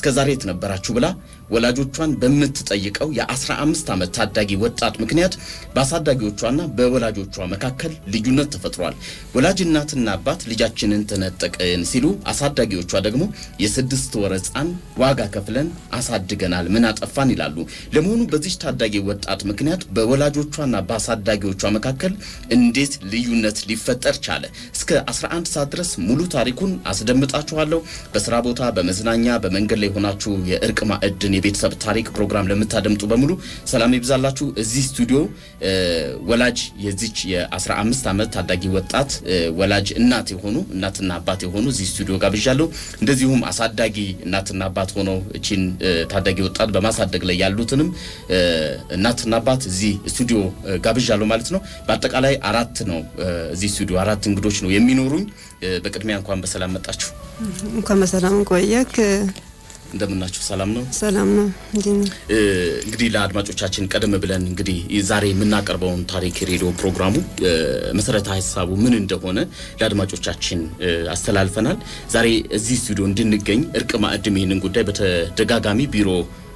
እስከ ዛሬ የት ነበራችሁ ብላ ወላጆቿን በምትጠይቀው የ15 ዓመት ታዳጊ ወጣት ምክንያት በአሳዳጊዎቿና በወላጆቿ መካከል ልዩነት ተፈጥሯል። ወላጅ እናትና አባት ልጃችንን ተነጠቅን ሲሉ፣ አሳዳጊዎቿ ደግሞ የስድስት ወር ሕፃን ዋጋ ከፍለን አሳድገናል ምን አጠፋን ይላሉ። ለመሆኑ በዚች ታዳጊ ወጣት ምክንያት በወላጆቿና በአሳዳጊዎቿ መካከል እንዴት ልዩነት ሊፈጠር ቻለ? እስከ 11 ሰዓት ድረስ ሙሉ ታሪኩን አስደምጣችኋለሁ። በስራ ቦታ፣ በመዝናኛ፣ በመንገድ ላይ ሆናችሁ የእርቅ ማዕድን የቤተሰብ ታሪክ ፕሮግራም ለምታደምጡ በሙሉ ሰላም ይብዛላችሁ። እዚህ ስቱዲዮ ወላጅ የዚች የ15 ዓመት ታዳጊ ወጣት ወላጅ እናት የሆኑ እናትና አባት የሆኑ እዚህ ስቱዲዮ ጋብዣለሁ። እንደዚሁም አሳዳጊ እናትና አባት ሆነው እቺን ታዳጊ ወጣት በማሳደግ ላይ ያሉትንም እናትና አባት እዚህ ስቱዲዮ ጋብዣለሁ ማለት ነው። በአጠቃላይ አራት ነው እዚህ ስቱዲዮ አራት እንግዶች ነው የሚኖሩኝ። በቅድሚያ እንኳን በሰላም መጣችሁ። እንኳን በሰላም ቆየክ። እንደምናችሁ ሰላም ነው? ሰላም ነው። እንግዲህ ለአድማጮቻችን ቀደም ብለን እንግዲህ ዛሬ የምናቀርበውን ታሪክ ሬዲዮ ፕሮግራሙ መሰረተ ሀሳቡ ምን እንደሆነ ለአድማጮቻችን አስተላልፈናል። ዛሬ እዚህ ስቱዲዮ እንድንገኝ እርቅ ማዕድም ይህንን ጉዳይ በተደጋጋሚ ቢሮ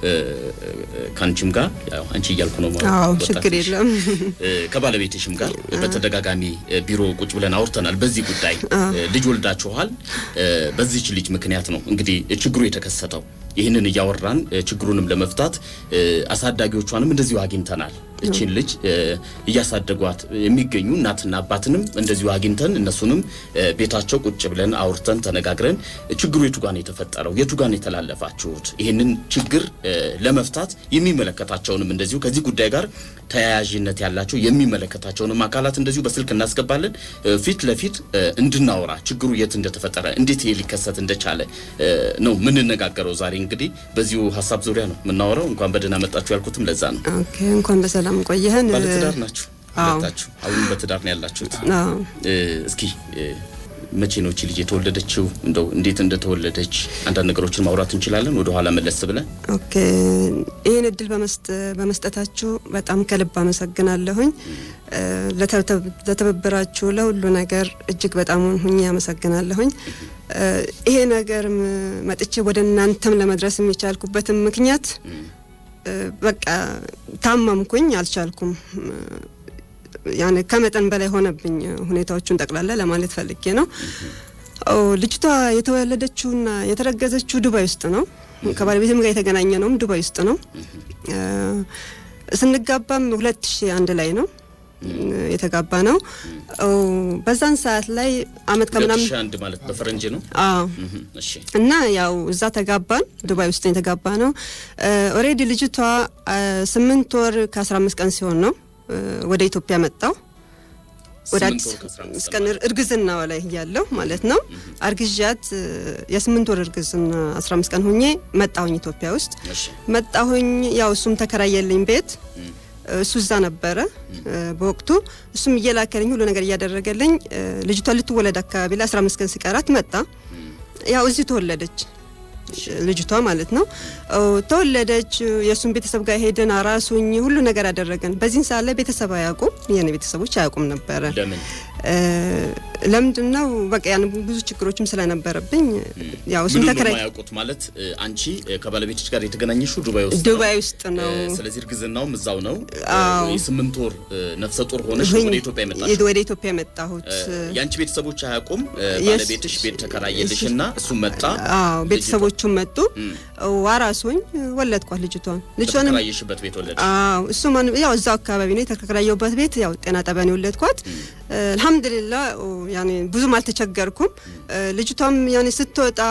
ከአንቺም ጋር አንቺ እያልኩ ነው ማለት አዎ፣ ችግር የለም። ከባለቤትሽም ጋር በተደጋጋሚ ቢሮ ቁጭ ብለን አውርተናል። በዚህ ጉዳይ ልጅ ወልዳችኋል። በዚች ልጅ ምክንያት ነው እንግዲህ ችግሩ የተከሰተው። ይህንን እያወራን ችግሩንም ለመፍታት አሳዳጊዎቿንም እንደዚሁ አግኝተናል። እችን ልጅ እያሳደጓት የሚገኙ እናትና አባትንም እንደዚሁ አግኝተን እነሱንም ቤታቸው ቁጭ ብለን አውርተን ተነጋግረን ችግሩ የቱ ጋር ነው የተፈጠረው፣ የቱ ጋር ነው የተላለፋችሁት፣ ይህንን ችግር ለመፍታት የሚመለከታቸውንም እንደዚሁ ከዚህ ጉዳይ ጋር ተያያዥነት ያላቸው የሚመለከታቸውንም አካላት እንደዚሁ በስልክ እናስገባለን። ፊት ለፊት እንድናወራ ችግሩ የት እንደተፈጠረ እንዴት ይሄ ሊከሰት እንደቻለ ነው የምንነጋገረው። ዛሬ እንግዲህ በዚሁ ሀሳብ ዙሪያ ነው የምናወራው። እንኳን በደህና መጣችሁ ያልኩትም ለዛ ነው። ኦኬ፣ እንኳን በሰላም ቆየህን። ባለትዳር ናችሁ አዎ። ሁለታችሁ? አሁንም በትዳር ነው ያላችሁት? አዎ። እስኪ መቼ ነው እቺ ልጅ የተወለደችው? እንደው እንዴት እንደተወለደች አንዳንድ ነገሮችን ማውራት እንችላለን፣ ወደ ኋላ መለስ ብለን። ኦኬ ይህን እድል በመስጠታችሁ በጣም ከልብ አመሰግናለሁኝ። ለተበበራችሁ ለሁሉ ነገር እጅግ በጣም ሁኜ አመሰግናለሁኝ። ይሄ ነገር መጥቼ ወደ እናንተም ለመድረስ የሚቻልኩበትም ምክንያት በቃ ታመምኩኝ፣ አልቻልኩም። ያኔ ከመጠን በላይ ሆነብኝ ሁኔታዎቹን ጠቅላላ ለማለት ፈልጌ ነው። ልጅቷ የተወለደችውና የተረገዘችው ዱባይ ውስጥ ነው። ከባለቤትም ጋር የተገናኘ ነውም ዱባይ ውስጥ ነው። ስንጋባም ሁለት ሺ አንድ ላይ ነው የተጋባ ነው። በዛን ሰዓት ላይ አመት ከምናምን ሁለት ሺህ አንድ ማለት በፈረንጅ ነው። አዎ እሺ እና ያው እዛ ተጋባን። ዱባይ ውስጥ የተጋባ ነው። ኦሬዲ ልጅቷ ስምንት ወር ከአስራ አምስት ቀን ሲሆን ነው ወደ ኢትዮጵያ መጣው። ወደ ስምንት አዲስ ወር ከአስራ አምስት እስከ እርግዝናዋ ላይ እያለሁ ማለት ነው። አርግዣት የስምንት ወር እርግዝና አስራ አምስት ቀን ሁኜ መጣሁኝ ኢትዮጵያ ውስጥ እሺ መጣሁኝ። ያው እሱም ተከራየልኝ ቤት እሱ እዛ ነበረ በወቅቱ እሱም እየላከልኝ ሁሉ ነገር እያደረገልኝ ልጅቷ ልትወለድ አካባቢ ላይ 15 ቀን ሲቀራት መጣ። ያው እዚህ ተወለደች ልጅቷ ማለት ነው። ተወለደች። የእሱን ቤተሰብ ጋር ሄደን አራሱኝ ሁሉ ነገር አደረገን። በዚህን ሰዓት ላይ ቤተሰብ አያውቁም፣ የኔ ቤተሰቦች አያውቁም ነበረ። ለምን ለምንድን ነው በቃ ያን ብዙ ችግሮችም ስለነበረብኝ ያው እሱም ምንም ተከራይ የማያውቁት ማለት አንቺ ከባለቤትሽ ጋር የተገናኘሽው ዱባይ ውስጥ ነው። ዱባይ ውስጥ ነው ስለዚህ እርግዝናውም እዛው ነው። አዎ። የስምንት ወር ነፍሰ ጡር ሆነሽ ሁኝ- ወደ ኢትዮጵያ የመጣሽ ወደ ኢትዮጵያ የመጣሁት የአንቺ ቤተሰቦች አያውቁም። የስ- ባለቤትሽ ቤት ተከራየልሽ እና እሱም መጣ። አዎ ቤተሰቦቹም መጡ። ዋራሱኝ ወለድኳት ልጅቷን ልጅቷንም በተከራየሽበት ቤት ወለድሽ። አዎ እሱ ማን ያው እዛው አካባቢ ነው የተከራየሁበት ቤት ያው ጤና ጣቢያ ነው የወለድኳት። አልሐምዱሊላህ ያኔ ብዙም አልተቸገርኩም። ልጅቷም ያኔ ስትወጣ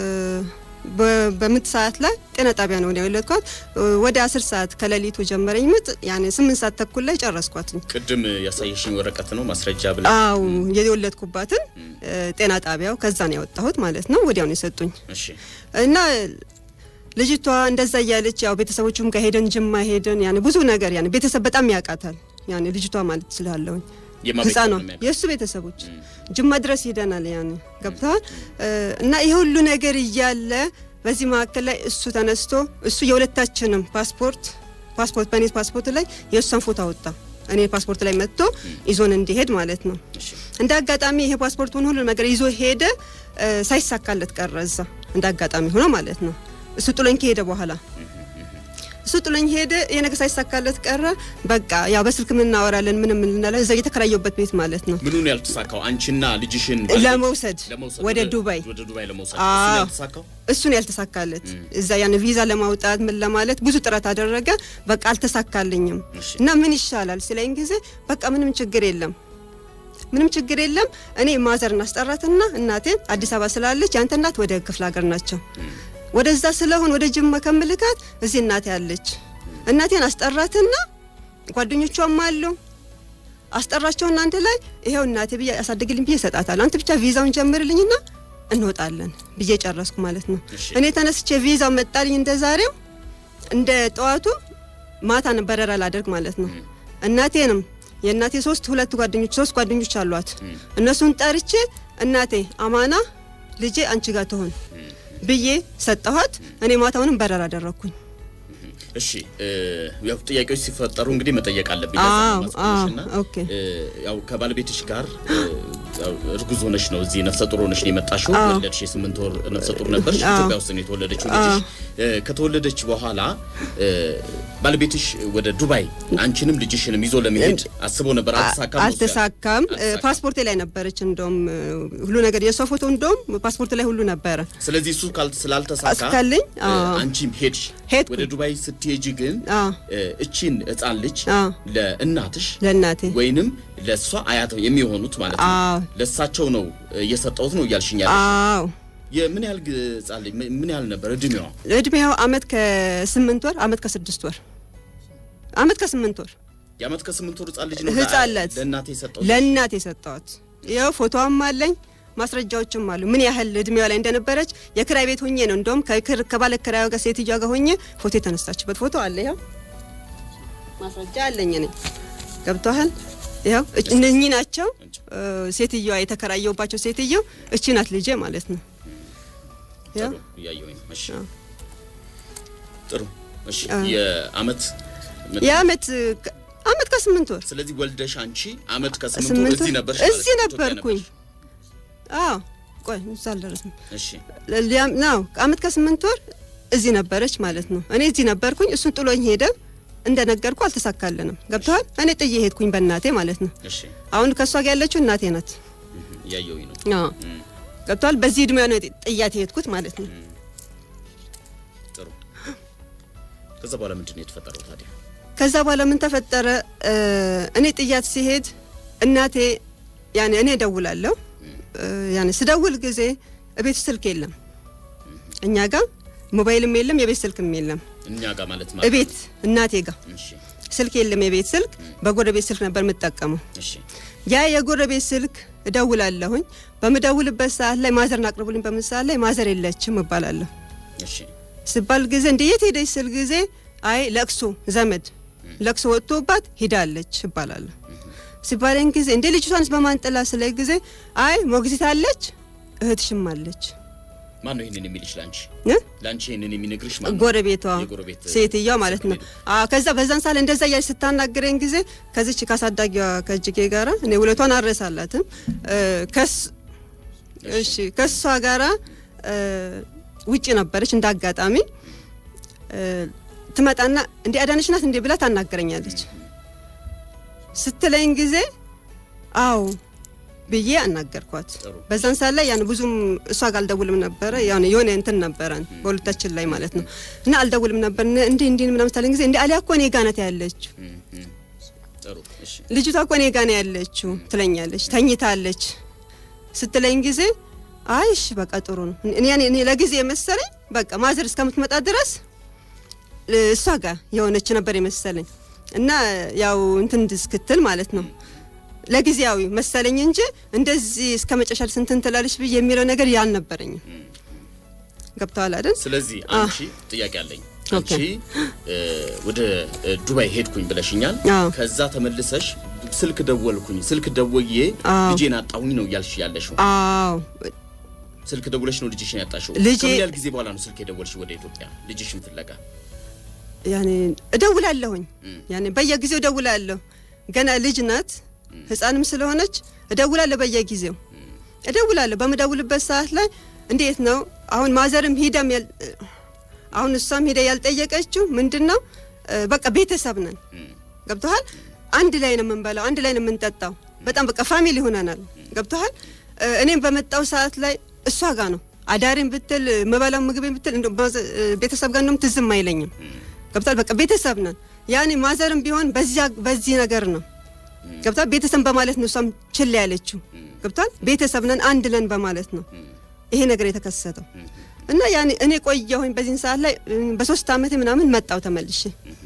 በ- በምጥ ሰዓት ላይ ጤና ጣቢያ ነው የወለድኳት። ወደ አስር ሰዓት ከሌሊቱ ጀመረኝ ምጥ ያኔ ስምንት ሰዓት ተኩል ላይ ጨረስኳትኝ። ቅድም ያሳየሽኝ ወረቀት ነው ማስረጃ ብለ አው የወለድኩባትን ጤና ጣቢያው ከዛ ነው ያወጣሁት ማለት ነው። ወዲያው ነው የሰጡኝ እሺ እና ልጅቷ እንደዛ እያለች ያው ቤተሰቦቹም ጋር ሄደን ጅማ ሄደን ያኔ ብዙ ነገር ያኔ ቤተሰብ በጣም ያውቃታል ያኔ ልጅቷ ማለት ስላለውኝ የማ ቤተሰብ ህፃኗ ነው የሚያውቃት? የእሱ ቤተሰቦች ጅማ ድረስ ሄደናል። ያኔ ገብተዋል እና ይሄ ሁሉ ነገር እያለ በዚህ መካከል ላይ እሱ ተነስቶ እሱ የሁለታችንም ፓስፖርት ፓስፖርት በእኔ ፓስፖርት ላይ የእሷን ፎቶ አወጣ እኔ ፓስፖርት ላይ መጥቶ ይዞን እንዲሄድ ማለት ነው። እሺ እንደ አጋጣሚ ይሄ ፓስፖርቱን ሁሉ ነገር ይዞ ሄደ። እ፣ ሳይሳካለት ቀረ እዛ እንደ አጋጣሚ ሆኖ ማለት ነው። እሱ ጥሎኝ ከሄደ በኋላ እሱ ጥሎኝ ሄደ። ይሄ ነገር ሳይሳካለት ቀረ። በቃ ያው በስልክ ምናወራለን ምንም እንላለን። እዛ የተከራየሁበት ቤት ማለት ነው ምኑን ያልተሳካው? አንቺና ልጅሽን ለመውሰድ ለመውሰድ ወደ ዱባይ ወደ ዱባይ ለመውሰድ አዎ። እሱን ያልተሳካው እሱን ያልተሳካለት እዛ ያን ቪዛ ለማውጣት ምን ለማለት ብዙ ጥረት አደረገ። በቃ አልተሳካልኝም እሺ። እና ምን ይሻላል ሲለኝ ጊዜ በቃ ምንም ችግር የለም ምንም ችግር የለም። እኔ ማዘር እናስጠራትና እናቴን አዲስ አበባ ስላለች ያንተ እናት ወደ ክፍለ ሀገር ናቸው ወደዛ ስለሆን ወደ ጅማ ከምልካት እዚህ እናቴ አለች። እናቴን አስጠራትና ጓደኞቿም አሉ አስጠራቸውና አንድ ላይ ይሄው እናቴ ብዬ ያሳድግልኝ ብዬ እሰጣታለሁ። አንተ ብቻ ቪዛውን ጀምርልኝና እንወጣለን ብዬ ጨረስኩ ማለት ነው። እሺ። እኔ ተነስቼ ቪዛው መጣልኝ እንደ ዛሬው እንደ ጠዋቱ ማታ ነው በረራ ላደርግ ማለት ነው። እናቴንም የእናቴ ሶስት ሁለት ጓደኞች ሶስት ጓደኞች አሏት። እነሱን ጠርቼ እናቴ አማና ልጄ አንቺ ጋር ትሆን ብዬ ሰጠኋት። እኔ ማታውንም በረራ አደረግኩኝ። እሺ እ፣ ያው ጥያቄዎች ሲፈጠሩ እንግዲህ መጠየቅ አለብኝ። ለዛ አዎ፣ ነው ማስታወሻና፣ አዎ፣ ኦኬ። እ፣ ያው ከባለቤትሽ ጋር እ፣ ያው እርጉዝ ሆነሽ ነው እዚህ ነፍሰ ጡር ሆነሽ ነው የመጣሽው። አዎ። ወለድሽ፣ የስምንት ወር ነፍሰ ጡር ነበርሽ። አዎ። ኢትዮጵያ ውስጥ ነው የተወለደችው ልጅሽ። እ፣ ከተወለደች በኋላ እ፣ ባለቤትሽ ወደ ዱባይ አንቺንም ልጅሽንም ይዞ ለመሄድ አስቦ ነበር። አልተሳካም። አልተሳካም። አልተሳካም። ፓስፖርቴ ላይ ነበረች። እንደውም ሁሉ ነገር የሷ ፎቶ እንደውም ፓስፖርት ላይ ሁሉ ነበረ። ስለዚህ እሱ ካል- ስላልተሳካ እስካለኝ፣ እ፣ አዎ። አንቺም ሄድሽ። ሄድኩኝ። ወደ ዱባይ ስትሄጂ ግን አዎ። እ፣ እቺን ህፃን ልጅ አዎ። ለእናትሽ ለእናቴ ወይንም ለእሷ አያት የሚሆኑት ማለት ነው አዎ። ለእሳቸው ነው እየሰጠሁት ነው እያልሽኝ ያለሽ። አዎ የምን ያህል ግ- ህፃን ልጅ ምን- ምን ያህል ነበር እድሜዋ? እድሜው አመት ከስምንት ወር አመት ከስድስት ወር አመት ከስምንት ወር የአመት ከስምንት ወር ህፃን ልጅ ነው ህፃን ልጅ ለእናቴ የሰጠሁት። ለእናቴ የሰጠዋት ይኸው ፎቶዋም አለኝ ማስረጃዎችም አሉ። ምን ያህል እድሜዋ ላይ እንደነበረች የክራይ ቤት ሆኜ ነው እንደውም ከክር ከባለ ክራዩ ጋር ሴትዮዋ ጋር ሆኜ ፎቶ የተነሳችበት ፎቶ አለ። ይኸው ማስረጃ አለኝ እኔ ገብተዋል። ይኸው እች- እነኚህ ናቸው እ፣ ሴትዮዋ የተከራየውባቸው ሴትዮ እቺ ናት ልጄ ማለት ነው። ይኸው ጥሩ እያየሁኝ ነው። እሺ አዎ። ጥሩ እሺ አዎ። የአመት ምን- የአመት ከ- አመት ከስምንት ወር ስለዚህ ወልደሽ አንቺ አመት ከስምንት ወር ስምንት እዚህ ወር ነበርሽ ማለት እዚህ ነው፣ ኢትዮጵያ ነበርኩኝ። ነበርሽ። አዎ ቆይ እዛ አልደረስም። እሺ ሊያም ነው አመት ከስምንት ወር እዚህ ነበረች ማለት ነው። እኔ እዚህ ነበርኩኝ፣ እሱን ጥሎኝ ሄደ። እንደነገርኩ አልተሳካልንም። ገብተዋል። እኔ ጥዬ ሄድኩኝ በእናቴ ማለት ነው። እሺ አሁን ከእሷ ጋር ያለችው እናቴ ናት። እህ፣ እያየሁኝ ነው። አዎ እም፣ ገብተዋል። በዚህ እድሜያ ነው ጥያት የሄድኩት ማለት ነው። ጥሩ ከዛ በኋላ ምንድን ነው የተፈጠረው ታዲያ? ከዛ በኋላ ምን ተፈጠረ? እ፣ እኔ ጥያት ሲሄድ እናቴ ያኔ እኔ እደውላለሁ። እ፣ ያኔ ስደውል ጊዜ ቤት ስልክ የለም እኛ ጋር ሞባይልም የለም የቤት ስልክም የለም። እኛ ጋር ማለት ማለት እቤት እናቴ ጋር እሺ ስልክ የለም የቤት ስልክ በጎረቤት ስልክ ነበር የምጠቀመው። እሺ ያ የጎረቤት ስልክ እደውላለሁኝ። በምደውልበት ሰዓት ላይ ማዘርን አቅርቡልኝ በምን ሰዓት ላይ ማዘር የለችም እባላለሁ። እሺ ስባል ጊዜ እንደ የት ሄደች ስል ጊዜ አይ ለቅሶ ዘመድ ለቅሶ ወጥቶባት ሂዳለች እባላለሁ። ሲባለኝ ጊዜ እንደ ልጅቷንስ በማንጠላ ስለ ጊዜ አይ ሞግዚት አለች እህትሽም አለች ማን ነው ይሄንን የሚልሽ ላንቺ? እ? ላንቺ ይሄንን የሚነግርሽ ማን ነው? ጎረቤቷ የጎረቤት ሴትዮዋ ማለት ነው። ጎረቤት። አዎ ከዛ በዛን ሳለ እንደዛ እያለች ስታናግረኝ ጊዜ ከዚች ካሳዳጊዋ ከእጅጌ ጋራ እኔ ውለቷን አልረሳላትም እ፣ ከስ እሺ ከሷ ጋራ እ፣ ውጪ ነበረች እንደ አጋጣሚ እ፣ ትመጣና እንዴ አዳነች ናት እንዴ ብላ ታናገረኛለች። ስትለኝ ጊዜ አዎ ብዬ አናገርኳት። ጥሩ። በዛን ሰዓት ላይ ያን ብዙም እሷ ጋር አልደውልም ነበረ ያን የሆነ እንትን ነበረን በሁለታችን ላይ ማለት ነው እና አልደውልም ነበር እንዲህ እንዲህ ምናምን ስታለኝ ጊዜ እንዴ አሊያ እኮ እኔ ጋ ናት ያለችው እም፣ እም። ጥሩ እሺ ልጅቷ እኮ እኔ ጋ ነው ያለችው ትለኛለች። ተኝታለች ስትለኝ ጊዜ አይ እሺ በቃ ጥሩ ነው። እኔ ያኔ እኔ ለጊዜ የመሰለኝ በቃ ማዘር እስከምትመጣ ድረስ እ፣ እሷ ጋር የሆነች ነበር የመሰለኝ እና ያው እንትን እስክትል ማለት ነው ለጊዜያዊ መሰለኝ እንጂ እንደዚህ እስከ መጨረሻ ስንትን ትላለች ብዬ የሚለው ነገር ያልነበረኝም። ገብተዋል አይደል? ስለዚህ አንቺ ጥያቄ አለኝ። ኦኬ። አንቺ እ፣ ወደ እ፣ ዱባይ ሄድኩኝ ብለሽኛል። አዎ። ከዛ ተመልሰሽ ስልክ ደወልኩኝ፣ ስልክ ደወዬ አዎ። ልጄን አጣሁኝ ነው እያልሽ ያለሽው። አዎ ስልክ ደውለሽ ነው ልጅሽን ያጣሽው። ልጄ- ከምን ያህል ጊዜ በኋላ ነው ስልክ የደወልሽ ወደ ኢትዮጵያ ልጅሽን ፍለጋ? ያኔ እደውላለሁኝ እም። ያኔ በየጊዜው እደውላለሁ። ገና ልጅ ናት ህፃንም ስለሆነች እደውላለሁ በየጊዜው እደውላለሁ። በምደውልበት ሰዓት ላይ እንዴት ነው አሁን ማዘርም ሂደም ያል- አሁን እሷም ሄደ ያልጠየቀችው ምንድን ነው እ፣ በቃ ቤተሰብ ነን ገብቶሃል። አንድ ላይ ነው የምንበላው፣ አንድ ላይ ነው የምንጠጣው። በጣም በቃ ፋሚሊ ሆነናል። ገብቶሃል። እ፣ እኔም በመጣው ሰዓት ላይ እሷ ጋር ነው አዳሪም ብትል የምበላው ምግቤን ብትል እንደው ማዘ- እ፣ ቤተሰብ ጋር እንደውም ትዝም አይለኝም። ገብቶሃል። በቃ ቤተሰብ ነን። ያኔ ማዘርም ቢሆን በዚያ በዚህ ነገር ነው ገብቷል። ቤተሰብ በማለት ነው እሷም ችላ ያለችው። ገብቷል። ቤተሰብ ነን አንድ ነን በማለት ነው ይሄ ነገር የተከሰተው እና ያኔ እኔ ቆየሁኝ በዚህን ሰዓት ላይ እ፣ በሶስት አመት ምናምን መጣው ተመልሼ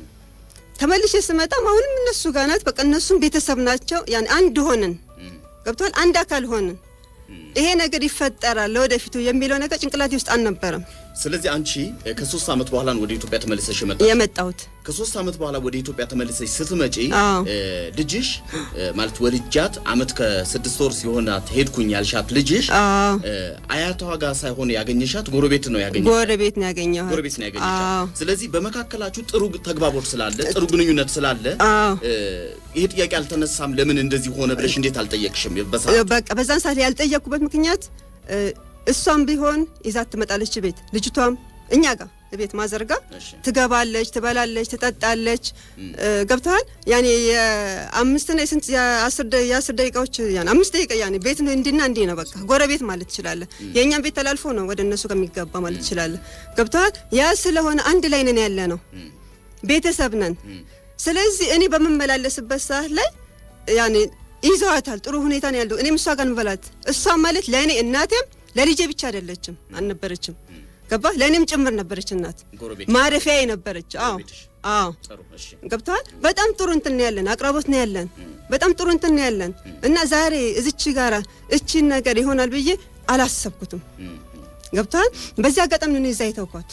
ተመልሼ ስመጣም አሁንም እነሱ ጋር ናት። በቃ እነሱም ቤተሰብ ናቸው። ያን አንድ ሆንን ገብቷል። አንድ አካል ሆንን። ይሄ ነገር ይፈጠራል ለወደፊቱ የሚለው ነገር ጭንቅላቴ ውስጥ አልነበረም ስለዚህ አንቺ እ፣ ከሶስት ዓመት በኋላ ነው ወደ ኢትዮጵያ ተመልሰሽ የመጣ የመጣሁት። ከሶስት ዓመት በኋላ ወደ ኢትዮጵያ ተመልሰሽ ስትመጪ አዎ። እ፣ ልጅሽ እ፣ ማለት ወልጃት አመት ከስድስት ወር ሲሆናት ሄድኩኝ ያልሻት ልጅሽ አዎ እ፣ አያቷ ጋር ሳይሆን ያገኘሻት ጎረቤት ነው ያገኘሻት። ጎረቤት ነው ያገኘኋት። ጎረቤት ነው ያገኘሻት። አዎ ስለዚህ በመካከላችሁ ጥሩ ተግባቦት ስላለ ጥሩ ግንኙነት ስላለ አዎ እ፣ ይሄ ጥያቄ አልተነሳም። ለምን እንደዚህ ሆነ ብለሽ እንዴት አልጠየቅሽም? በሰዓቱ በቃ በዛን ሰዓት ላይ ያልጠየቅኩበት ምክንያት እ፣ እሷም ቢሆን ይዛት ትመጣለች ቤት ልጅቷም እኛ ጋር ቤት ማዘርጋ እሺ። ትገባለች፣ ትበላለች፣ ትጠጣለች። እ፣ ገብተዋል ያኔ የአምስትና የስንት የአስር ደ- የአስር ደቂቃዎች ያኔ አምስት ደቂቃ ያኔ ቤት ነው እንዲና እንዲህ ነው በቃ ጎረቤት ማለት ትችላለህ። የእኛም ቤት ተላልፎ ነው ወደ እነሱ ከሚገባ ማለት ትችላለህ። ገብተዋል ያ ስለሆነ አንድ ላይ ነን ያለ ነው ቤተሰብ ነን። ስለዚህ እኔ በምመላለስበት ሰዓት ላይ ያኔ ይዘዋታል። ጥሩ ሁኔታ ነው ያለው። እኔም እሷ ጋር እንበላት እሷ ማለት ለእኔ እናቴም ለልጄ ብቻ አይደለችም አልነበረችም። ገባ ለእኔም ጭምር ነበረች እናት ጎረቤት ማረፊያ ነበረች። አዎ ጎረቤትሽ። አዎ ጥሩ እሺ። ገብተዋል። በጣም ጥሩ እንትን ነው ያለን፣ አቅራቦት ነው ያለን፣ በጣም ጥሩ እንትን ነው ያለን እና ዛሬ እዚች ጋራ እቺን ነገር ይሆናል ብዬ አላሰብኩትም። እም፣ እም። ገብተዋል። በዚህ አጋጣሚ ነው እዛ የተውኳት።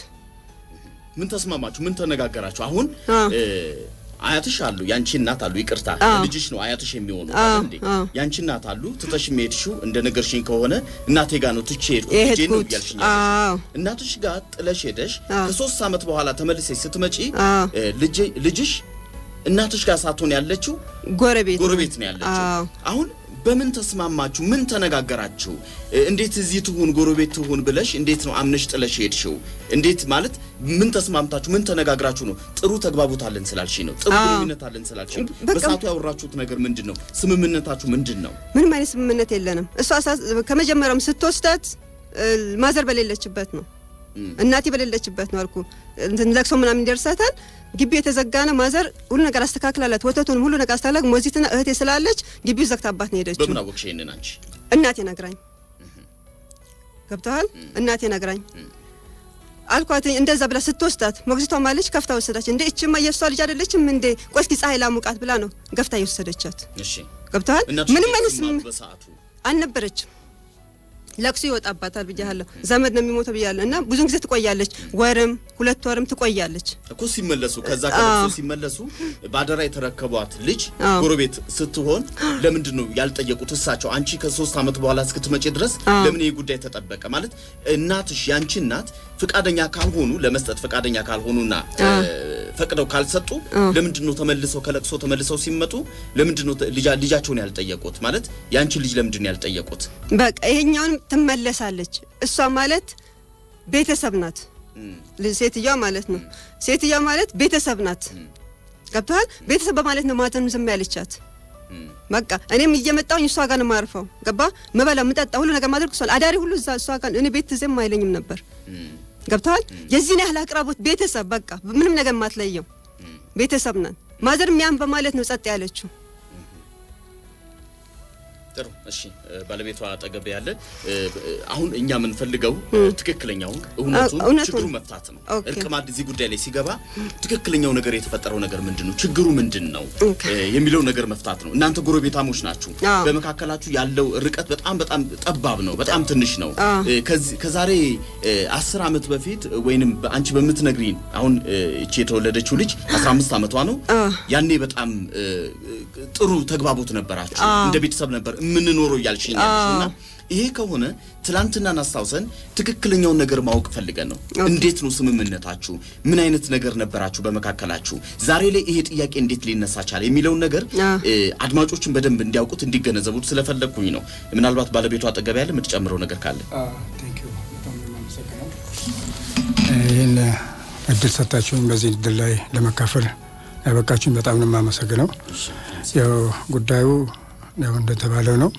ምን ተስማማችሁ? ምን ተነጋገራችሁ? አሁን አዎ። እ፣ አያትሽ አሉ፣ ያንቺ እናት አሉ። ይቅርታ አዎ። ልጅሽ ነው አያትሽ የሚሆኑ አዎ፣ አይደል እንዴ? አዎ። ያንቺ እናት አሉ። ትተሽ የሄድሽው እንደ ነገርሽኝ ከሆነ እናቴ ጋር ነው ትቼ ሄድኩ ልጄ ነው የሄድኩት እያልሽኝ አዎ ያለሽኝ። እናትሽ ጋር ጥለሽ ሄደሽ አዎ። ከሶስት ዓመት በኋላ ተመልሰሽ ስትመጪ አዎ። እ፣ ልጄ- ልጅሽ እናትሽ ጋር ሳትሆን ያለችው ጎረቤት ነው። ጎረቤት ነው ያለችው። አዎ አሁን በምን ተስማማችሁ? ምን ተነጋገራችሁ? እ፣ እንዴት እዚህ ትሁን ጎረቤት ትሁን ብለሽ እንዴት ነው አምነሽ ጥለሽ ሄድሽው? እንዴት ማለት ምን ተስማምታችሁ ምን ተነጋግራችሁ ነው? ጥሩ ተግባቦት አለን ስላልሽ ነው። ጥሩ አዎ። ግንኙነት አለን ስላልሽ ነው። በቃ- በሰዓቱ ያወራችሁት ነገር ምንድን ነው? ስምምነታችሁ ምንድን ነው? ምንም አይነት ስምምነት የለንም። እሷ ሳ- ከመጀመሪያውም ስትወስዳት እ፣ ማዘር በሌለችበት ነው እም። እናቴ በሌለችበት ነው አልኩ። እንትን ለቅሶ ምናምን ይደርሳታል። ግቢ የተዘጋ ነው። ማዘር ሁሉ ነገር አስተካክላላት፣ ወተቱን ሁሉ ነገር አስተካክላ፣ ሞዚትና እህቴ ስላለች ግቢው ዘግታባት ነው ሄደችው። በምን አወቅሽ ይሄንን አንቺ? እናቴ ነግራኝ ገብተዋል። እናቴ ነግራኝ አልኳት። እንደዛ ብላ ስትወስዳት ሞግዚቷ ማለች ከፍታ ወሰዳች። እንዴ እችማ የእሷ ልጅ አይደለችም እንዴ? ቆይ እስኪ ፀሐይ ላሙቃት ብላ ነው ገፍታ የወሰደቻት። እሺ ገብተዋል። እናትሽ ምንም እንዴት አይነት ተስማሙ ስምም- በሰዓቱ አልነበረችም። ለቅሶ ይወጣባታል ብያለሁ። ዘመድ ነው የሚሞተው ብያለሁ። እና ብዙን ጊዜ ትቆያለች፣ ወርም ሁለት ወርም ትቆያለች። እኮ ሲመለሱ ከዛ ከለቅሶ ሲመለሱ ባደራ የተረከቧት ልጅ አዎ። ጎረቤት ስትሆን ለምንድን ነው ያልጠየቁት? እሳቸው አንቺ ከሶስት ዓመት በኋላ እስክትመጪ ድረስ አዎ። ለምን ይህ ጉዳይ ተጠበቀ? ማለት እናትሽ ያንቺ እናት ፍቃደኛ ካልሆኑ ለመስጠት ፍቃደኛ ካልሆኑና እ፣ ፈቅደው ካልሰጡ ለምንድን ነው ተመልሰው ከለቅሶ ተመልሰው ሲመጡ ለምንድን ነው ተ- ልጃ- ልጃቸውን ያልጠየቁት? ማለት ያንቺ ልጅ ለምንድን ነው ያልጠየቁት? በቃ ይሄኛውን ትመለሳለች። እሷ ማለት ቤተሰብ ናት። እም፣ ል- ሴትዮዋ ማለት ነው። ሴትዮዋ ማለት ቤተሰብ ናት። ገብተዋል። ቤተሰብ በማለት ነው ማዘን ዝም ያለቻት። እም፣ በቃ እኔም እየመጣሁኝ እሷ ጋር ነው የማርፈው። ገባ ምበላ ምጠጣ ሁሉ ነገር ማድረግ እሷ አዳሪ ሁሉ እዛ እሷ ጋር እኔ ቤት ዝም አይለኝም ነበር። እም፣ ገብተዋል። የዚህን ያህል አቅራቦት ቤተሰብ በቃ ምንም ነገር ማትለየው ቤተሰብ ነን። ማዘር ሚያን በማለት ነው ጸጥ ያለችው። ጥሩ እሺ እ፣ ባለቤቷ አጠገብ ያለ እ፣ እ፣ አሁን እኛ የምንፈልገው እ፣ ትክክለኛውን እውነቱን አ- እውነቱን። ችግሩ መፍታት ነው። ኦኬ። እርቅ ማዕድ እዚህ ጉዳይ ላይ ሲገባ ትክክለኛው ነገር የተፈጠረው ነገር ምንድን ነው፣ ችግሩ ምንድን ነው ኦኬ። እ፣ የሚለው ነገር መፍታት ነው። እናንተ ጎረቤታሞች ናችሁ። አዎ። በመካከላችሁ ያለው ርቀት በጣም በጣም ጠባብ ነው፣ በጣም ትንሽ ነው። አዎ። እ፣ ከዚህ- ከዛሬ እ፣ አስር ዓመት በፊት ወይንም አንቺ በምትነግሪን አሁን እ፣ እቺ የተወለደችው ልጅ 15 ዓመቷ ነው። አዎ። ያኔ በጣም እ፣ እ፣ ጥሩ ተግባቦት ነበራችሁ አዎ። እንደ ቤተሰብ ነበር የምንኖረው እያልሽኝ ያልሽው እና ይሄ ከሆነ ትላንትናን አስታውሰን ትክክለኛውን ነገር ማወቅ ፈልገን ነው። እንዴት ነው ስምምነታችሁ? ምን አይነት ነገር ነበራችሁ በመካከላችሁ? ዛሬ ላይ ይሄ ጥያቄ እንዴት ሊነሳ ቻለ የሚለውን ነገር አዎ። እ፣ አድማጮችን በደንብ እንዲያውቁት እንዲገነዘቡት ስለፈለግኩኝ ነው። ምናልባት ባለቤቱ አጠገብ ያለ የምትጨምረው ነገር ካለ ቴንክ ዩ በጣም ነው የማመሰግነው። ይህን እድል ሰጣችሁኝ በዚህ እድል ላይ ለመካፈል ያበቃችሁኝ በጣም ነው የማመሰግነው። ያው ጉዳዩ ያው እንደተባለው ነው።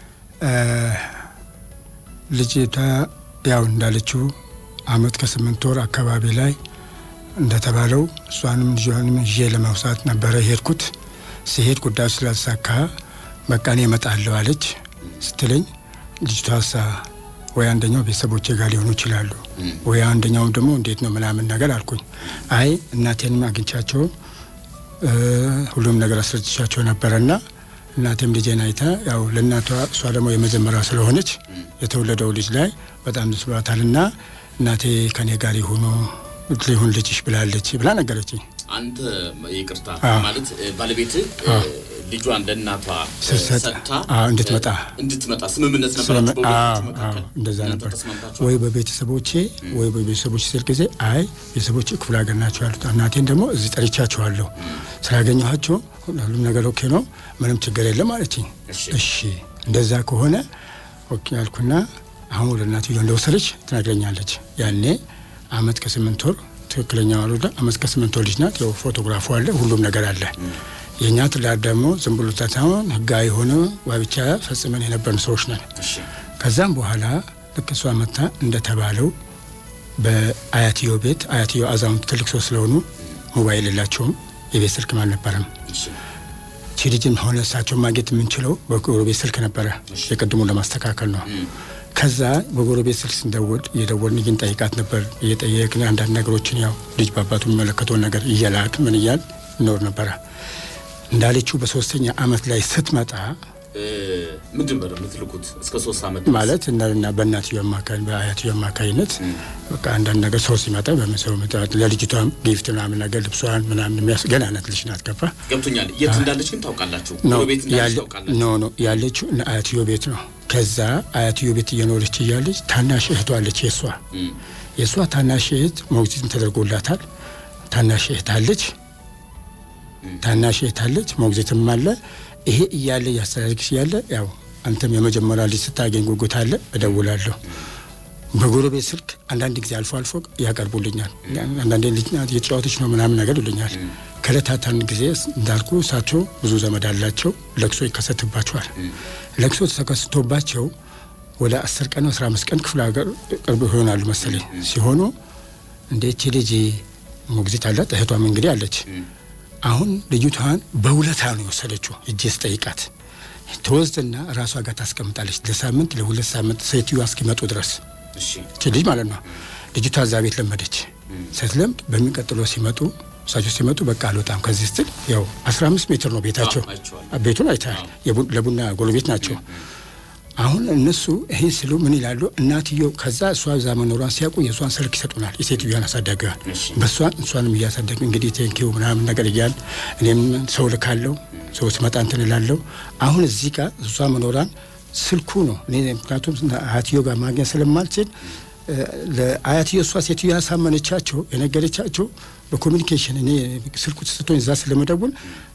ልጅቷ ያው እንዳለችው አመት ከስምንት ወር አካባቢ ላይ እንደተባለው እሷንም ልጇንም ይዤ ለማውሳት ነበረ የሄድኩት። ሲሄድ ጉዳዩ ስላልተሳካ በቃ እኔ እመጣለሁ አለች ስትለኝ ልጅቷ ሳ ወይ አንደኛው ቤተሰቦቼ ጋር ሊሆኑ ይችላሉ፣ ወይ አንደኛውም ደግሞ እንዴት ነው ምናምን ነገር አልኩኝ። አይ እናቴንም አግኝቻቸው ሁሉም ነገር አስረድቻቸው ነበረና እናቴም ልጄን አይታ ያው ለእናቷ እሷ ደግሞ የመጀመሪያ ስለሆነች የተወለደው ልጅ ላይ በጣም ደስ ብሏታልና እናቴ ከኔ ጋር ይሁኑ ሊሆን ልጅሽ ብላለች ብላ ነገረችኝ። አንተ ይቅርታ አዎ። ማለት ባለቤት ልጇን ለእናቷ ስትሰጥ ሰጥታ አዎ፣ እንድትመጣ እንድትመጣ ስምምነት ስለመ- ነበራችሁ አዎ፣ በሁለታችሁ መካከል? አዎ፣ እንደዛ እናንተ ነበር። ተስማምታችኋል? ወይ በቤተሰቦቼ ወይ በቤተሰቦች ስል ጊዜ አይ ቤተሰቦቼ ክፍለ ሀገር ናቸው ያሉት፣ እናቴን ደግሞ እዚህ ጠርቻቸዋለሁ። ስላገኘኋቸው ሁሉም ነገር ኦኬ ነው፣ ምንም ችግር የለም አለችኝ። እሺ። እሺ እንደዛ ከሆነ ኦኬ ያልኩና አሁን ወደ እናትዮ እንደወሰደች ትነግረኛለች። ያኔ አመት ከስምንት ወር ትክክለኛ ወልዳ አመት ከስምንት ወር ልጅ ናት። ያው ፎቶግራፉ አለ፣ ሁሉም ነገር አለ። የእኛ ትዳር ደግሞ ዝም ብሎ ሳይሆን ህጋዊ የሆነ ጋብቻ ፈጽመን የነበርን ሰዎች ነን። እሺ ከዛም በኋላ ልክ እሷ መታ እንደተባለው በአያትዮ ቤት አያትዮ አዛውንት ትልቅ ሰው ስለሆኑ ሞባይል የላቸውም፣ የቤት ስልክም አልነበረም። እሺ ቺ ልጅም ሆነ እሳቸውን ማግኘት የምንችለው በጎረቤት ስልክ ነበረ። የቅድሙን ለማስተካከል ነው። ከዛ በጎረቤት ስልክ ስንደውል እየደወልን ግን ጠይቃት ነበር። እየጠየቅን አንዳንድ ነገሮችን ያው ልጅ በአባቱ የሚመለከተውን ነገር እየላክ ምን እያል እንኖር ነበረ። እንዳለችው በሶስተኛ አመት ላይ ስትመጣ እ፣ ምንድን ነበር የምትልኩት እስከ ሶስት ዓመት ድረስ? ማለት እና በእናትዮ አማካኝ በአያትዮ አማካኝነት በቃ አንዳንድ ነገር ሰው ሲመጣ በመሰው ለልጅቷም ጊፍት ምናምን ነገር ልብሷን ምናምን የሚያስ ገና ናት ልጅ ናት ገባ ገብቶኛል። የት እንዳለች ግን ታውቃላችሁ? ኖ ጎረቤት እንዳለች ያለ- ታውቃላችሁ? ኖ ኖ ያለችው እነ አያትዮ ቤት ነው። ከዛ አያትዮ ቤት እየኖረች እያለች ታናሽ እህቷ አለች። የእሷ እም፣ የእሷ ታናሽ እህት ሞግዚትም ተደርጎላታል። ታናሽ እህት አለች። ታናሽ እህት አለች። ሞግዚትም አለ። ይሄ እያለ እያስተዳደግሽ እያለ ያው አንተም የመጀመሪያ ልጅ ስታገኝ ጉጉት አለ። እደውላለሁ በጎረቤት ስልክ አንዳንድ ጊዜ አልፎ አልፎ ያቀርቡልኛል። አንዳንዴ ልጅ ናት እየተጫወተች ነው ምናምን ነገር ይሉኛል። ከእለታት አንድ ጊዜ እንዳልኩ እሳቸው ብዙ ዘመድ አላቸው። ለቅሶ ይከሰትባቸዋል። ለቅሶ ተከስቶባቸው ወደ አስር ቀን አስራ አምስት ቀን ክፍለ ሀገር ቅርብ ይሆናሉ መሰለኝ ሲሆኑ እንደ ይቺ ልጅ ሞግዚት አላት እህቷም እንግዲህ አለች። አሁን ልጅቷን በውለታ ነው የወሰደችው። እጄ ስጠይቃት ተወስድና ራሷ ጋር ታስቀምጣለች ለሳምንት ለሁለት ሳምንት ሴትዮዋ እስኪመጡ ድረስ እሺ እቺ ልጅ ማለት ነው። ልጅቷ እዛ ቤት ለመደች። ስትለምድ በሚቀጥለው ሲመጡ እሳቸው ሲመጡ በቃ አልወጣም ከዚህ ስትል ያው 15 ሜትር ነው ቤታቸው። አዎ፣ አይቼዋለሁ። ቤቱን አይተሃል። የቡ- ለቡና ጎረቤት ናቸው። አሁን እነሱ ይህን ስሉ ምን ይላሉ? እናትየው ከዛ እሷ እዛ መኖሯን ሲያውቁ የእሷን ስልክ ይሰጡናል። የሴትዮዋን አሳዳጊዋን እሺ። በእሷን እሷንም እያሳደግ እንግዲህ ቴንኪው ምናምን ነገር እያል እኔም ሰው ልካለው ሰው ስመጣ እንትን እላለሁ። አሁን እዚህ ጋር እሷ መኖሯን ስልኩ ነው እኔ ምክንያቱም አያትዮ ጋር ማግኘት ስለማልችል እ፣ ለአያትዮ እሷ ሴትዮ ያሳመነቻቸው የነገረቻቸው በኮሚኒኬሽን እኔ ስልኩ ተሰጥቶኝ እዛ ስለመደውል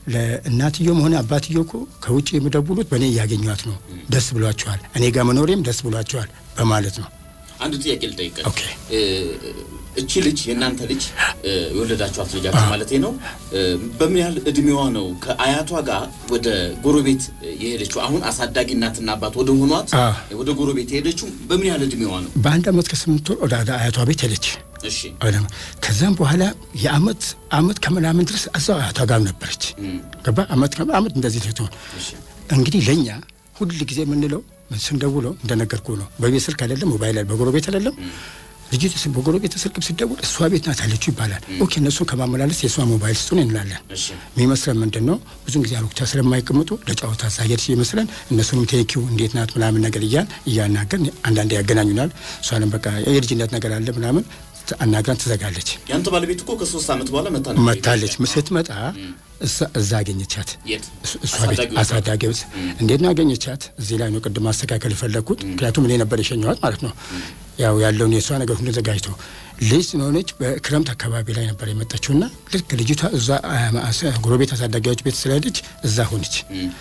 ለእናትዮም ሆነ አባትዮ እኮ ከውጭ የሚደውሉት በእኔ እያገኟት ነው። ደስ ብሏቸዋል፣ እኔ ጋር መኖሬም ደስ ብሏቸዋል በማለት ነው። አንድ ጥያቄ ልጠይቅህ። ኦኬ። እ፣ እቺ ልጅ የእናንተ ልጅ እ፣ የወለዳችኋት ልጃችሁ ማለቴ ነው እ፣ በምን ያህል እድሜዋ ነው ከአያቷ ጋር ወደ ጎረቤት የሄደችው? አሁን አሳዳጊ እናትና አባት ወደ ሆኗት አ። ወደ ጎረቤት የሄደችው በምን ያህል እድሜዋ ነው? በአንድ አመት ከስምንት ወር ወደ አያቷ ቤት ሄደች። እሺ አለም ከዛም በኋላ የአመት አመት ከምናምን ድረስ እዛው አያቷ ጋር ነበረች። ገባ አመት ከ- አመት እንደዚህ ልትሆን እሺ እንግዲህ ለእኛ ሁል ጊዜ የምንለው ስንደውለው እንደነገርኩ ነው። በቤት ስልክ አይደለም፣ ሞባይል አይደለም፣ በጎረቤት አይደለም። ልጅቱ ስ- በጎረቤት ስልክ ሲደውል እሷ ቤት ናት ያለችው ይባላል። ኦኬ እነሱን ከማመላለስ የእሷ ሞባይል ስጡን እንላለን። እሺ የሚመስለን ምንድን ነው ብዙን ጊዜ አሉክታ ስለማይቀምጡ ለጨዋታ ሳየድ ይመስለን እነሱንም ቴኪው እንዴት ናት ምናምን ነገር እያል እያናገርን አንዳንዴ ያገናኙናል። እሷንም በቃ የልጅነት ነገር አለ ምናምን አናግራን ትዘጋለች። ያንተ ባለቤት እኮ ከሶስት ዓመት በኋላ መታ ነበር መታለች። ኢትዮጵያ። ስትመጣ እሳ- እዛ አገኘቻት። የት? እሱ- እሷ ቤት አሳዳጊ አሳዳጊ ቤት እንዴት ነው ያገኘቻት? እዚህ ላይ ነው ቅድም ማስተካከል የፈለግኩት። ምክንያቱም እኔ ነበር የሸኘኋት ማለት ነው። ያው ያለውን የእሷ ነገር ሁሉ ዘጋጅቶ ልጅ ስለሆነች በክረምት አካባቢ ላይ ነበር የመጣችው እና ልክ ልጅቷ እዛ አ- አ- ጎረቤት አሳዳጊዎች ቤት ስለሄደች እዛ ሆነች።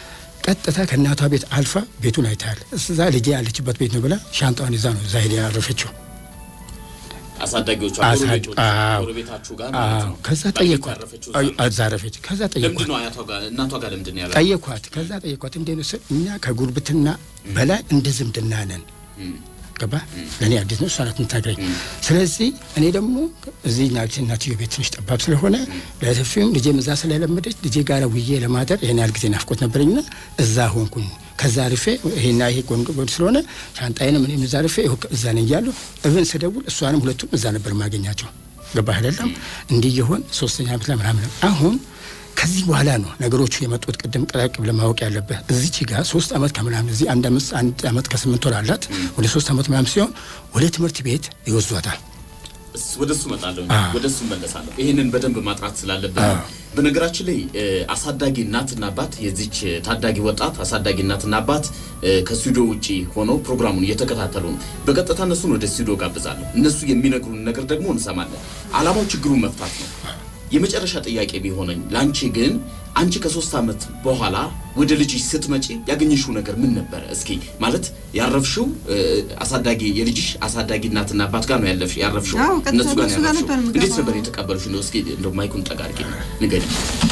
ቀጥታ ከእናቷ ቤት አልፋ ቤቱን አይታል። እዛ ልጄ ያለችበት ቤት ነው ብላ ሻንጣዋን ይዛ ነው እዛ ሄዳ ያረፈችው። አሳዳጊዎቿ አሳድ- ጎረቤቶች አዎ። ጎረቤታችሁ ጋር ማለት አዎ ነው። ከዛ ባለቤቷ ጠየኳት ያረፈችው አይ፣ እዛ ነው። አዛረፈች ከዛ ለምንድን ጠየኳት ነው አያቷ ጋር እናቷ ጋር ለምንድን ነው ያለ ጠየኳት ከዛ ጠየኳት እንዴ ነው ስል እኛ ከጉርብትና በላይ እንደ ዝምድና ነን ገባ ለእኔ አዲስ ነው እሷ ናት የምታገኝ ስለዚህ እኔ ደግሞ እዚህ ናች እናትዮ ቤት ትንሽ ጠባብ ስለሆነ ለሰፊውም ልጄም እዛ ስለለመደች ልጄ ጋር ውዬ ለማደር ይህን ያህል ጊዜ ናፍቆት ነበረኝና እዛ ሆንኩኝ ከዛ ርፌ ይሄና ይሄ ጎን ጎን ስለሆነ ሻንጣዬንም እኔም እዛ ርፌ ይኸው እዛ ነኝ እያለሁ እብን ስደውል እሷንም ሁለቱም እዛ ነበር ማገኛቸው ገባ አይደለም እንዲህ የሆን ሶስተኛ ዓመት ላይ ምናምን አሁን ከዚህ በኋላ ነው ነገሮቹ የመጡት። ቅድም ቀላቅ ብለህ ማወቅ ያለብህ እዚች ጋር ሶስት ዓመት ከምናምን እዚህ አንድ አመት አንድ ዓመት ከስምንት ወር አላት ወደ ሶስት ዓመት ምናምን ሲሆን ወደ ትምህርት ቤት ይወስዷታል። እስ- ወደ እሱ እመጣለሁ አዎ። ወደ እሱ መለሳለሁ። ይህንን በደንብ ማጥራት ስላለብን ነው። በነገራችን ላይ እ፣ አሳዳጊ እናትና አባት የዚች እ፣ ታዳጊ ወጣት አሳዳጊ እናትና አባት እ፣ ከስቱዲዮ ውጪ ሆነው ፕሮግራሙን እየተከታተሉ ነው። በቀጥታ እነሱን ወደ ስቱዲዮ ጋብዛለሁ። እነሱ የሚነግሩን ነገር ደግሞ እንሰማለን። አላማው ችግሩን መፍታት ነው። የመጨረሻ ጥያቄ ቢሆነኝ ለአንቺ ግን አንቺ ከሶስት ዓመት በኋላ ወደ ልጅሽ ስትመጪ ያገኘሽው ነገር ምን ነበረ? እስኪ ማለት ያረፍሽው እ፣ አሳዳጊ የልጅሽ አሳዳጊ እናትና አባት ጋር ነው ያለፍሽ ያረፍሽው አዎ፣ ቀጥታ እነሱ ጋር ነው እነሱ ጋር ያረፍሽው። ነበር የምገባው። እንዴት ነበር የተቀበሉሽ? እንደው እስኪ እንደው ማይኩን ጠጋ አድርጊ ንገሪኝ።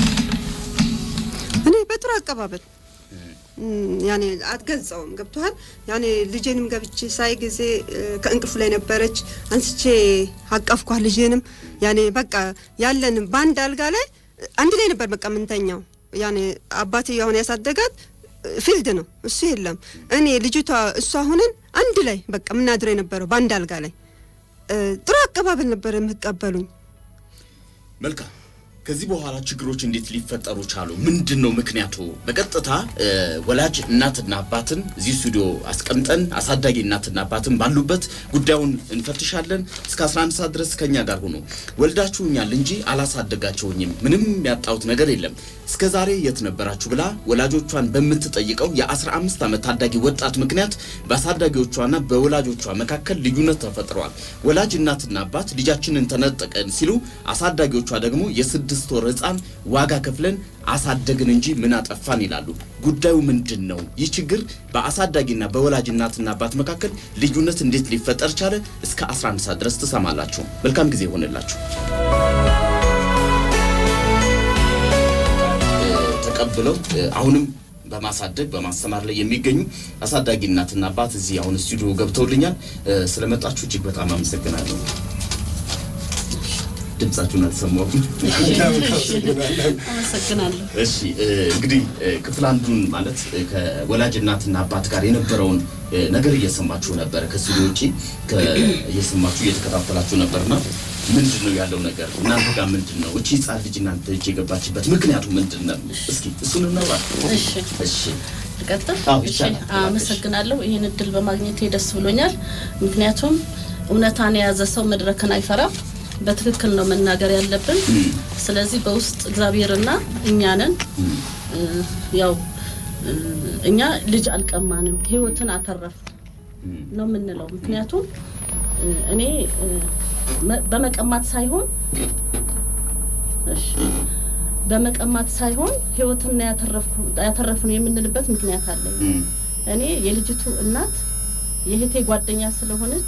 እኔ በጥሩ አቀባበል እም፣ ያኔ አትገልጸውም። ገብቶሃል? ያኔ ልጄንም ገብቼ ሳይ ጊዜ እ፣ ከእንቅልፍ ላይ ነበረች። አንስቼ አቀፍኳት ልጄንም። ያኔ በቃ ያለን በአንድ አልጋ ላይ እ፣ አንድ ላይ ነበር በቃ የምንተኛው። ያኔ አባትዬው አሁን ያሳደጋት እ፣ ፊልድ ነው፣ እሱ የለም። እኔ ልጅቷ እሷ ሁነን አንድ ላይ በቃ የምናድረው የነበረው በአንድ አልጋ ላይ እ፣ ጥሩ አቀባበል ነበር የምትቀበሉኝ። መልካም። ከዚህ በኋላ ችግሮች እንዴት ሊፈጠሩ ቻሉ? ምንድን ነው ምክንያቱ? በቀጥታ እ፣ ወላጅ እናትና አባትን እዚህ ስቱዲዮ አስቀምጠን አሳዳጊ እናትና አባትን ባሉበት ጉዳዩን እንፈትሻለን። እስከ 11 ሰዓት ድረስ ከኛ ጋር ሁኑ። ወልዳችሁኛል እንጂ አላሳደጋችሁኝም፣ ምንም ያጣሁት ነገር የለም፣ እስከ ዛሬ የት ነበራችሁ ብላ ወላጆቿን በምትጠይቀው የ15 ዓመት ታዳጊ ወጣት ምክንያት በአሳዳጊዎቿና በወላጆቿ መካከል ልዩነት ተፈጥረዋል። ወላጅ እናትና አባት ልጃችንን ተነጠቀን ሲሉ አሳዳጊዎቿ ደግሞ የስድስት ወር ሕፃን ዋጋ ከፍለን አሳደግን እንጂ ምን አጠፋን ይላሉ። ጉዳዩ ምንድን ነው? ይህ ችግር በአሳዳጊና በወላጅ እናትና አባት መካከል ልዩነት እንዴት ሊፈጠር ቻለ? እስከ 11 ሰዓት ድረስ ትሰማላችሁ። መልካም ጊዜ ይሆንላችሁ። ተቀብለው እ፣ አሁንም በማሳደግ በማስተማር ላይ የሚገኙ አሳዳጊ እናትና አባት እዚህ አሁን ስቱዲዮ ገብተውልኛል። እ፣ ስለመጣችሁ እጅግ በጣም አመሰግናለሁ። ድምጻችሁን አልሰማሁም። አመሰግናለሁ። እሺ እ፣ እንግዲህ እ፣ ክፍል አንዱን ማለት እ፣ ከወላጅ እናትና አባት ጋር የነበረውን እ፣ ነገር እየሰማችሁ ነበረ። ከስቱዲዮ ውጪ ከ- እየሰማችሁ እየተከታተላችሁ ነበርና ምንድን ነው ያለው ነገር እናንተ ጋር ምንድን ነው? እቺ ህጻን ልጅ እናንተ እጅ የገባችበት ምክንያቱ ምንድን ነው? እስኪ እሱን እናውራ። እሺ እሺ ልቀጥል? አዎ፣ እሺ ይቻላል። አመሰግናለሁ። ይህን እድል በማግኘቴ ደስ ብሎኛል። ምክንያቱም እውነታን የያዘ ሰው መድረክን አይፈራም። በትክክል ነው መናገር ያለብን። ስለዚህ በውስጥ እግዚአብሔርና እኛ ነን። እ፣ ያው እ፣ እኛ ልጅ አልቀማንም፣ ህይወትን አተረፍን ነው የምንለው። ምክንያቱም እ፣ እኔ እ፣ መ- በመቀማት ሳይሆን እሺ በመቀማት ሳይሆን ህይወትን ያተረፍነው የምንልበት ምክንያት አለኝ። እም፣ እኔ የልጅቱ እናት የእህቴ ጓደኛ ስለሆነች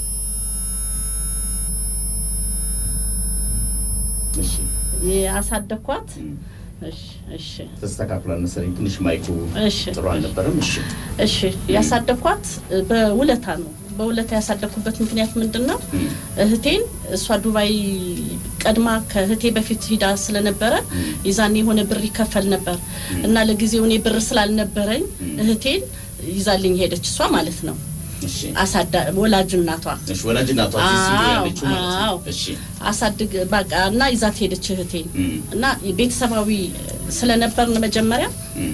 እሺ ያሳደግኳት። እም፣ እሺ እሺ ተስተካክሏል መሰለኝ። ትንሽ ማይኩ እሺ ጥሩ አልነበረም። እሺ እሺ ያሳደግኳት በውለታ ነው። በውለታ ያሳደግኩበት ምክንያት ምንድን ነው? እም፣ እህቴን እሷ ዱባይ ቀድማ ከእህቴ በፊት ሂዳ ስለነበረ ይዛኔ የሆነ ብር ይከፈል ነበር እና ለጊዜው እኔ ብር ስላልነበረኝ እህቴን ይዛልኝ ሄደች። እሷ ማለት ነው እሺ አሳዳ ወላጅ እናቷ እሺ ወላጅ እናቷ እዚህ ስቱዲዮ አዎ፣ ያለችው ማለት አዎ። ነው። እሺ አሳድግ በቃ እና ይዛት ሄደች እህቴን እም፣ እና ቤተሰባዊ ስለነበርን መጀመሪያ እም፣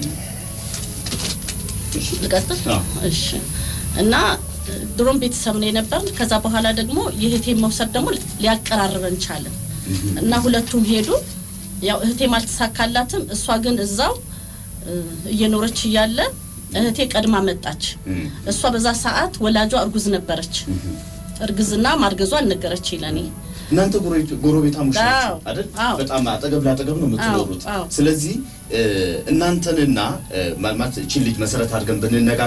ልቀጥል አዎ። እሺ እና ድሮም ቤተሰብ ነው የነበርን ከዛ በኋላ ደግሞ የእህቴን መውሰድ ደግሞ ሊያቀራርበን ቻለ እና ሁለቱም ሄዱ ያው እህቴም አልተሳካላትም እሷ ግን እዛው እ፣ እየኖረች እያለ እህቴ ቀድማ መጣች እም፣ እሷ በዛ ሰዓት ወላጇ እርጉዝ ነበረች እርግዝና ማርገዟ አልነገረች ለኔ እናንተ ጎረቤት- ጎረቤታሞች ናቸው አዎ፣ አይደል? አዎ። በጣም አጠገብ ለአጠገብ ነው የምትኖሩት። አዎ፣ አዎ። ስለዚህ እ፣ እናንተንና እ፣ ማለት እቺን ልጅ መሰረት አድርገን ብንነጋገር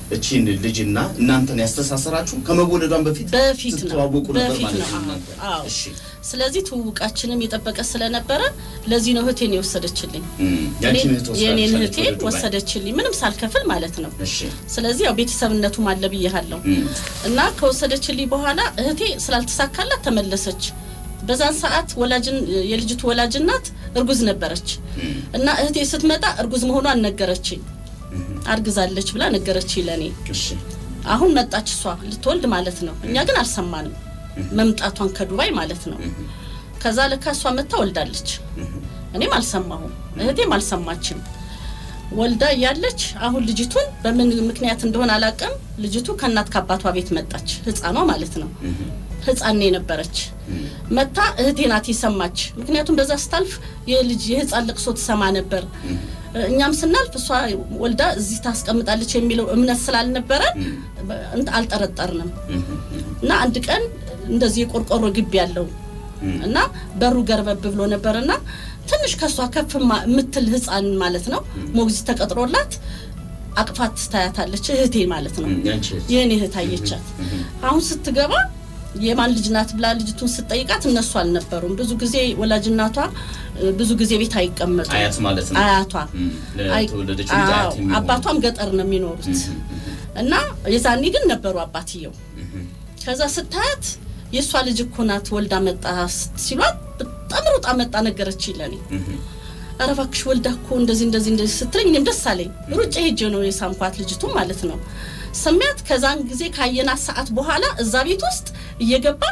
እቺን ልጅና እናንተን ያስተሳሰራችሁ ከመወለዷን በፊት በፊት ነው ስትተዋወቁ ነበር በፊት ማለት ነው። ነው እናንተ? አዎ። እሺ ስለዚህ ትውውቃችንም የጠበቀ ስለነበረ ለዚህ ነው እህቴን የወሰደችልኝ። እም፣ ያንቺን እኔ- እህት ወስዳለች የእኔን አለች እህቴን ወደ ዱባይ። ወሰደችልኝ ምንም ሳልከፍል ማለት ነው። እሺ ስለዚህ ያው ቤተሰብነቱም አለ ብያለሁ እም፣ እና ከወሰደችልኝ በኋላ እህቴ ስላልተሳካላት ተመለሰች። በዛን ሰዓት ወላጅን የልጅቱ ወላጅ እናት እርጉዝ ነበረች እም፣ እና እህቴ ስትመጣ እርጉዝ መሆኗን ነገረችኝ። አርግዛለች ብላ ነገረችኝ ለእኔ። እሺ አሁን መጣች እሷ ልትወልድ ማለት ነው። እኛ ግን አልሰማንም መምጣቷን ከዱባይ ማለት ነው። ከዛ ለካ እሷ መታ ወልዳለች። እኔም አልሰማሁም፣ እህቴም አልሰማችም። ወልዳ እያለች አሁን ልጅቱን በምን ምክንያት እንደሆነ አላውቅም። ልጅቱ ከእናት ከአባቷ ቤት መጣች፣ ህፃኗ ማለት ነው። ህፃን የነበረች መታ እህቴ ናት የሰማች። ምክንያቱም በዛ ስታልፍ የልጅ የህፃን ልቅሶ ትሰማ ነበር። እኛም ስናልፍ እሷ ወልዳ እዚህ ታስቀምጣለች የሚለው እምነት ስላልነበረ እንትን አልጠረጠርንም። እና አንድ ቀን እንደዚህ የቆርቆሮ ግቢ ያለው እና በሩ ገርበብ ብሎ ነበርና ትንሽ ከሷ ከፍ ማ- የምትል ህፃን ማለት ነው ሞግዚት ተቀጥሮላት አቅፋት ታያታለች። እህቴ ማለት ነው እም፣ ያንቺ እህት። የእኔ እህት አየቻት። አሁን ስትገባ የማን ልጅ ናት ብላ ልጅቱን ስትጠይቃት እነሱ አልነበሩም። ብዙ ጊዜ ወላጅ እናቷ እ፣ ብዙ ጊዜ ቤት አይቀመጡም። አያት ማለት ነው። አያቷ እም፣ አይ- ለተወለደች ልጅ አያት አዎ፣ የሚሆኑ። አባቷም ገጠር ነው የሚኖሩት እና የዛኔ ግን ነበሩ አባትየው። ከዛ ስታያት የእሷ ልጅ እኮ ናት ወልዳ መጣ ሲሏት በጣም ሩጣ መጣ ነገረች ለኔ። ኧረ እባክሽ ወልዳ እኮ እንደዚህ እንደዚህ እንደዚህ ስትለኝ እኔም ደስ አለኝ። ሩጬ ሄጄ ነው የሳምኳት ልጅቱ ማለት ነው። ስሚያት ከዛን ጊዜ ካየናት ሰዓት በኋላ እዛ ቤት ውስጥ እየገባን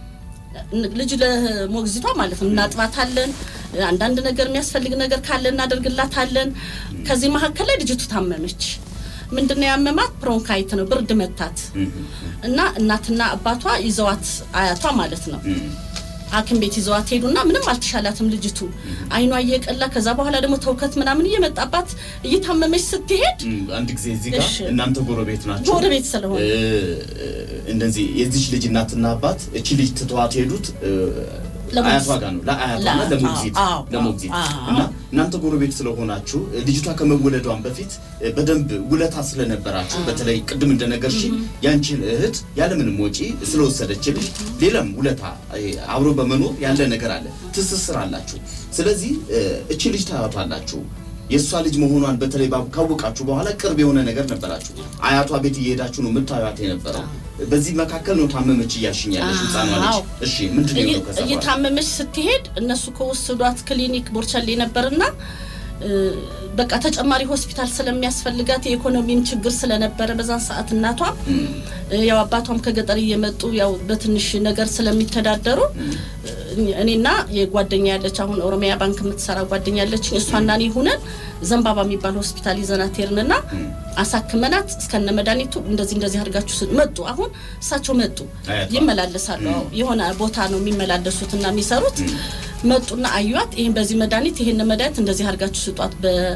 ልጅ ለሞግዚቷ ማለት ነው እናጥባታለን። አንዳንድ ነገር የሚያስፈልግ ነገር ካለ እናደርግላታለን። ከዚህ መካከል ላይ ልጅቱ ታመመች። ምንድነው ያመማት? ብሮንካይት ነው፣ ብርድ መታት እና እናትና አባቷ ይዘዋት አያቷ ማለት ነው ሐኪም ቤት ይዘዋት ሄዱና ምንም አልተሻላትም ልጅቱ አይኗ እየቀላ ከዛ በኋላ ደግሞ ተውከት ምናምን እየመጣባት እየታመመች ስትሄድ እም፣ አንድ ጊዜ እዚህ ጋር እሺ። እናንተ ጎረቤት ናቸው። ጎረቤት ስለሆነ እ፣ እንደዚህ የዚች ልጅ እናትና አባት እቺ ልጅ ትተዋት ሄዱት እ፣ ለሞግዚት። አያቷ ጋር ነው ለአያቷና ለአያቷ፣ ለሞግዚት አዎ፣ ለሞግዚት አዎ። እና እናንተ ጎረቤት ስለሆናችሁ እ፣ ልጅቷ ከመወለዷን በፊት እ፣ በደንብ ውለታ ስለነበራችሁ በተለይ ቅድም እንደነገርሽ ያንቺን እህት ያለምንም ወጪ ስለወሰደችልሽ ሌላም ውለታ እ፣ አብሮ በመኖር ያለ ነገር አለ፣ ትስስር አላችሁ። ስለዚህ እ፣ እቺ ልጅ ታያቷላችሁ የእሷ ልጅ መሆኗን በተለይ ባ- ካወቃችሁ በኋላ ቅርብ የሆነ ነገር ነበራችሁ። አያቷ ቤት እየሄዳችሁ ነው የምታዩት የነበረው። በዚህ መካከል ነው ታመመች እያልሽኝ ያለሽ ህፃኗ ልጅ። አዎ። እሺ ምንድን ነው የሆነው ከዛ በኋላ? እየታመመች ስትሄድ እነሱ ከወሰዷት ክሊኒክ ቦርቻሌ ነበርና እ፣ በቃ ተጨማሪ ሆስፒታል ስለሚያስፈልጋት የኢኮኖሚም ችግር ስለነበረ በዛን ሰዓት እናቷ እ፣ ያው አባቷም ከገጠር እየመጡ ያው በትንሽ ነገር ስለሚተዳደሩ እ፣ እኔና የጓደኛ ያለች አሁን ኦሮሚያ ባንክ የምትሰራ ጓደኛ ያለች እሷና እኔ ሁነን ዘንባባ የሚባል ሆስፒታል ይዘናት ሄድንና አሳክመናት እስከነ መድኃኒቱ እንደዚህ እንደዚህ አድርጋችሁ ስ- መጡ። አሁን እሳቸው መጡ አያቷ? ይመላለሳሉ። አዎ፣ የሆነ ቦታ ነው የሚመላለሱትና የሚሰሩት። መጡና አዩት። ይህን በዚህ መድኃኒት ይህን መድኃኒት እንደዚህ አድርጋችሁ ስጧት፣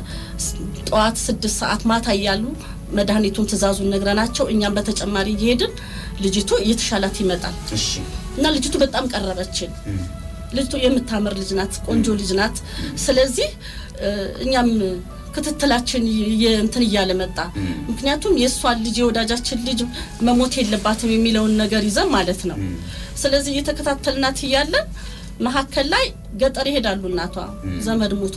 በጠዋት ስድስት ሰዓት ማታ እያሉ መድኃኒቱን ትእዛዙን ነግረናቸው እኛም በተጨማሪ እየሄድን ልጅቱ እየተሻላት ይመጣል እሺ እና ልጅቱ በጣም ቀረበችን። ልጅቱ የምታምር ልጅ ናት፣ ቆንጆ ልጅ ናት። ስለዚህ እ፣ እኛም ክትትላችን የ- እንትን እያለ መጣ። ምክንያቱም የእሷን ልጅ የወዳጃችን ልጅ መሞት የለባትም የሚለውን ነገር ይዘን ማለት ነው። ስለዚህ እየተከታተልናት እያለን መሀከል ላይ ገጠር ይሄዳሉ። እናቷ ዘመድ ሙቶ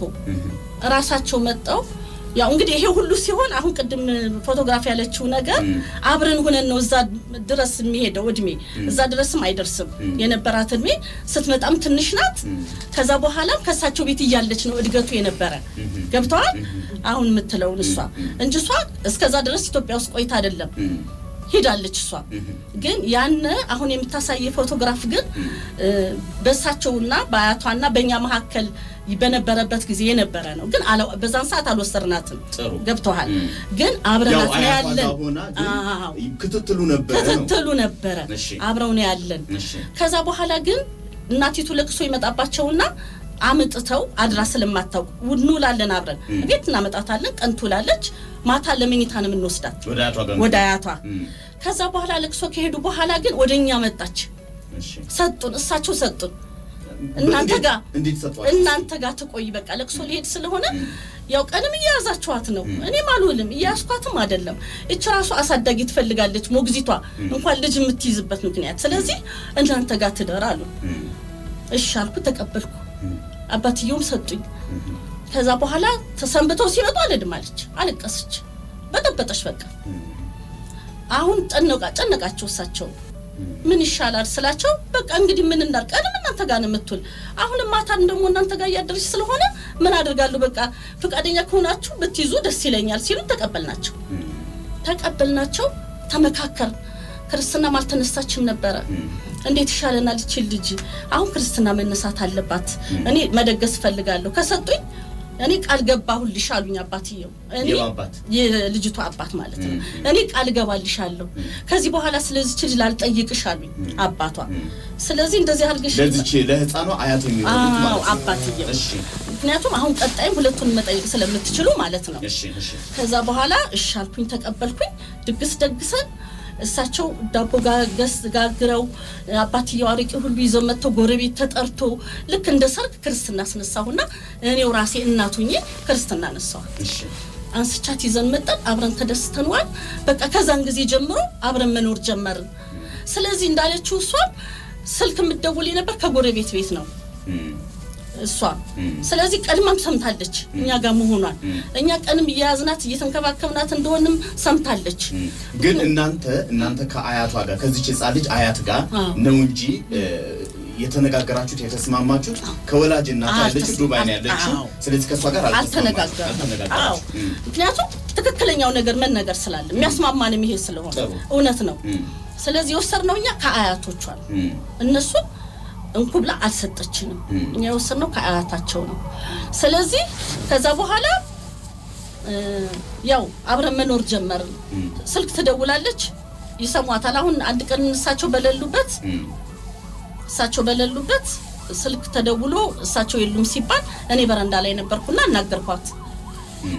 እራሳቸው መጠው ያው እንግዲህ ይሄ ሁሉ ሲሆን አሁን ቅድም ፎቶግራፍ ያለችው ነገር አብረን ሁነን ነው እዛ ድረስ የሚሄደው እድሜ እዛ ድረስም አይደርስም የነበራት እድሜ ስትመጣም ትንሽ ናት። ከዛ በኋላም ከእሳቸው ቤት እያለች ነው እድገቱ የነበረ ገብተዋል። አሁን የምትለውን እሷ እንጂ እሷ እስከዛ ድረስ ኢትዮጵያ ውስጥ ቆይታ አይደለም ሄዳለች እሷ ግን ያነ አሁን የምታሳየ ፎቶግራፍ ግን እ፣ በእሳቸውና በአያቷና በእኛ መካከል በነበረበት ጊዜ የነበረ ነው። ግን አላ- በዛን ሰዓት አልወሰድናትም። ጥሩ ገብተዋል። እም። ግን ያው አብረናት ነው አያቷ ያለን። ጋር ሆና ግን አዎ፣ ክትትሉ ነበረ ነው። ክትትሉ ነበረ። እሺ። አብረው ነው ያለን። እሺ ከዛ በኋላ ግን እናቲቱ ለቅሶ ይመጣባቸውና አምጥተው አድራ ስለማታውቅ እንውላለን አብረን ቤት እናመጣታለን። ቀን ትውላለች። ማታ ለመኝታ ነው የምንወስዳት ወደ አያቷ ጋር ወደ አያቷ። እም። ከዛ በኋላ ለቅሶ ከሄዱ በኋላ ግን ወደ እኛ መጣች። እሺ ሰጡን፣ እሳቸው ሰጡን። እናንተ እንዴት- ጋር እንዴት ሰጧት? እናንተ ጋር ትቆይ በቃ ለቅሶ ሊሄድ ስለሆነ ያው ቀንም እያያዛችኋት ነው። እኔም አልውልም እያያዝኳትም አይደለም። እች ራሱ አሳዳጊ ትፈልጋለች ሞግዚቷ እንኳን ልጅ የምትይዝበት ምክንያት። ስለዚህ እናንተ ጋር ትደር አሉ። እሺ አልኩ፣ ተቀበልኩ። አባትየውም ሰጡኝ። ከዛ በኋላ ተሰንብተው ሲመጡ አልሄድም አለች፣ አለቀሰች፣ በጠበጠች በቃ አሁን ጨነቃ ጨነቃቸው እሳቸው ምን ይሻላል ስላቸው፣ በቃ እንግዲህ ምን እናድርግ፣ ቀንም እናንተ ጋር ነው የምትውል፣ አሁንም ማታን ደግሞ እናንተ ጋር እያደረች ስለሆነ ምን አድርጋለሁ፣ በቃ ፈቃደኛ ከሆናችሁ ብትይዙ ደስ ይለኛል ሲሉ ተቀበልናቸው። ተቀበልናቸው፣ ተመካከር። ክርስትናም አልተነሳችም ነበረ። እንዴት ይሻለናል? ይችል ልጅ አሁን ክርስትና መነሳት አለባት። እኔ መደገስ እፈልጋለሁ። ከሰጡኝ እኔ ቃል ገባሁልሽ አሉኝ አባትየው። እኔ የማ አባት? የልጅቷ አባት ማለት ነው። እኔ ቃል ገባልሻለሁ ከዚህ በኋላ ስለዚች ልጅ ላልጠይቅሽ አሉኝ አባቷ። ስለዚህ እንደዚህ አድርገሽ ለዚች ለህፃኗ አያት የሚሆኑት አዎ ማለት ነው። አባትየው። እሺ ምክንያቱም አሁን ቀጣይም ሁለቱን መጠየቅ ስለምትችሉ ማለት ነው። እሺ እሺ ከዛ በኋላ እሺ አልኩኝ፣ ተቀበልኩኝ። ድግስ ደግሰን እሳቸው ዳቦ ጋገስ ጋግረው አባትየው አረቄ ሁሉ ይዘው መጥተው ጎረቤት ተጠርቶ ልክ እንደ ሰርግ ክርስትና አስነሳሁና እኔው ራሴ እናቱኜ ክርስትና አነሳዋል። እሺ አንስቻት ይዘን መጠን አብረን ተደስተንዋል። በቃ ከዛን ጊዜ ጀምሮ አብረን መኖር ጀመርን። ስለዚህ እንዳለችው እሷም ስልክ የምትደውል ነበር ከጎረቤት ቤት ነው እም፣ እሷ ስለዚህ ቀድማም ሰምታለች እኛ ጋር መሆኗን እኛ ቀንም እየያዝናት እየተንከባከብናት እንደሆንም ሰምታለች። እም። ግን እናንተ እናንተ ከአያቷ ጋር ከዚች ህፃን ልጅ አያት ጋር አዎ። ነው እንጂ እ፣ የተነጋገራችሁት የተስማማችሁት ከወላጅ እናት ያለችው አልተስ- ዱባይ ነው ያለችው። አዎ። ስለዚህ ከእሷ ጋር አልተስማማችሁም። አልተነጋገርም። አዎ አልተነጋገራችሁም። እም፣ ምክንያቱም ትክክለኛው ነገር መነገር ስላለ የሚያስማማንም ይሄ ስለሆነ ጥሩ። እውነት ነው። እም፣ ስለዚህ የወሰድነው እኛ ከአያቶቿ ነው። እም፣ እነሱን እንኩ ብላ አልሰጠችንም። እም። እኛ የወሰድነው ከአያታቸው ነው። ስለዚህ ከዛ በኋላ እ፣ ያው አብረን መኖር ጀመርን። እም፣ ስልክ ትደውላለች፣ ይሰሟታል። አሁን አንድ ቀን እሳቸው በሌሉበት እም፣ እሳቸው በሌሉበት ስልክ ተደውሎ እሳቸው የሉም ሲባል እኔ በረንዳ ላይ ነበርኩና እናገርኳት። እም።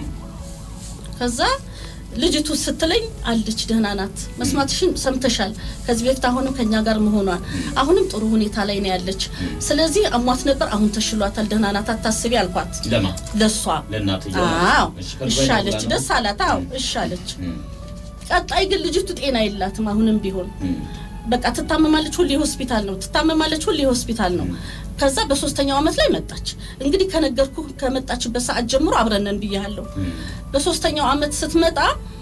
ከዛ ልጅቱ ስትለኝ አለች ደህና ናት፣ መስማትሽን ሰምተሻል። ከዚህ በፊት አሁንም ከኛ ጋር መሆኗን አሁንም ጥሩ ሁኔታ ላይ ነው ያለች። ስለዚህ አሟት ነበር፣ አሁን ተሽሏታል፣ ደህና ናት፣ አታስቢ አልኳት። ለማ ለሷ ለእናትየው አዎ እሺ፣ ከዱባይ እሺ አለች፣ ደውላ ነው? ደስ አላት። አዎ እሺ አለች። እም፣ ቀጣይ ግን ልጅቱ ጤና የላትም አሁንም ቢሆን እም፣ በቃ ትታመማለች፣ ሁሌ ሆስፒታል ነው ትታመማለች፣ ሁሌ ሆስፒታል ነው። ከዛ በሶስተኛው አመት ላይ መጣች። እንግዲህ ከነገርኩ ከመጣችበት ሰዓት ጀምሮ አብረነን ብያለሁ። እም፣ በሶስተኛው አመት ስትመጣ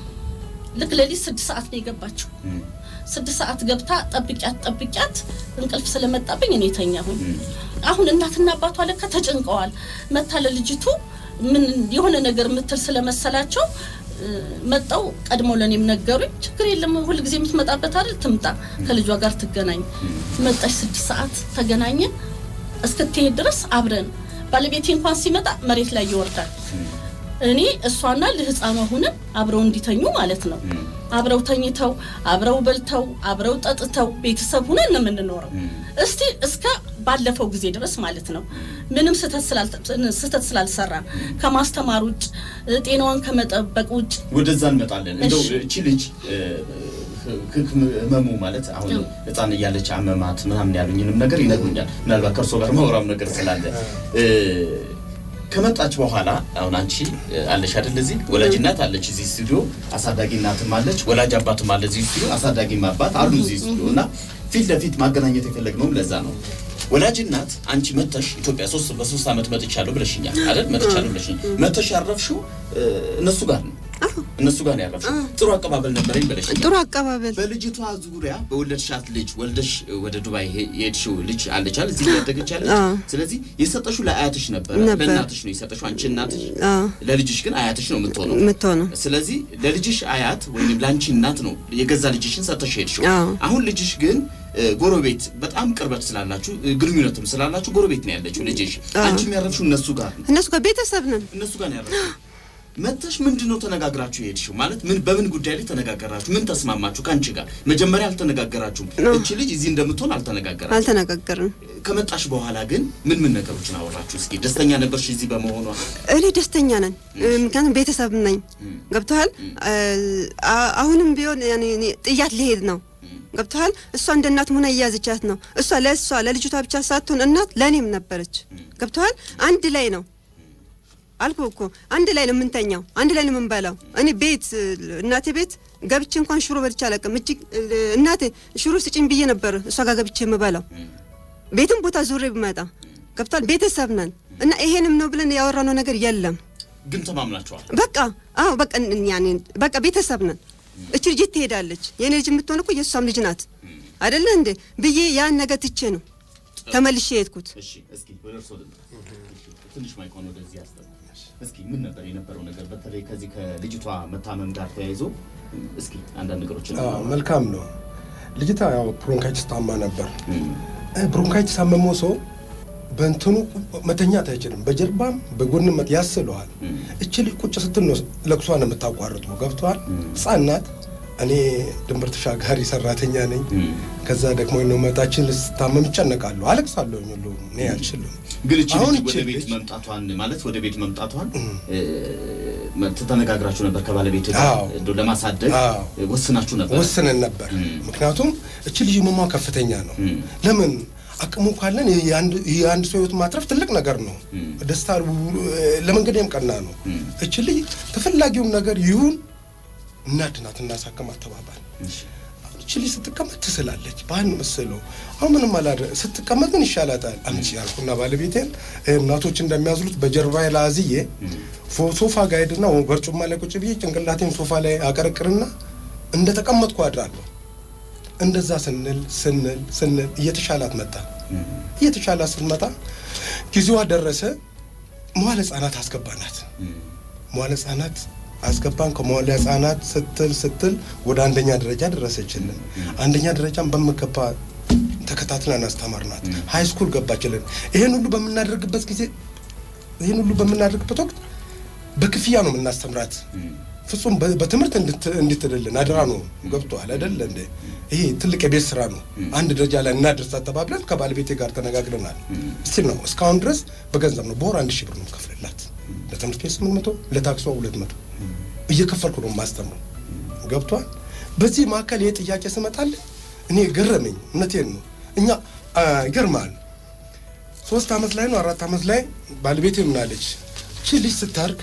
ልክ ሌሊት ስድስት ሰዓት ነው የገባችው። እም፣ ስድስት ሰዓት ገብታ ጠብቂያት ጠብቂያት እንቅልፍ ስለመጣብኝ እኔ ተኛሁኝ። እም። አሁን እናትና አባቷ ለካ ተጨንቀዋል። መታ ለልጅቱ ምን የሆነ ነገር የምትል ስለመሰላቸው እ፣ መጣው ቀድመው ለእኔም ነገሩኝ። ችግር የለም ሁልጊዜ የምትመጣበት አይደል ትምጣ፣ ከልጇ ጋር ትገናኝ። መጣች። ስድስት ሰዓት ተገናኘን። እስክትሄድ ድረስ አብረን ባለቤቴ እንኳን ሲመጣ መሬት ላይ ይወርዳል። እኔ እሷና ለህፃኗ ሁነን አብረው እንዲተኙ ማለት ነው። አብረው ተኝተው አብረው በልተው አብረው ጠጥተው ቤተሰብ ሁነን ነው የምንኖረው። እስቲ እስከ ባለፈው ጊዜ ድረስ ማለት ነው። ምንም ስህተት ስላልተ- ስህተት ስላልሰራ ከማስተማር ውጭ ጤናዋን ከመጠበቅ ውጭ ወደዛ እንመጣለን። እንደው እሺ። እቺ ልጅ እ፣ ህ- ህመሙ ማለት አሁን አዎ። ህፃን እያለች አመማት ምናምን ያሉኝንም ነገር ይነግሩኛል። ምናልባት ከእርሶ ጋር ማውራም ነገር ስላለ እ፣ ከመጣች በኋላ አሁን አንቺ እ፣ አለሽ አይደል እዚህ ወላጅ እናት አለች እዚህ ስቱዲዮ፣ አሳዳጊ እናትም አለች፣ ወላጅ አባትም አለ እዚህ ስቱዲዮ፣ አሳዳጊም አባት አሉ እዚህ ስቱዲዮ እና ፊት ለፊት ማገናኘት የፈለግነውም ለዛ ነው። ወላጅ እናት አንቺ መተሽ ኢትዮጵያ ሶስት በሶስት ዓመት መጥቻለሁ ብለሽኛል አይደል? መጥቻለሁ ብለሽኝ መተሽ ያረፍሽው እ፣ እነሱ ጋር ነው እነሱ ጋር ነው ያረፍሽው። ጥሩ አቀባበል ነበረኝ ብለሽኛል። ጥሩ አቀባበል በልጅቷ ዙሪያ በወለድሻት ልጅ ወልደሽ ወደ ዱባይ ሄ- የሄድሽው ልጅ አለቻል እዚህ ያደገች አለች። አዎ። ስለዚህ የሰጠሽው ለአያትሽ ነበረ፣ ነበር። ለእናትሽ ነው የሰጠሽው። አንቺ እናትሽ፣ አዎ ለልጅሽ ግን አያትሽ ነው የምትሆነው። የምትሆነው ስለዚህ ለልጅሽ አያት ወይም ለአንቺ እናት ነው የገዛ ልጅሽን ሰጠሽ ሄድሽው። አዎ። አሁን ልጅሽ ግን እ፣ ጎረቤት በጣም ቅርበት ስላላችሁ እ፣ ግንኙነትም ስላላችሁ ጎረቤት ነው ያለችው ልጅሽ። አዎ። አንቺም ያረፍሽው እነሱ ጋር ነው እነሱ ጋር ቤተሰብ ነን። እነሱ ጋር ነው ያረፍሽው። መተሽ ምንድን ነው ተነጋግራችሁ የሄድሽው? ማለት ምን በምን ጉዳይ ላይ ተነጋገራችሁ? ምን ተስማማችሁ? ከአንቺ ጋር መጀመሪያ አልተነጋገራችሁም። ነው። እቺ ልጅ እዚህ እንደምትሆን አልተነጋገራችሁ። አልተነጋገርንም። ከመጣሽ በኋላ ግን ምን ምን ነገሮችን አወራችሁ? እስኪ ደስተኛ ነበርሽ እዚህ በመሆኗ? እኔ ደስተኛ ነን፣ ምክንያቱም ቤተሰብ ነኝ። ገብተዋል። አሁንም ቢሆን ያኔ እኔ ጥያት ሊሄድ ነው ገብተሃል። እሷ እንደ እናት ሆና እያያዘቻት ነው። እሷ ለእሷ ለልጅቷ ብቻ ሳትሆን እናት ለእኔም ነበረች። ገብተሃል። አንድ ላይ ነው አልኩ እኮ አንድ ላይ ነው የምንተኛው፣ አንድ ላይ ነው የምንበላው። እኔ ቤት እናቴ ቤት ገብቼ እንኳን ሽሮ በልቼ አላውቅም። እጅግ እናቴ ሽሮ ስጭኝ ብዬ ነበር እሷ ጋር ገብቼ የምበላው። ቤትም ቦታ ዙሬ ብመጣ ገብቷል። ቤተሰብ ነን እና ይሄንም ነው ብለን ያወራነው ነገር የለም። ግን ተማምናችኋል። በቃ አዎ፣ በቃ ያኔ በቃ ቤተሰብ ነን። እች ልጅ ትሄዳለች። የኔ ልጅ የምትሆን እኮ የእሷም ልጅ ናት አይደለ እንዴ ብዬ ያን ነገር ትቼ ነው ተመልሼ የሄድኩት። እሺ፣ እስኪ ወደ እርስዎ ልምጣ። ትንሽ ማይኮን ወደዚህ ያስጠና። እስኪ ምን ነበር የነበረው ነገር በተለይ ከዚህ ከልጅቷ መታመም ጋር ተያይዞ እስኪ አንዳንድ ነገሮችን አዎ፣ መልካም ነው። ልጅቷ ያው ብሮንካይትስ ታማ ነበር። ብሮንካይትስ ታመመው ሰው በእንትኑ መተኛት አይችልም። በጀርባም በጎንም ያስለዋል። እች ልጅ ቁጭ ስትል ነው ለቅሷን የምታቋርጠው። ገብተዋል። ሕፃን ናት። እኔ ድንበር ተሻጋሪ ሰራተኛ ነኝ። ከዛ ደግሞ ነው መጣችን ስታመም እጨነቃለሁ፣ አለቅሳለሁ። ሁሉ እኔ አልችልም። ግን እቺ አሁን ልጅ እቺ ወደ ቤት ልጅ መምጣቷን ማለት ወደ ቤት መምጣቷን ተነጋግራችሁ ነበር ከባለቤት ጋር አዎ። እንደው ለማሳደግ አዎ። ወስናችሁ ነበር? ወስነን ነበር። ም። ምክንያቱም እች ልጅ መሟ ከፍተኛ ነው። ም። ለምን አቅሙ ካለን የአንድ የአንድ ሰው ህይወት ማትረፍ ትልቅ ነገር ነው። ም። ደስታ ለመንገዴም ቀና ነው። ም። እች ልጅ ተፈላጊውን ነገር ይሁን እናድናት እናሳከማት ተባባል። እሺ። እች ልጅ ስትቀመጥ ትስላለች። ባህል ነው መሰለው። አሁን ምንም አላደ ስትቀመጥ ግን ይሻላታል። አምጪ ያልኩና ባለቤቴን እናቶች እንደሚያዝሉት በጀርባ ላይ አዝዬ ፎ- ሶፋ ጋር ሄድና በርጩማ ላይ ቁጭ ብዬ ጭንቅላቴን ሶፋ ላይ አቀረቅርና እንደ ተቀመጥኩ አድራለሁ። እንደዛ ስንል ስንል ስንል እየተሻላት መጣ። እየተሻላት ስትመጣ ጊዜዋ ደረሰ። መዋለ ህጻናት አስገባናት። መዋለ ህጻናት አስገባን። ከመዋለ ህጻናት ስትል ስትል ወደ አንደኛ ደረጃ ደረሰችልን። አንደኛ ደረጃን በምገባ ተከታትለን አስተማርናት። ሀይ ስኩል ገባችልን። ይሄን ሁሉ በምናደርግበት ጊዜ ይህን ሁሉ በምናደርግበት ወቅት በክፍያ ነው የምናስተምራት። ፍጹም በ- በትምህርት እንድት- እንድትድልን አድራ ነው። ገብቶሃል አይደለ እንዴ? ይሄ ትልቅ የቤት ስራ ነው። አንድ ደረጃ ላይ እናድርሳት ተባብለን ከባለቤቴ ጋር ተነጋግረናል። እስቲል ነው እስካሁን ድረስ በገንዘብ ነው። በወር አንድ ሺህ ብር ነው ከፍልላት። ለትምህርት ቤት ስምንት መቶ ለታክሷ ሁለት መቶ እየከፈልኩ ነው የማስተምረው። ገብቷል። በዚህ መካከል ይህ ጥያቄ ስመጣልኝ እኔ ገረመኝ። እውነቴን ነው። እኛ አ፣ ይገርማል ሶስት አመት ላይ ነው አራት አመት ላይ ባለቤቴ ምናለች እቺ ልጅ ስታርግ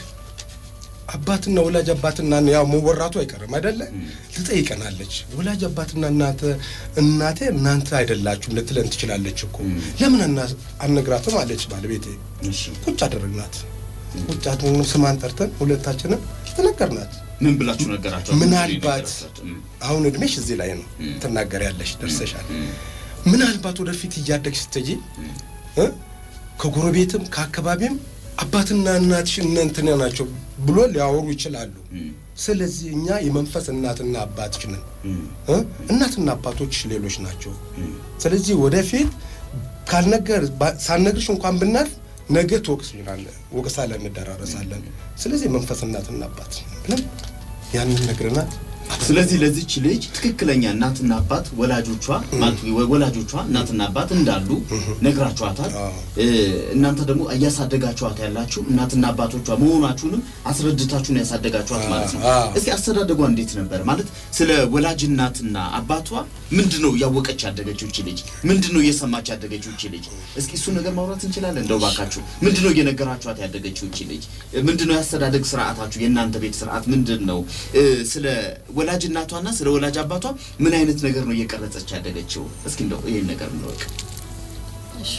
አባትና ወላጅ አባትና ያው መወራቱ አይቀርም አይደለ ትጠይቀናለች ወላጅ አባትና እናተ እናቴ እናንተ አይደላችሁም ልትለን ትችላለች እኮ ለምን አና- አነግራትም አለች ባለቤቴ እሺ። ቁጭ አደረግናት ቁጭ አድርገን ስማን ጠርተን ሁለታችንም ተነገርናት ምን ብላችሁ ነገራችሁ? ምናልባት አሁን እድሜሽ እዚህ ላይ ነው ትናገሪያለሽ፣ ደርሰሻል። ምናልባት ወደፊት እያደግሽ ስትሄጂ እ ከጎረቤትም ከአካባቢም አባትና እናትሽ እነ እንትና ናቸው ብሎ ሊያወሩ ይችላሉ። ስለዚህ እኛ የመንፈስ እናትና አባትሽ ነን እ እናትና አባቶችሽ ሌሎች ናቸው። ስለዚህ ወደፊት ካልነገር ባ- ሳልነግርሽ እንኳን ብናልፍ ነገ ትወቅስልናለህ፣ ወቀሳ ላይ እንደራረሳለን። ስለዚህ የመንፈስ እናትና አባት ብለን ያንን ነግረናት ስለዚህ ለዚች ልጅ ትክክለኛ እናትና አባት ወላጆቿ ማለት ወላጆቿ እናትና አባት እንዳሉ ነግራችኋታል። አዎ። እ፣ እናንተ ደግሞ እያሳደጋችኋት ያላችሁ እናትና አባቶቿ መሆናችሁንም አስረድታችሁ ነው ያሳደጋችኋት ማለት ነው። አዎ። እስኪ አስተዳደጓ እንዴት ነበር? ማለት ስለ ወላጅ እናትና አባቷ ምንድን ነው እያወቀች ያደገችው እቺ ልጅ? ምንድን ነው እየሰማች ያደገችው እቺ ልጅ? እስኪ እሱ ነገር ማውራት እንችላለን? እንደው ባካችሁ ምንድን ነው እየነገራችኋት ያደገችው እቺ ልጅ? ምንድን ነው ያስተዳደግ ስርዓታችሁ? የእናንተ ቤት ስርዓት ምንድን ነው? እ፣ ስለ ወላጅ እናቷና ስለ ወላጅ አባቷ ምን አይነት ነገር ነው እየቀረጸች ያደገችው? እስኪ እንደው ይህን ነገር እንወቅ። እሺ።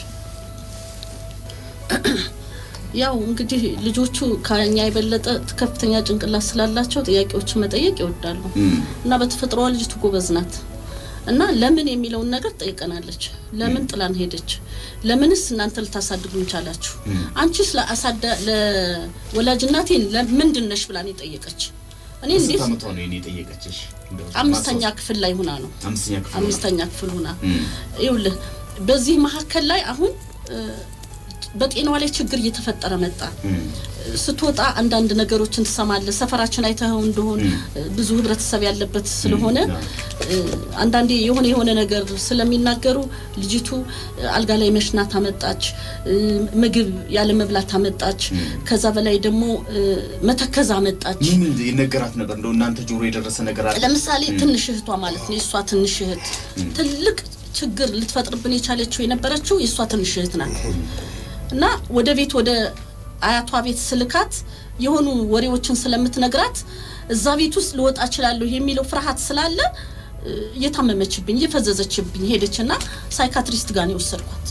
ያው እንግዲህ ልጆቹ ከኛ የበለጠ ከፍተኛ ጭንቅላት ስላላቸው ጥያቄዎችን መጠየቅ ይወዳሉ እም፣ እና በተፈጥሮዋ ልጅቱ ጎበዝ ናት እና ለምን የሚለውን ነገር ጠይቀናለች። ለምን ጥላን ሄደች? ለምንስ እናንተ ልታሳድጉን ቻላችሁ? አንቺስ ለአሳዳ ለወላጅ እናቴን ለምንድን ነሽ ብላን የጠየቀች እኔ በስንት እንዴት ዓመቷ ነው የኔ የጠየቀችሽ? እንደው አምስተኛ ማስታወስ- ክፍል ላይ ሁና ነው አምስተኛ ክፍል አምስተኛ ክፍል ሁና እም፣ ይኸውልህ በዚህ መካከል ላይ አሁን እ፣ በጤናዋ ላይ ችግር እየተፈጠረ መጣ። ስትወጣ አንዳንድ ነገሮችን ትሰማለህ። ሰፈራችን አይተኸው እንደሆን ብዙ ህብረተሰብ ያለበት ስለሆነ እ፣ አንዳንዴ የሆነ የሆነ ነገር ስለሚናገሩ ልጅቱ እ፣ አልጋ ላይ መሽናት አመጣች፣ እ፣ ምግብ ያለ መብላት አመጣች፣ ከዛ በላይ ደግሞ እ፣ መተከዝ አመጣች። ምን ምን ይነገራት ነበር? እንደው እናንተ ጆሮ የደረሰ ነገር አለ? ለምሳሌ ትንሽ እህቷ ማለት ነው። የእሷ ትንሽ እህት ትልቅ ችግር ልትፈጥርብን የቻለችው የነበረችው የእሷ ትንሽ እህት ናት እና ወደ ቤት ወደ አያቷ ቤት ስልካት የሆኑ ወሬዎችን ስለምትነግራት እዛ ቤት ውስጥ ልወጣ እችላለሁ የሚለው ፍርሃት ስላለ እ፣ እየታመመችብኝ እየፈዘዘችብኝ ሄደችና ሳይካትሪስት ጋር ነው የወሰድኳት።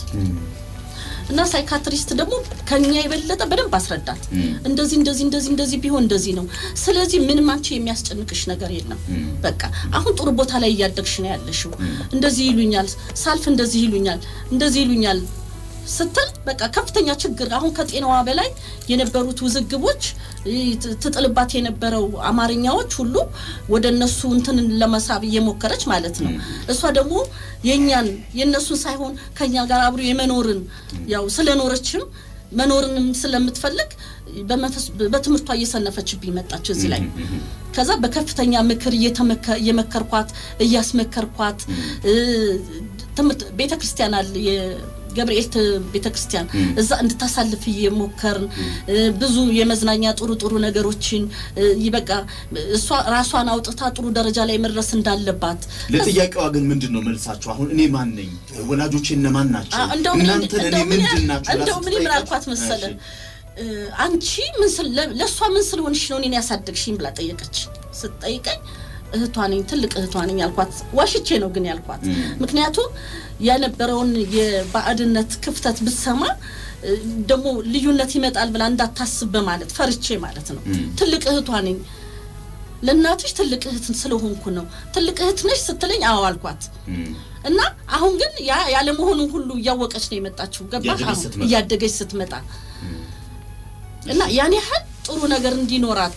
እና ሳይካትሪስት ደግሞ ከኛ የበለጠ በደንብ አስረዳት። እንደዚህ እንደዚህ እንደዚህ እንደዚህ ቢሆን እንደዚህ ነው። ስለዚህ ምንም አንቺ የሚያስጨንቅሽ ነገር የለም። በቃ አሁን ጥሩ ቦታ ላይ እያደግሽ ነው ያለሽው። እንደዚህ ይሉኛል፣ ሳልፍ እንደዚህ ይሉኛል፣ እንደዚህ ይሉኛል ስትል በቃ ከፍተኛ ችግር አሁን ከጤናዋ በላይ የነበሩት ውዝግቦች ይህ ት- ትጥልባት የነበረው አማርኛዎች ሁሉ ወደ እነሱ እንትን ለመሳብ እየሞከረች ማለት ነው። እሷ ደግሞ የእኛን የእነሱን ሳይሆን ከኛ ጋር አብሮ የመኖርን ያው ስለኖረችም መኖርንም ስለምትፈልግ በመንፈስ- በትምህርቷ እየሰነፈችብኝ መጣች እዚህ ላይ ከዛ በከፍተኛ ምክር እየተመከ- እየመከርኳት እያስመከርኳት እ፣ ትምህርት ቤተ ክርስቲያን አለ የገብርኤል ት- ቤተ ክርስቲያን እዛ እንድታሳልፍ እየሞከርን እ፣ ብዙ የመዝናኛ ጥሩ ጥሩ ነገሮችን እ፣ ይበቃ እሷ ራሷን አውጥታ ጥሩ ደረጃ ላይ መድረስ እንዳለባት ለጥያቄዋ ግን ምንድን ነው መልሳቸው? አሁን እኔ ማን ነኝ? ወላጆቼ እነማን ናቸው? አ- እንደው ምን- እናንተ ለእኔ እንደው ምን ምንድን ያ- ናቸው? ብላ እንደው ምን ምን ስትጠይቃት፣ አልኳት መሰለ እሺ፣ እ፣ አንቺ ምን ስል- ለ- ለእሷ ምን ስለሆንሽ ነው እኔን ያሳደግሽኝ ብላ ጠየቀች። ስትጠይቀኝ እህቷ ነኝ ትልቅ እህቷ ነኝ ያልኳት ዋሽቼ ነው ግን ያልኳት። ምክንያቱም የነበረውን የባዕድነት ክፍተት ብትሰማ እ፣ ደግሞ ልዩነት ይመጣል ብላ እንዳታስብ በማለት ፈርቼ ማለት ነው። ትልቅ እህቷ ነኝ ለእናትሽ ትልቅ እህት ስለሆንኩ ነው። ትልቅ እህት ነሽ ስትለኝ አዎ አልኳት። እና አሁን ግን ያ ያለመሆኑን ሁሉ እያወቀች ነው የመጣችው። ገባህ? እያደገች አሁን ስትመጣ። እያደገች ስትመጣ እና ያን ያህል ጥሩ ነገር እንዲኖራት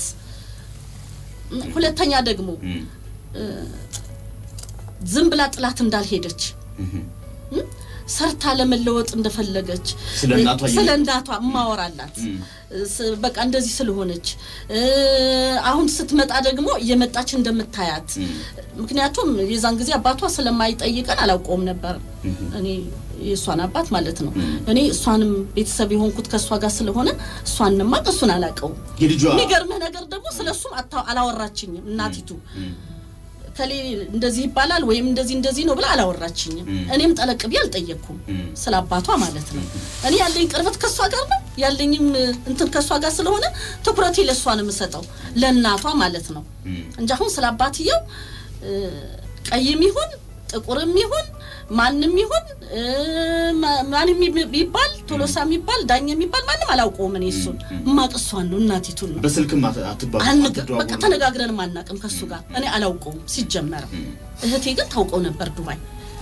ሁለተኛ ደግሞ እ፣ ዝም ብላ ጥላት እንዳልሄደች እም፣ ሰርታ ለመለወጥ እንደፈለገች ስለ እናቷ ስለ እየነገረች። እናቷ እማወራላት ስ- በቃ እንደዚህ ስለሆነች እ፣ አሁን ስትመጣ ደግሞ እየመጣች እንደምታያት ምክንያቱም የዛን ጊዜ አባቷ ስለማይጠይቀን አላውቀውም ነበር እኔ የእሷን አባት ማለት ነው እኔ እሷንም ቤተሰብ የሆንኩት ከእሷ ጋር ስለሆነ እሷን ማቅ እሱን አላውቀውም የልጇ የሚገርምህ ነገር ደግሞ ስለ እሱም አታ- አላወራችኝም እናቲቱ ከሌ እንደዚህ ይባላል ወይም እንደዚህ እንደዚህ ነው ብላ አላወራችኝም። እኔም ጠለቅ ብዬ አልጠየቅኩም ስለ አባቷ ማለት ነው። እኔ ያለኝ ቅርበት ከእሷ ጋር ነው ያለኝም እንትን ከእሷ ጋር ስለሆነ ትኩረቴ ለእሷ ነው የምሰጠው ለእናቷ ማለት ነው እንጂ አሁን ስለ አባትየው እ፣ ቀይም ይሁን ጥቁርም ይሁን ማንም ይሁን እ፣ ማ- ማንም ይባል ቶሎሳ የሚባል ዳኛ የሚባል ማንም አላውቀውም። እኔ እሱን እማቅ እሷን ነው እናቲቱን ነው በስልክም አት- አትባሉ አንግ አትደዋወሉ? በቃ ተነጋግረንም አናውቅም ከሱ ጋር እኔ አላውቀውም ሲጀመር እህቴ ግን ታውቀው ነበር ዱባይ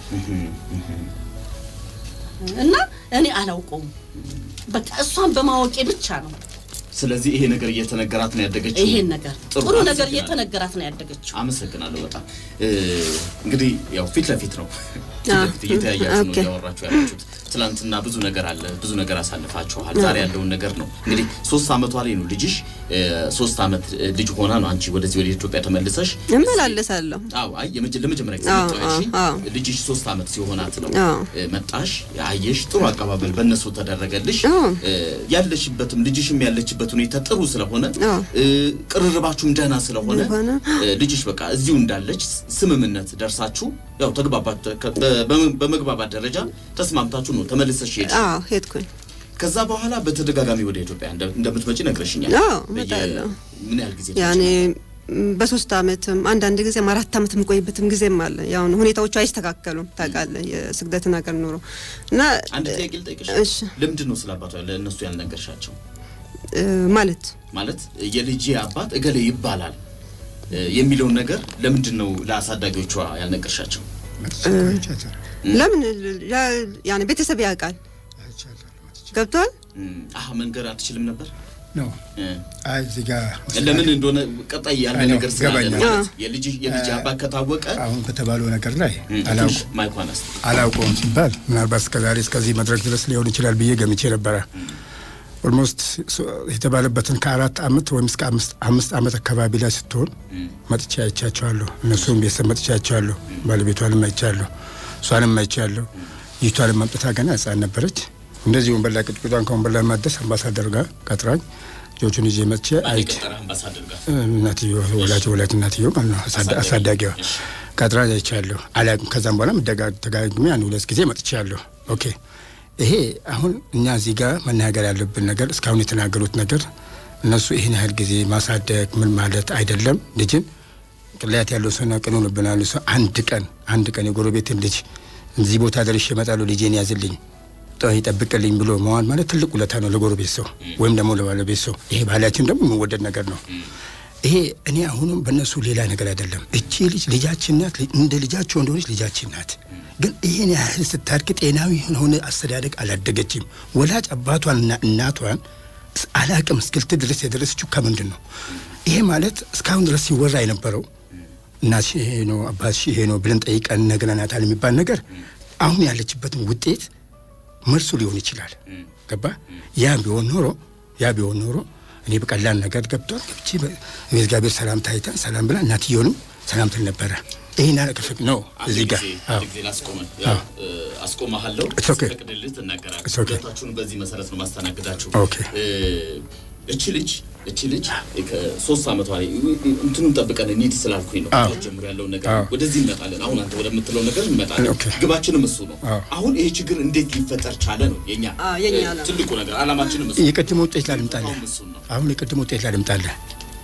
እና እኔ አላውቀውም በቃ እሷን በማወቄ ብቻ ነው ስለዚህ ይሄ ነገር እየተነገራት ነው ያደገችው። ይሄን ነገር ጥሩ፣ ጥሩ ነገር አመሰግናለሁ። እየተነገራት ነው ያደገችው አመሰግናለሁ በጣም እ፣ እንግዲህ ያው ፊት ለፊት ነው ፊት ለፊት እየተያያችሁ ነው ኦኬ። እያወራችሁ ያላችሁት። ትናንትና ብዙ ነገር አለ፣ ብዙ ነገር አሳልፋችኋል። ዛሬ ያለውን ነገር ነው እንግዲህ ሶስት አመቷ ላይ ነው ልጅሽ እ፣ ሶስት አመት እ፣ ልጅ ሆና ነው አንቺ ወደዚህ ወደ ኢትዮጵያ ተመልሰሽ እመላለሳለሁ። አዎ አይ የመጀ- ለመጀመሪያ ጊዜ አዎ፣ መጣሽ አዎ፣ አዎ። ልጅሽ ሶስት አመት ሲሆናት ነው አዎ። እ፣ መጣሽ አየሽ ጥሩ አቀባበል በእነሱ ተደረገልሽ አዎ። እ፣ ያለሽበትም ልጅሽም ያለችበት ሁኔታ ጥሩ ስለሆነ አዎ። እ፣ ቅርርባችሁም ደህና ስለሆነ ስለሆነ፣ እ፣ ልጅሽ በቃ እዚሁ እንዳለች ስምምነት ደርሳችሁ ያው ተግባባችሁ ከ- በ- በመግባባት ደረጃ ተስማምታችሁ ነው ተመልሰሽ ሄድሽ አዎ ሄድኩኝ። ከዛ በኋላ በተደጋጋሚ ወደ ኢትዮጵያ እንደ- እንደምትመጪ ነግረሽኛል አዎ፣ በየ- እመጣለሁ። ምን ያህል ጊዜ ያኔ ትመጪ ም፣ በሶስት አመትም አንዳንድ ጊዜም አራት አመት የምቆይበትም ጊዜም አለ። ያው ሁኔታዎቹ አይስተካከሉም ታውቃለህ፣ የስግደት ነገር ኑሮ እና አንድ ጥያቄ ልጠይቅሽ እሺ። ለምንድን ነው ስለ አባቷ ለእነሱ ያልነገርሻቸው እ፣ ማለት ማለት የልጄ አባት እገሌ ይባላል እ፣ የሚለውን ነገር ለምንድን ነው ለአሳዳጊዎቿ ያልነገርሻቸው ለምን ያ- ያኔ ቤተሰብ ያውቃል ገብቷል። እም፣ አህ መንገር አትችልም ነበር ነው እ፣ አይ እዚህ ጋር ለምን እንደሆነ ቀጣይ ያለ አይ ነው፣ ነገር ስላለ ነው ገባኛል። ማለት የልጅ የልጅ አባት ከታወቀ አሁን በተባለው ነገር ላይ እ፣ ትንሽ አላውቁ ማይኳን አስ አላውቀውም ሲባል ምናልባት እስከዛሬ እስከዚህ መድረክ ድረስ ሊሆን ይችላል ብዬ ገምቼ ነበረ። ኦልሞስት የተባለበትን ከአራት አመት ወይም እስከ አምስት አምስት አመት አካባቢ ላይ ስትሆን መጥቻ አይቻቸዋለሁ። እነሱም ቤተሰብ መጥቻ አይቻለሁ። ባለቤቷንም አይቻለሁ። እሷንም አይቻለሁ። ይቷንም መምጠታ ገና ህጻን ነበረች። እንደዚህ ወንበር ላይ ቅጥቅጧን ከወንበር ላይ ማደስ አምባሳደር ጋር ቀጥራኝ ልጆቹን ይዤ መጥቼ አይቼ ቀጠረ አምባሳደር ጋር እናትዮ ወላጅ ወላጅ እናትዮ ማለት ነው አሳዳ- አሳዳጊዋ ቀጥራ አይቻለሁ። አላውቅም። ከዛም በኋላ ደጋግሜ አንድ ሁለት ጊዜ መጥቻለሁ። ኦኬ ይሄ አሁን እኛ እዚህ ጋር መናገር ያለብን ነገር እስካሁን የተናገሩት ነገር እነሱ ይህን ያህል ጊዜ ማሳደግ ምን ማለት አይደለም። ልጅን ቅላያት ያለው ሰው ቅን ሆኖብናል። ሰው አንድ ቀን አንድ ቀን የጎረቤትን ልጅ እዚህ ቦታ ደርሼ እመጣለሁ ልጄን ያዝልኝ ጥ- ይጠብቅልኝ ብሎ መዋል ማለት ትልቅ ውለታ ነው ለጎረቤት ሰው ወይም ደግሞ ለባለቤት ሰው። ይሄ ባህላችን ደግሞ የሚወደድ ነገር ነው። ይሄ እኔ አሁንም በእነሱ ሌላ ነገር አይደለም። እቺ ልጅ ልጃችን ናት፣ ሊ- እንደ ልጃቸው እንደሆነች ልጃችን ናት። ግን ይህን ያህል ስታድግ ጤናዊ የሆነ አስተዳደግ አላደገችም። ወላጅ አባቷንና እናቷን ስ- አላቅም እስክልት ድረስ የደረሰችው ከምንድን ነው? ይሄ ማለት እስካሁን ድረስ ሲወራ የነበረው እናትሽ ይሄ ነው አባትሽ ይሄ ነው ብለን ጠይቀን ነግረናታል የሚባል ነገር አሁን ያለችበትን ውጤት መልሱ ሊሆን ይችላል። ገባ? ያ ቢሆን ኖሮ ያ ቢሆን ኖሮ እኔ በቀላል ነገር ገብቷል ገብቼ በ- በእግዚአብሔር ሰላምታ አይተን ሰላም ብላ እናትየውንም ሰላም ትል ነበረ። ይህን ያለቅፍቅ ነው እዚህ ጋር አዎ። ጊዜ ላስቆመን ያው እ፣ አስቆመሃለሁ It's okay. ፈቅድልህ ትናገራለህ It's okay. ሁለታችሁንም በዚህ መሰረት ነው ማስተናግዳችሁ Okay. እ፣ እቺ ልጅ እቺ ልጅ ከሶስት ዓመቷ ላይ እንትኑን ጠብቀን እንሂድ ስላልኩኝ ነው አዎ። ከታች ጀምሮ ያለውን ነገር አዎ። ወደዚህ እንመጣለን አሁን አንተ ወደምትለው ነገር እንመጣለን Okay. ግባችንም እሱ ነው አዎ። አሁን ይሄ ችግር እንዴት ሊፈጠር ቻለ ነው የኛ አዎ፣ የኛ እ፣ ዓላማ። ትልቁ ነገር አላማችንም እሱ ነው። የቅድም ውጤት ላልምጣለህ አሁን እሱን ነው አሁን የቅድም ውጤት ላልምጣለህ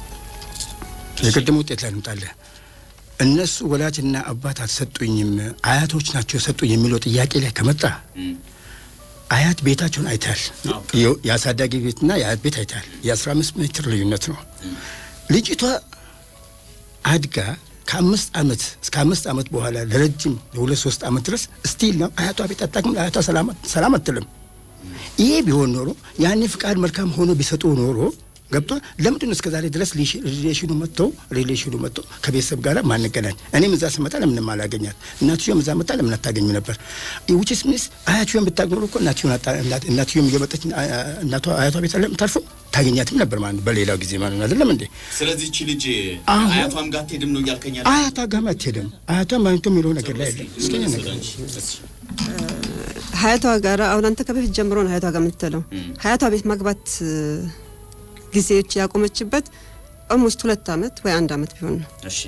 የቅድም ውጤት ላልምጣለህ እነሱ ወላጅና አባት አልሰጡኝም አያቶች ናቸው የሰጡኝ የሚለው ጥያቄ ላይ ከመጣ እም፣ አያት ቤታቸውን አይታል ኦኬ። የአሳዳጊ ቤትና የአያት ቤት አይታል የአስራ አምስት ሜትር ልዩነት ነው ልጅቷ አድጋ ከአምስት ዓመት እስከ አምስት ዓመት በኋላ ለረጅም የሁለት ሶስት ዓመት ድረስ ስቲል ነው አያቷ ቤት አታውቅም አያቷ ሰላም ሰላም አትልም ይሄ ቢሆን ኖሮ ያኔ ፍቃድ መልካም ሆኖ ቢሰጡ ኖሮ ገብቷል ለምንድን ነው እስከ ዛሬ ድረስ ሊሽ- ሪሌሽኑ መጥተው ሪሌሽኑ መጥተው ከቤተሰብ ጋር ማንገናኝ እኔም እዛ ስመጣ ለምንም አላገኛት እናትዮም እዛ መጣ ለምን አታገኙ ነበር ውጭስ ሚስ አያትዮም ብታውቅ ኖሮ እኮ እናትዮም አታ- እናት- እናትዮም እየመጣች አ- አ- እናቷ አያቷ ቤት ለምታልፈው ታገኛትም ነበር ማለት ነው በሌላው ጊዜ ማለት ነው አይደለም እንዴ ስለዚህ እቺ ልጅ አሁን- አያቷም ጋር አትሄድም ነው እያልከኛል አያቷ ጋር አትሄድም አያቷ ማግኘቱ የሚለው ነገር ላይ የለም እስኪ እኔ ነገር ሀያቷ ጋር አሁን አንተ ከበፊት ጀምሮ ነው ሀያቷ ጋር የምትለው ሀያቷ ቤት መግባት እ፣ ጊዜዎች ያቆመችበት ኦልሞስት ሁለት አመት ወይ አንድ አመት ቢሆን ነው። እሺ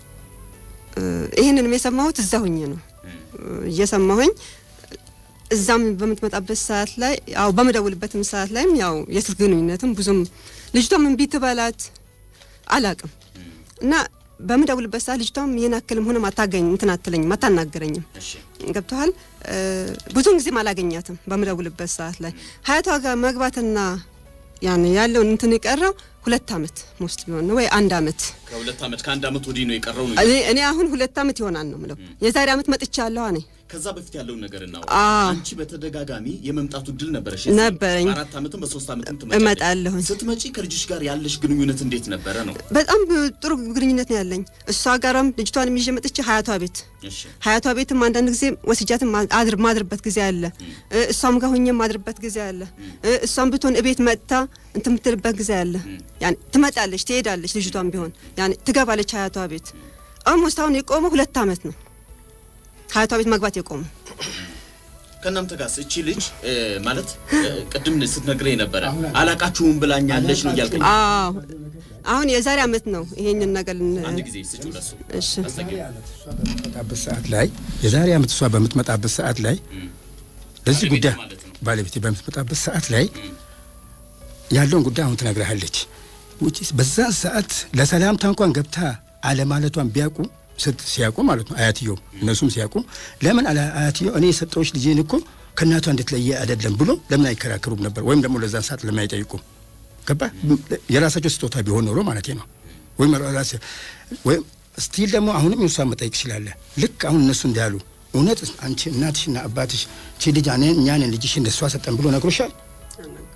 እ፣ ይህንንም የሰማሁት እዛ ሁኜ ነው እ፣ እየሰማሁኝ እዛም በምትመጣበት ሰዓት ላይ ያው በምደውልበትም ሰዓት ላይም ያው የስልክ ግንኙነትም ብዙም ልጅቷም እምቢ ትበላት አላቅም እና በምደውልበት ሰዓት ልጅቷም ይህን ያክልም ሆነም አታገኝ እንትን አትለኝም አታናገረኝም እሺ ገብተዋል ብዙውን ጊዜም አላገኛትም በምደውልበት ሰዓት ላይ ሀያቷ ጋር መግባትና ያን ያለውን እንትን የቀረው ሁለት አመት ሞስት ቢሆን ነው ወይ አንድ አመት ከሁለት ዓመት ከአንድ ዓመት ወዲህ ነው የቀረው ነው እኔ እኔ አሁን ሁለት አመት ይሆናል ነው ምለው የዛሬ አመት መጥቻለሁ እኔ ከዛ በፊት ያለውን ነገር እናውራ። አዎ። አንቺ በተደጋጋሚ የመምጣቱ እድል ነበረሽ? ነበረኝ። በአራት ዓመትም በሶስት ዓመትም እመጣለሁኝ። ስትመጪ ከልጅሽ ጋር ያለሽ ግንኙነት እንዴት ነበረ ነው? በጣም ጥሩ ግንኙነት ነው ያለኝ እሷ ጋራም ልጅቷንም ይዤ መጥቼ ሀያቷ ቤት እሺ ሀያቷ ቤትም አንዳንድ ጊዜ ወስጃትም አድር ማድርበት ጊዜ አለ እ፣ እሷም ጋር ሁኜ ማድርበት ጊዜ አለ እ፣ እሷም ብትሆን እቤት መጥታ እንትን የምትልበት ጊዜ አለ ያኔ ትመጣለች ትሄዳለች ልጅቷም ቢሆን ያኔ ትገባለች ሀያቷ ቤት ኦልሞስት አሁን የቆመው ሁለት አመት ነው ሀያቷ ቤት መግባት የቆመው ከእናንተ ጋር እቺ ልጅ እ፣ ማለት እ፣ ቅድም ስትነግረኝ ነበረ አላቃችሁም ብላኛለች ነው እያልከኝ አዎ አሁን የዛሬ አመት ነው ይሄንን ነገር ልን- አንድ ጊዜ ስጪው ለሱ እሺ አስጠጊው። በምትመጣበት ሰዓት ላይ የዛሬ ዓመት እሷ በምትመጣበት ሰዓት ላይ ለዚህ ባለቤቴ ጉዳይ ማለት ነው። ባለቤቴ በምትመጣበት ሰዓት ላይ ያለውን ጉዳይ አሁን ትነግርሃለች። ውጪስ በዛን ሰዓት ለሰላምታ እንኳን ገብታ አለማለቷን ቢያውቁ ስት- ሲያውቁ ማለት ነው አያትየው እነሱም ሲያውቁ ለምን አላ- አያትየው እኔ የሰጠዎች ልጄን እኮ ከእናቷ እንድትለየ አይደለም ብሎ ለምን አይከራከሩም ነበር? ወይም ደግሞ ለዛን ሰዓት ለምን አይጠይቁም? ገባ የራሳቸው ስጦታ ቢሆን ኖሮ ማለት ነው። ወይም ራስ ወይም ስቲል ደግሞ አሁንም የእሷን መጠየቅ ትችላለህ። ልክ አሁን እነሱ እንዳሉ እውነት አንቺ እናትሽና አባትሽ ቺ ልጅ እኔ እኛን ልጅሽ እንደሷ ሰጠን ብሎ ነግሮሻል?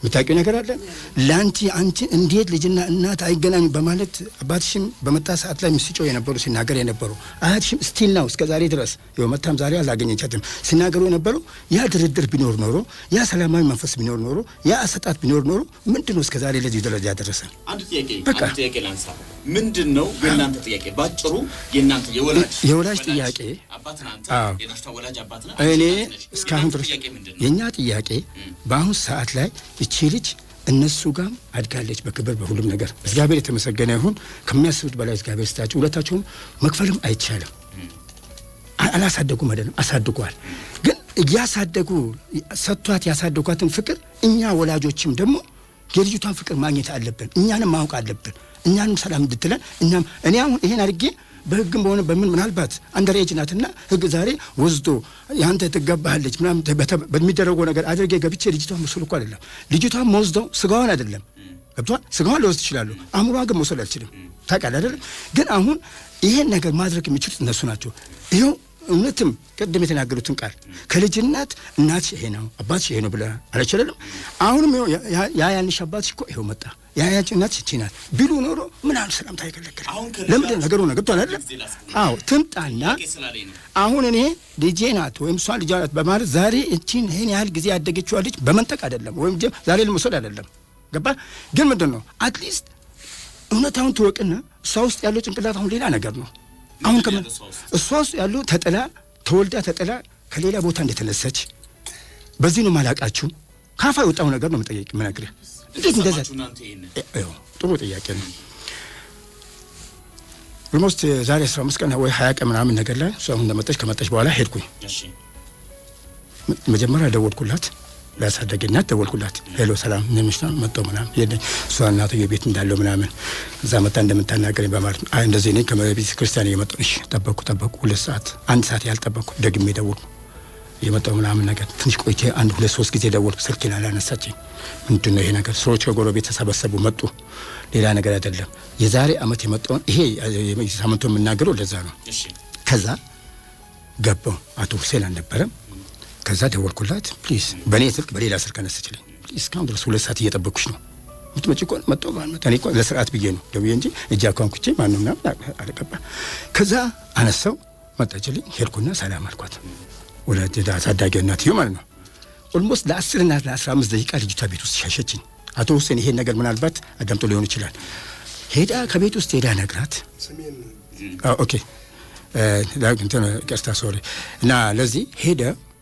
የምታውቂው ነገር አለ ለአንቺ አንቺ እንዴት ልጅና እናት አይገናኙ በማለት አባትሽም በመጣ ሰዓት ላይ ምስጮው የነበሩ ሲናገር የነበሩ አያትሽም ስቲል ነው እስከ ዛሬ ድረስ ይኸው መታም ዛሬ አላገኘቻትም ሲናገሩ የነበሩ ያ ድርድር ቢኖር ኖሮ ያ ሰላማዊ መንፈስ ቢኖር ኖሮ ያ አሰጣት ቢኖር ኖሮ ምንድን ነው እስከ ዛሬ ለዚህ ደረጃ ያደረሰ አንድ ጥያቄ በቃ። አንድ ጥያቄ ላንሳ። ምንድን ነው የእናንተ ጥያቄ? ባጭሩ የእናንተ የወላጅ የወላጅ ጥያቄ አባት ነህ አንተ፣ አዎ። የልጅቷ ወላጅ አባት ነህ፣ እኔ አንቺ እናት ነሽ። እስካሁን የእናንተ ድረስ ጥያቄ ምንድን ነው? የእኛ ጥያቄ በአሁን ሰዓት ላይ እቺ ልጅ እነሱ ጋር አድጋለች በክብር በሁሉም ነገር እግዚአብሔር የተመሰገነ ይሁን ከሚያስቡት በላይ እግዚአብሔር ስታቸው ሁለታቸውም መክፈልም አይቻልም አ- አላሳደጉም አይደለም አሳድጓል ግን እያሳደጉ ሰጥቷት ያሳደጓትን ፍቅር እኛ ወላጆችም ደግሞ የልጅቷን ፍቅር ማግኘት አለብን እኛንም ማወቅ አለብን እኛንም ሰላም እንድትለን እኛም እኔ አሁን ይሄን አድርጌ በህግም በሆነ በምን ምናልባት አንደር ኤጅ ናትና ህግ ዛሬ ወስዶ ያንተ ትገባሃለች ምናምን በተ- በሚደረገው ነገር አድርጌ ገብቼ ልጅቷን መውሰድ እኮ አይደለም ልጅቷን መወስደው ስጋዋን አይደለም ገብቷል ስጋዋን ሊወስድ ይችላሉ አእምሯን ግን መውሰድ አልችልም ታውቃለህ አይደለም ግን አሁን ይሄን ነገር ማድረግ የሚችሉት እነሱ ናቸው ይኸው እውነትም ቅድም የተናገሩትን ቃል ከልጅነት እናትሽ ይሄ ነው አባትሽ ይሄ ነው ብለህ አለች አይደለም አሁንም ይኸው ያ- ያ- ያ ያንሽ አባትሽ እኮ ይኸው መጣ ያ ያንቺ እናትሽ ይቺ ናት ቢሉ ኖሮ ምን አሉ ሰላምታ አይከለክል አሁን ከልጅ ለምንድን ነገሩ ነው ገብቷል አይደለም ጊዜ ላስቀምጥ። አዎ ትምጣና ጥያቄ ስላለኝ ነው። አሁን እኔ ልጄ ናት ወይም እሷ ልጇ ናት በማለት ዛሬ እቺን ይህን ያህል ጊዜ ያደገችዋ ልጅ በመንጠቅ አይደለም ወይም ጀ- ዛሬ ለመውሰድ አይደለም ገባ ግን ምንድን ነው አትሊስት እውነታውን ትወቅና እሷ ውስጥ ያለው ጭንቅላት አሁን ሌላ ነገር ነው አሁን ምንድን ከምን ያለው እሷ ውስጥ? እሷ ውስጥ ያለው ተጥላ ተወልዳ ተጥላ ከሌላ ቦታ እንደተነሳች በዚህ ነው ማላቃችሁ ካፋ የወጣው ነገር ነው መጠየቅ ምነግርህ እንዴት እንደዛ ሰማችሁ እናንተ ይሄንን? ይኸው ጥሩ ጥያቄ ነው ኦልሞስት ዛሬ አስራ አምስት ቀን ወይ ሀያ ቀን ምናምን ነገር ላይ እሷ አሁን እንደመጣች ከመጣች በኋላ ሄድኩኝ እሺ ም- መጀመሪያ ደወልኩላት ለአሳደጌ እናት ደወልኩላት ሄሎ ሰላም እንደምሽታ መጣሁ ምናምን ሄደኝ እሷ እናትዬ ቤት እንዳለው ምናምን እዛ መጣ እንደምታናገረኝ በማለት ነው አይ እንደዚህ እኔ ከቤተ ክርስቲያን እየመጣሁ እሺ ጠበቅኩ ጠበቅኩ ሁለት ሰዓት አንድ ሰዓት ያልጠበቅኩ ደግሜ ደወልኩ የመጣው ምናምን ነገር ትንሽ ቆይቼ አንድ ሁለት ሶስት ጊዜ ደወልኩ ስልኬን አላነሳችኝ ምንድን ነው ይሄ ነገር ሰዎች ከጎረቤት ተሰበሰቡ መጡ ሌላ ነገር አይደለም የዛሬ አመት የመጣውን ይሄ የ- ሳምንቱ የምናገረው ለዛ ነው እሺ ከዛ ገባው አቶ ሁሴን አልነበረም ከዛ ደወልኩላት ፕሊዝ በእኔ ስልክ በሌላ ስልክ አነሳችልኝ ፕሊዝ እስካሁን ድረስ ሁለት ሰዓት እየጠበቅኩሽ ነው ምትመጪ እኮ ነው መጣሁ ማለት እኔ እኮ ለስርዓት ብዬ ነው ደውዬ እንጂ እጅ አኳንኩቼ ማነው ምናምን አ- አልገባ ከዛ አነሳው መጣችልኝ ሄድኩና ሰላም አልኳት ወላጅ አሳዳጊ እናትዬው ማለት ነው ኦልሞስት ለአስር እና ለአስራ አምስት ደቂቃ ልጅቷ ቤት ውስጥ ሻሸችኝ አቶ ሁሴን ይሄን ነገር ምናልባት አዳምጦ ሊሆን ይችላል ሄዳ ከቤት ውስጥ ሄዳ ነግራት ስሜን አዎ፣ ኦኬ እ፣ ላ- እንትን ቀስታ ሶሪ እና ለዚህ ሄደ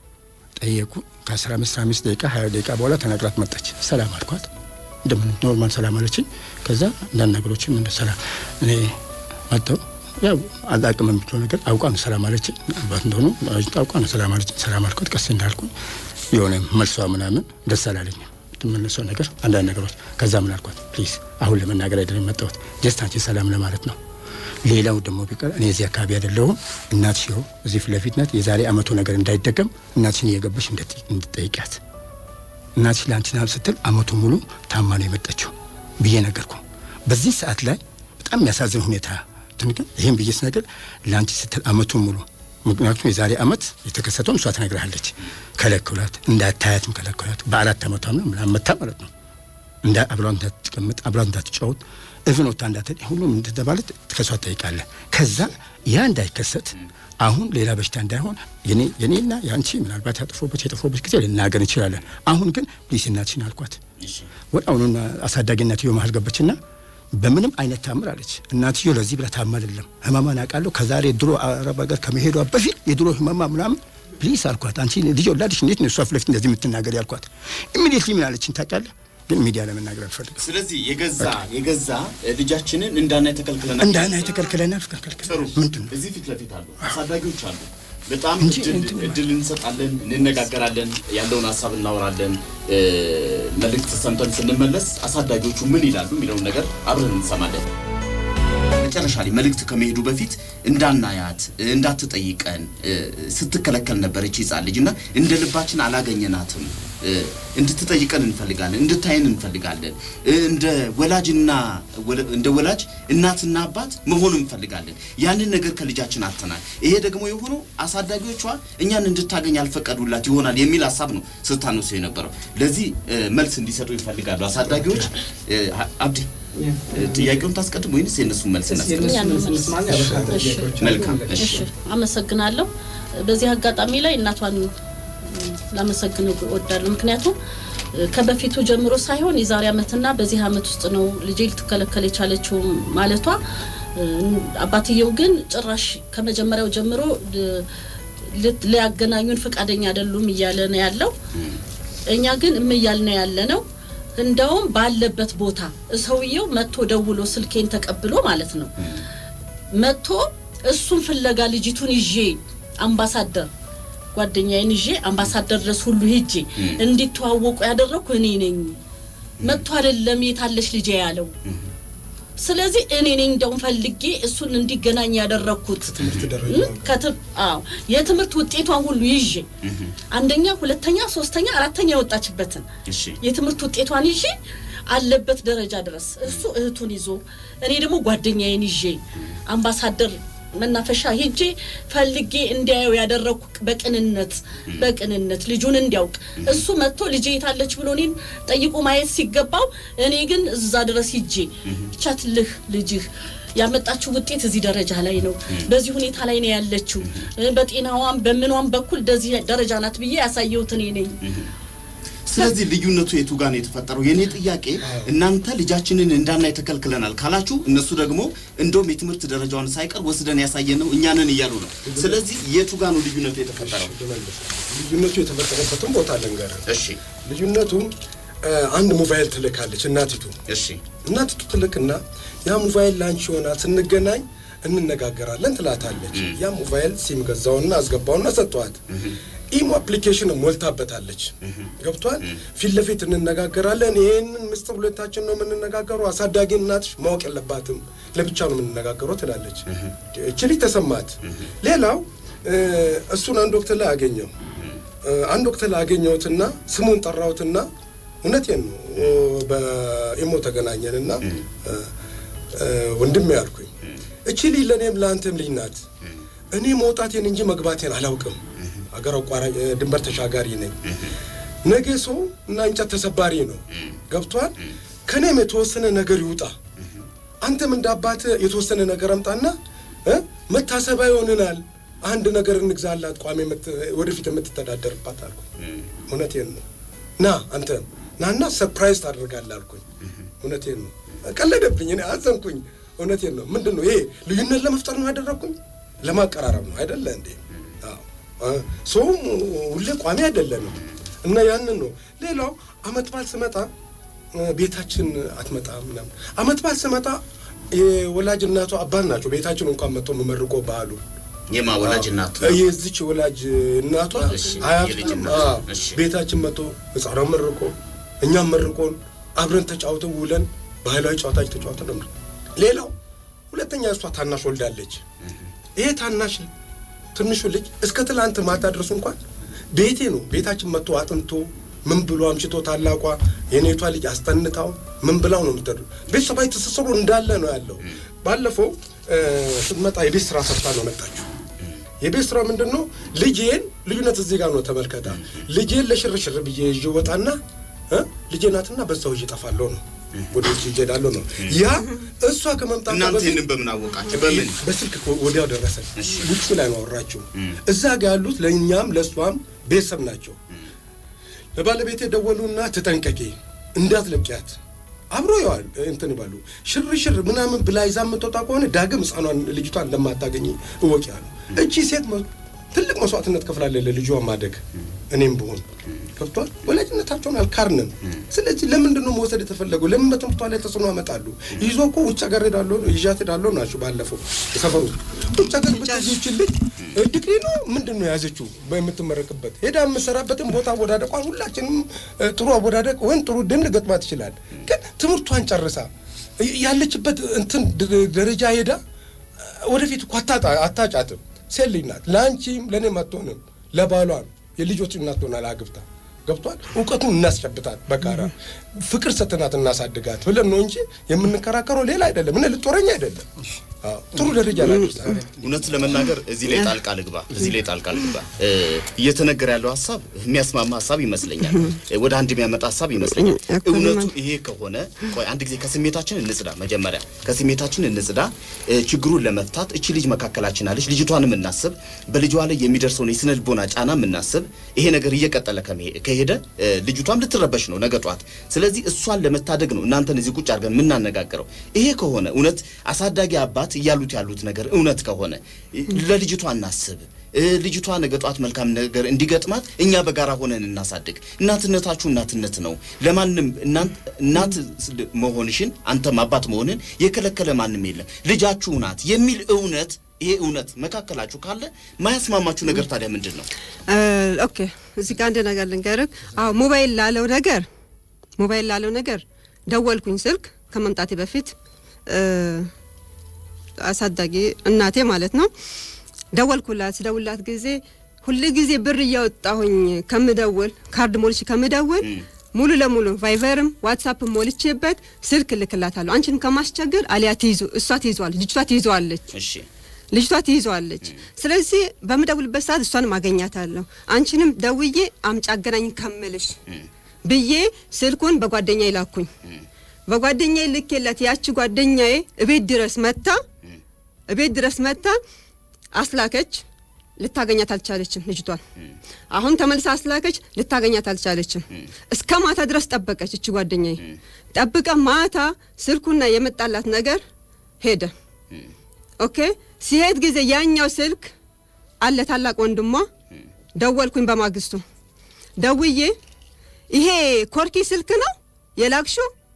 ጠየቁ ከአስራ አምስት አምስት ደቂቃ ሀያ ደቂቃ በኋላ ተነግራት መጣች ሰላም አልኳት እንደምን ኖርማል ሰላም አለችኝ ከዛ አንዳንድ ነገሮችም እንደ ሰላም እኔ መጣሁ ያው አላቅም የምትለው ነገር አውቋ ነው ሰላም አለችኝ አባት እንደሆኑ አውቋ ነው ሰላም አለችኝ ሰላም አልኳት ቀስ እንዳልኩኝ የሆነ መልሷ ምናምን ደስ አላለኝም የምትመለሰው ነገር አንዳንድ ነገሮች ከዛ ምን አልኳት ፕሊዝ አሁን ለመናገር አይደለም የመጣሁት ጀስት አንቺ ሰላም ለማለት ነው ሌላው ደግሞ ቢቀር እኔ እዚህ አካባቢ አይደለሁም እናትሽ ይኸው እዚህ ፊት ለፊት ናት የዛሬ አመቱ ነገር እንዳይደገም እናትሽን እየገባሽ እንድት- እንድትጠይቂያት እናትሽ ለአንቺ ናል ስትል አመቱ ሙሉ ታማ ነው የመጣችው ብዬ ነገርኩ በዚህ ሰዓት ላይ በጣም የሚያሳዝን ሁኔታ እንትን ግን ይህም ብዬ ስነግር ለአንቺ ስትል አመቱ ሙሉ ምክንያቱም የዛሬ አመት የተከሰተውን እሷ ትነግርሃለች ከለክሏት እንዳታያትም ከለክሏት በአራት አመቷ ነው ምናምን መታ ማለት ነው እንዳ አብሯን እንዳትቀምጥ አብሯን እንዳትጫወት እብን ወታ እንዳትል ሁሉም እንደተባለት ከሷ ትጠይቃለህ። ከዛ ያ እንዳይከሰት አሁን ሌላ በሽታ እንዳይሆን የኔ የኔና የአንቺ ምናልባት ያጠፎበት የጠፎበት ጊዜ ልናገር እንችላለን። አሁን ግን ፕሊስ እናትሽን አልኳት። እሺ ወደ አሁኑና አሳዳጊ እናትዮ መሀል ገባችና በምንም አይነት ታምር አለች። እናትዮ ለዚህ ብላ ታማ አይደለም ህመማን አውቃለሁ። ከዛሬ ድሮ አረብ ሀገር ከመሄዷ በፊት የድሮ ህመማ ምናምን ፕሊስ አልኳት። አንቺ ልጅ ወላድሽ እንዴት ነው እሷ ፊት ለፊት እንደዚህ የምትናገር ያልኳት። ኢሚዲየትሊ ምን አለችኝ ታውቃለህ? ግን ሚዲያ ለመናገር አልፈልግም። ስለዚህ የገዛ የገዛ ልጃችንን እንዳናይ ተከልክለናል። እንዳና የተከልክለናል ከልክለ ጥሩ ምንድን ነው እዚህ ፊት ለፊት አሉ አሳዳጊዎች አሉ። በጣም እንጂ እድል- እንትን እድል እንሰጣለን፣ እንነጋገራለን፣ ያለውን ሀሳብ እናወራለን። እ፣ መልእክት ሰምተን ስንመለስ አሳዳጊዎቹ ምን ይላሉ የሚለውን ነገር አብረን እንሰማለን። መጨረሻ ላይ መልእክት ከመሄዱ በፊት እንዳናያት እንዳትጠይቀን እ፣ ስትከለከል ነበረች ህጻን ልጅ እና እንደ ልባችን አላገኘናትም እ፣ እንድትጠይቀን እንፈልጋለን፣ እንድታየን እንፈልጋለን። እ፣ እንደ ወላጅና ወለ- እንደ ወላጅ እናትና አባት መሆን እንፈልጋለን። ያንን ነገር ከልጃችን አጥተናል። ይሄ ደግሞ የሆነው አሳዳጊዎቿ እኛን እንድታገኝ ያልፈቀዱላት ይሆናል የሚል ሀሳብ ነው ስታነሱ የነበረው። ለዚህ እ፣ መልስ እንዲሰጡ ይፈልጋሉ አሳዳጊዎች። እ፣ አብዲ እ፣ ጥያቄውን ታስቀድም ወይንስ የእነሱን መልስ እናስቀድም? መልካም እሺ። እሺ አመሰግናለሁ። በዚህ አጋጣሚ ላይ እናቷን ላመሰግን እወዳለሁ። ምክንያቱም እ፣ ከበፊቱ ጀምሮ ሳይሆን የዛሬ ዓመትና በዚህ ዓመት ውስጥ ነው ልጄ ልትከለከል የቻለችው ማለቷ እ፣ አባትየው ግን ጭራሽ ከመጀመሪያው ጀምሮ ል- ልት- ሊያገናኙን ፈቃደኛ አይደሉም እያለ ነው ያለው። እኛ ግን እምያልን ያለ ነው እንደውም ባለበት ቦታ ሰውየው መጥቶ ደውሎ ስልኬን ተቀብሎ ማለት ነው መጥቶ እሱን ፍለጋ ልጅቱን ይዤ አምባሳደር ጓደኛዬን ይዤ አምባሳደር ድረስ ሁሉ ሄጄ እንዲተዋወቁ ያደረግኩ እኔ ነኝ። መጥቶ አይደለም የታለች ልጄ ያለው። ስለዚህ እኔ ነኝ እንደውም ፈልጌ እሱን እንዲገናኝ ያደረግኩት ትምህርት ደረጃ እ? ከትም- አዎ የትምህርት ውጤቷን ሁሉ ይዤ አንደኛ፣ ሁለተኛ፣ ሶስተኛ፣ አራተኛ የወጣችበትን እሺ የትምህርት ውጤቷን ይዤ አለበት ደረጃ ድረስ እሱ እህቱን ይዞ እኔ ደግሞ ጓደኛዬን ይዤ አምባሳደር መናፈሻ ሄጄ ፈልጌ እንዲያየው ያደረግኩ በቅንነት በቅንነት ልጁን እንዲያውቅ እሱ መጥቶ ልጄ የታለች ብሎ እኔን ጠይቆ ማየት ሲገባው እኔ ግን እዛ ድረስ ሂጄ ቻትልህ ልጅህ ያመጣችው ውጤት እዚህ ደረጃ ላይ ነው፣ በዚህ ሁኔታ ላይ ነው ያለችው፣ በጤናዋም በምኗም በኩል እንደዚህ ደረጃ ናት ብዬ ያሳየሁት እኔ ነኝ። ስለዚህ ልዩነቱ የቱ ጋር ነው የተፈጠረው? የኔ ጥያቄ እናንተ ልጃችንን እንዳናይ ተከልክለናል ካላችሁ፣ እነሱ ደግሞ እንደውም የትምህርት ደረጃውን ሳይቀር ወስደን ያሳየን ነው እኛንን እያሉ ነው። ስለዚህ የቱ ጋር ነው ልዩነቱ የተፈጠረው? ልመልስ። ልዩነቱ የተፈጠረበትን ቦታ ልንገርህ። እሺ ልዩነቱ እ፣ አንድ ሞባይል ትልካለች እናቲቱ እሺ እናቲቱ ትልክና ያ ሞባይል ላንቺ ይሆናል ስንገናኝ እንነጋገራለን ትላታለች። ያ ሞባይል ሲም ገዛውና አስገባውና ሰጠዋት። ኢሞ አፕሊኬሽን ሞልታበታለች። ገብቷል። ፊት ለፊት እንነጋገራለን። ይህንን ምስጢር ሁለታችን ነው የምንነጋገረው። አሳዳጊ እናትሽ ማወቅ የለባትም ለብቻ ነው የምንነጋገረው ትላለች። እቺ ልጅ ተሰማት። ሌላው እ፣ እሱን አንድ ወቅት ላይ አገኘው እ፣ አንድ ወቅት ላይ አገኘሁትና ስሙን ጠራሁትና እውነቴን ነው እ፣ በኢሞ ተገናኘንና እ፣ እ፣ ወንድሜ ያልኩኝ እቺ ልጅ ለእኔም ለአንተም ልጅ ናት። እኔ መውጣቴን እንጂ መግባቴን አላውቅም። አገር አቋራጭ እ፣ ድንበር ተሻጋሪ ነኝ። ነገ ሰው እና እንጨት ተሰባሪ ነው። ገብቷል። ከኔም የተወሰነ ነገር ይውጣ። አንተም እንደ አባት የተወሰነ ነገር አምጣና እ መታሰቢያ ይሆንናል። አንድ ነገር እንግዛላት ቋሚ የምት- ወደፊት የምትተዳደርባት አልኩ። እውነቴን ነው። ና አንተም ናና ሰርፕራይዝ ታደርጋለህ አልኩኝ። እውነቴን ነው። ቀለደብኝ። እኔ አዘንኩኝ። እውነቴን ነው። ምንድን ነው ይሄ? ልዩነት ለመፍጠር ነው ያደረግኩኝ? ለማቀራረብ ነው አይደለ እንዴ? አዎ። ሰውም ሁሌ ቋሚ አይደለንም እና ያንን ነው። ሌላው አመት በዓል ስመጣ እ፣ ቤታችን አትመጣም ምናምን። አመት በዓል ስመጣ የወላጅ እናቷ አባት ናቸው ቤታችን እንኳን መጥቶ መመርቆ በዓሉ የማ ወላጅ እናት የዚች ወላጅ እናቷ እሺ፣ አያቷ የልጅ እናት። አዎ፣ እሺ። ቤታችን መጥቶ ህፃኗን መርቆ እኛም መርቆን አብረን ተጫውተን ውለን ባህላዊ ጨዋታች ተጫውተን ነው። ሌላው ሁለተኛ እሷ ታናሽ ወልዳለች። ይሄ ታናሽ ትንሹ ልጅ እስከ ትላንት ማታ ድረስ እንኳን ቤቴ ነው ቤታችን መጥቶ አጥንቶ ምን ብሎ አምሽቶ ታላቋ የኔቷ ልጅ አስጠንታው ምን ብላው ነው የምትሄዱ። ቤተሰባዊ ትስስሩ እንዳለ ነው ያለው። ባለፈው እ፣ ስትመጣ የቤት ስራ ሰርታ ነው መጣችሁ። የቤት ስራ ምንድን ነው? ልጄን ልዩነት እዚህ ጋር ነው ተመልከታ። ልጄን ለሽርሽር ብዬ ይዤ ወጣና እ ልጄ ናትና በዛው ይዤ እጠፋለሁ ነው ወደ ውጭ እሄዳለሁ ነው ያ እሷ ከመምጣቷ እናንተ በፊት ይህንን በምን አወቃችሁ? በምን በስልክ እኮ ወዲያው ደረሰን። ውጭ ላይ ነው አወራችው። እዛ ጋ ያሉት ለእኛም ለእሷም ቤተሰብ ናቸው። ለባለቤቴ ደወሉና ተጠንቀቂ፣ እንዳትለቂያት አብሮ ይዋል እንትን ይባሉ ሽርሽር ምናምን ብላ ይዛ የምትወጣ ከሆነ ዳግም ሕፃኗን ልጅቷን እንደማታገኝ እወቂ አሉ። እቺ ሴት መ- ትልቅ መስዋዕትነት ከፍላለች ለልጇ ማደግ። እኔም ብሆን ገብቷል። ወላጅነታቸውን አልካርንም። ስለዚህ ለምንድን ነው መውሰድ የተፈለገው? ለምን በትምህርቷ ላይ ተጽዕኖ ያመጣሉ? ይዞ እኮ ውጭ ሀገር ሄዳለሁ ይዣት ሄዳለሁ ናቸው። ባለፈው ሰፈሩ ውጭ ሀገር ብትይችን ልጅ ዲግሪ ነው ምንድን ነው የያዘችው በምትመረቅበት ሄዳ የምሰራበትን ቦታ አወዳደቋን ሁላችንም እ፣ ጥሩ አወዳደቅ ወይም ጥሩ ድል ገጥማት ይችላል። ግን ትምህርቷን ጨርሳ ያለችበት እንትን ድ- ደረጃ ሄዳ ወደፊት እኮ አታጣ- አታጫትም። ሴት ልጅ ናት። ለአንቺም ለእኔም አትሆንም። ለባሏም የልጆች እናት ሆናል አግብታ ገብቷል። እውቀቱን እናስጨብጣት በጋራ ፍቅር ሰጥናት እናሳድጋት ብለን ነው እንጂ የምንከራከረው ሌላ አይደለም። እነ ልጦረኛ አይደለም። አዎ፣ ጥሩ ደረጃ ላይ ደርሰናል። እውነት ለመናገር እዚህ ላይ ጣልቃ ልግባ፣ እዚህ ላይ ጣልቃ ልግባ። እ፣ እየተነገረ ያለው ሀሳብ የሚያስማማ ሀሳብ ይመስለኛል፣ እ፣ ወደ አንድ የሚያመጣ ሀሳብ ይመስለኛል። እኩል እውነቱ ማለት- ይሄ ከሆነ ቆይ አንድ ጊዜ ከስሜታችን እንጽዳ። መጀመሪያ ከስሜታችን እንጽዳ። እ፣ ችግሩን ለመፍታት እቺ ልጅ መካከላችን አለች፣ ልጅቷንም እናስብ፣ በልጇ ላይ የሚደርሰውን የስነ ልቦና ጫና እናስብ። ይሄ ነገር እየቀጠለ ከመሄ- ከሄደ እ፣ ልጅቷም ልትረበሽ ነው ነገ ጧት። ስለዚህ እሷን ለመታደግ ነው እናንተን እዚህ ቁጭ አድርገን የምናነጋግረው። ይሄ ከሆነ እውነት አሳዳጊ አባት እያሉት ያሉት ነገር እውነት ከሆነ እ፣ ለልጅቷ እናስብ። እ፣ ልጅቷ ነገ ጧት መልካም ነገር እንዲገጥማት እኛ በጋራ ሆነን እናሳድግ። እናትነታችሁ እናትነት ነው። ለማንም እናንት እናት ስል- መሆንሽን አንተም አባት መሆንን የከለከለ ማንም የለም። ልጃችሁ ናት የሚል እውነት ይሄ እውነት መካከላችሁ ካለ ማያስማማችሁ ነገር ታዲያ ምንድን ነው? እ፣ ኦኬ እዚህ ጋር አንድ ነገር ልንገርህ። አዎ ሞባይል ላለው ነገር ሞባይል ላለው ነገር ደወልኩኝ ስልክ ከመምጣቴ በፊት እ፣ አሳዳጊ እናቴ ማለት ነው ደወልኩላት። ስደውላት ጊዜ ሁል ጊዜ ብር እያወጣሁኝ ከምደውል ካርድ ሞልቼ ከምደውል ሙሉ ለሙሉ ቫይቨርም ዋትሳፕ ሞልቼበት ስልክ እልክላታለሁ። አንቺን ከማስቸገር አሊያ ትይዙ እሷ ትይዘዋለች፣ ልጅቷ ትይዘዋለች እሺ ልጅቷ ትይዘዋለች። ስለዚህ በምደውልበት ሰዓት እሷንም አገኛታለሁ። አንቺንም ደውዬ አምጪ አገናኝ ከምልሽ ብዬ ስልኩን በጓደኛዬ ላኩኝ። በጓደኛዬ ልኬላት ያቺ ጓደኛዬ እቤት ድረስ መታ እቤት ድረስ መታ አስላከች። ልታገኛት አልቻለችም ልጅቷን። አሁን ተመልሳ አስላከች። ልታገኛት አልቻለችም። እስከ ማታ ድረስ ጠበቀች። እቺ ጓደኛዬ ጠብቀ ማታ ስልኩና የመጣላት ነገር ሄደ። ኦኬ ሲሄድ ጊዜ ያኛው ስልክ አለ ታላቅ ወንድሟ ደወልኩኝ። በማግስቱ ደውዬ ይሄ ኮርኪ ስልክ ነው የላክሹ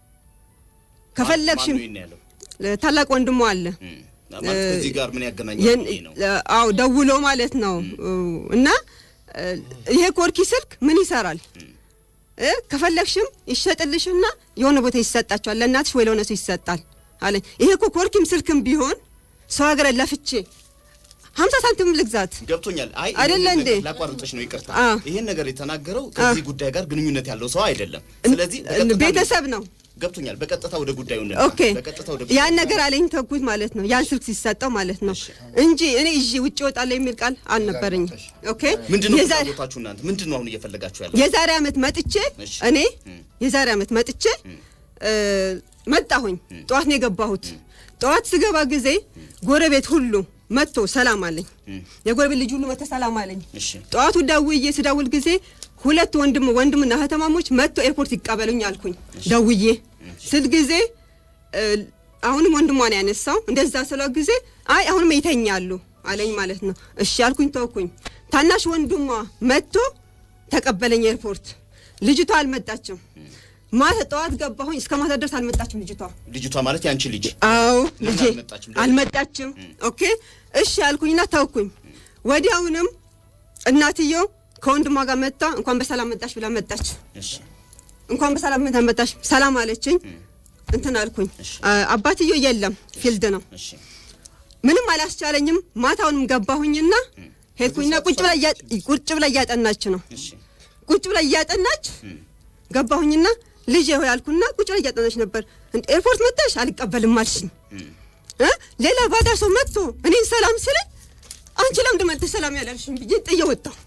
ከፈለግሽም ማን ነው ይሄን ያለው? ታላቅ ወንድሟ አለ እም፣ ማለት ከዚህ ጋር ምን ያገናኛል? የን- ይሄ ነው አዎ ደውሎ ማለት ነው እና እ፣ ይሄ ኮርኪ ስልክ ምን ይሰራል እ፣ ከፈለግሽም ይሸጥልሽና የሆነ ቦታ ይሰጣቸዋል ለእናትሽ ወይ ለሆነ ሰው ይሰጣል አለኝ። ይሄ እኮ ኮርኪም ስልክም ቢሆን ሰው ሀገር ለፍቼ ሀምሳ ሳንቲም ልግዛት ገብቶኛል። አይ አይደለ ይሄን እንዴ? ነገር ላቋርጥሽ ነው ይቅርታ። አ። ይሄን ነገር የተናገረው ከዚህ ጉዳይ ጋር ግንኙነት ያለው ሰው አይደለም። ስለዚህ እ- በቀጥታ ቤተሰብ ነው። ገብቶኛል። በቀጥታ ወደ ጉዳዩ እንምጣ። ኦኬ በቀጥታ ወደ ያን ነገር አለኝ ተኩት ማለት ነው። ያን ስልክ ሲሰጠው ማለት ነው እንጂ እኔ ይዤ ውጭ እወጣለሁ የሚል ቃል አልነበረኝም። ኦኬ ምንድን ነው የዛ- ፍላጎታችሁ እናንተ? ምንድን ነው አሁን እየፈለጋችሁ ያለው? የዛሬ ዓመት መጥቼ እሺ። እኔ እም። የዛሬ ዓመት መጥቼ እ፣ መጣሁኝ። ጠዋት ነው የገባሁት። ጠዋት ስገባ ጊዜ ጎረቤት ሁሉ መጥቶ ሰላም አለኝ። የጎረቤት ልጅ ሁሉ መጥቶ ሰላም አለኝ። እሺ ጠዋቱ ደውዬ ስደውል ጊዜ ሁለት ወንድም ወንድምና እህተማሞች መጥቶ ኤርፖርት ይቀበሉኝ አልኩኝ። ደውዬ ስል ጊዜ እ፣ አሁንም ወንድሟ ነው ያነሳው። እንደዛ ስለው ጊዜ አይ አሁንም ይተኛሉ አለኝ ማለት ነው። እሺ አልኩኝ፣ ተውኩኝ። ታናሽ ወንድሟ መጥቶ ተቀበለኝ ኤርፖርት። ልጅቷ አልመጣችም። ማታ ጠዋት ገባሁኝ፣ እስከ ማታ ድረስ አልመጣችም ልጅቷ። ልጅቷ ማለት ያንቺ ልጅ አዎ ለምን ልጄ አልመጣችም? አልመጣችም። ኦኬ እሺ አልኩኝና ተውኩኝ። ወዲያውንም እናትየው ከወንድሟ ጋር መጣ። እንኳን በሰላም መጣሽ ብላ መጣች። እሺ እንኳን በሰላም መጣሽ ሰላም አለችኝ። እንትን አልኩኝ። አ- አባትየው የለም ፊልድ ነው። እሺ ምንም አላስቻለኝም። ማታውንም ገባሁኝና ሄድኩኝና ቁጭ ብላ እያ- ቁጭ ብላ እያጠናች ነው። እሺ ቁጭ ብላ እያጠናች ገባሁኝና ልጅ ሆይ አልኩና ቁጭ ብላ እያጠናች ነበር። እንደ ኤርፖርት መጣሽ አልቀበልም አልሽኝ እ ሌላ ባዳ ሰው መጥቶ እኔን ሰላም ስለኝ አንቺ ለምንድን መጥተሽ ሰላም ያላልሽኝ ብዬ ጥዬ ወጣሁ።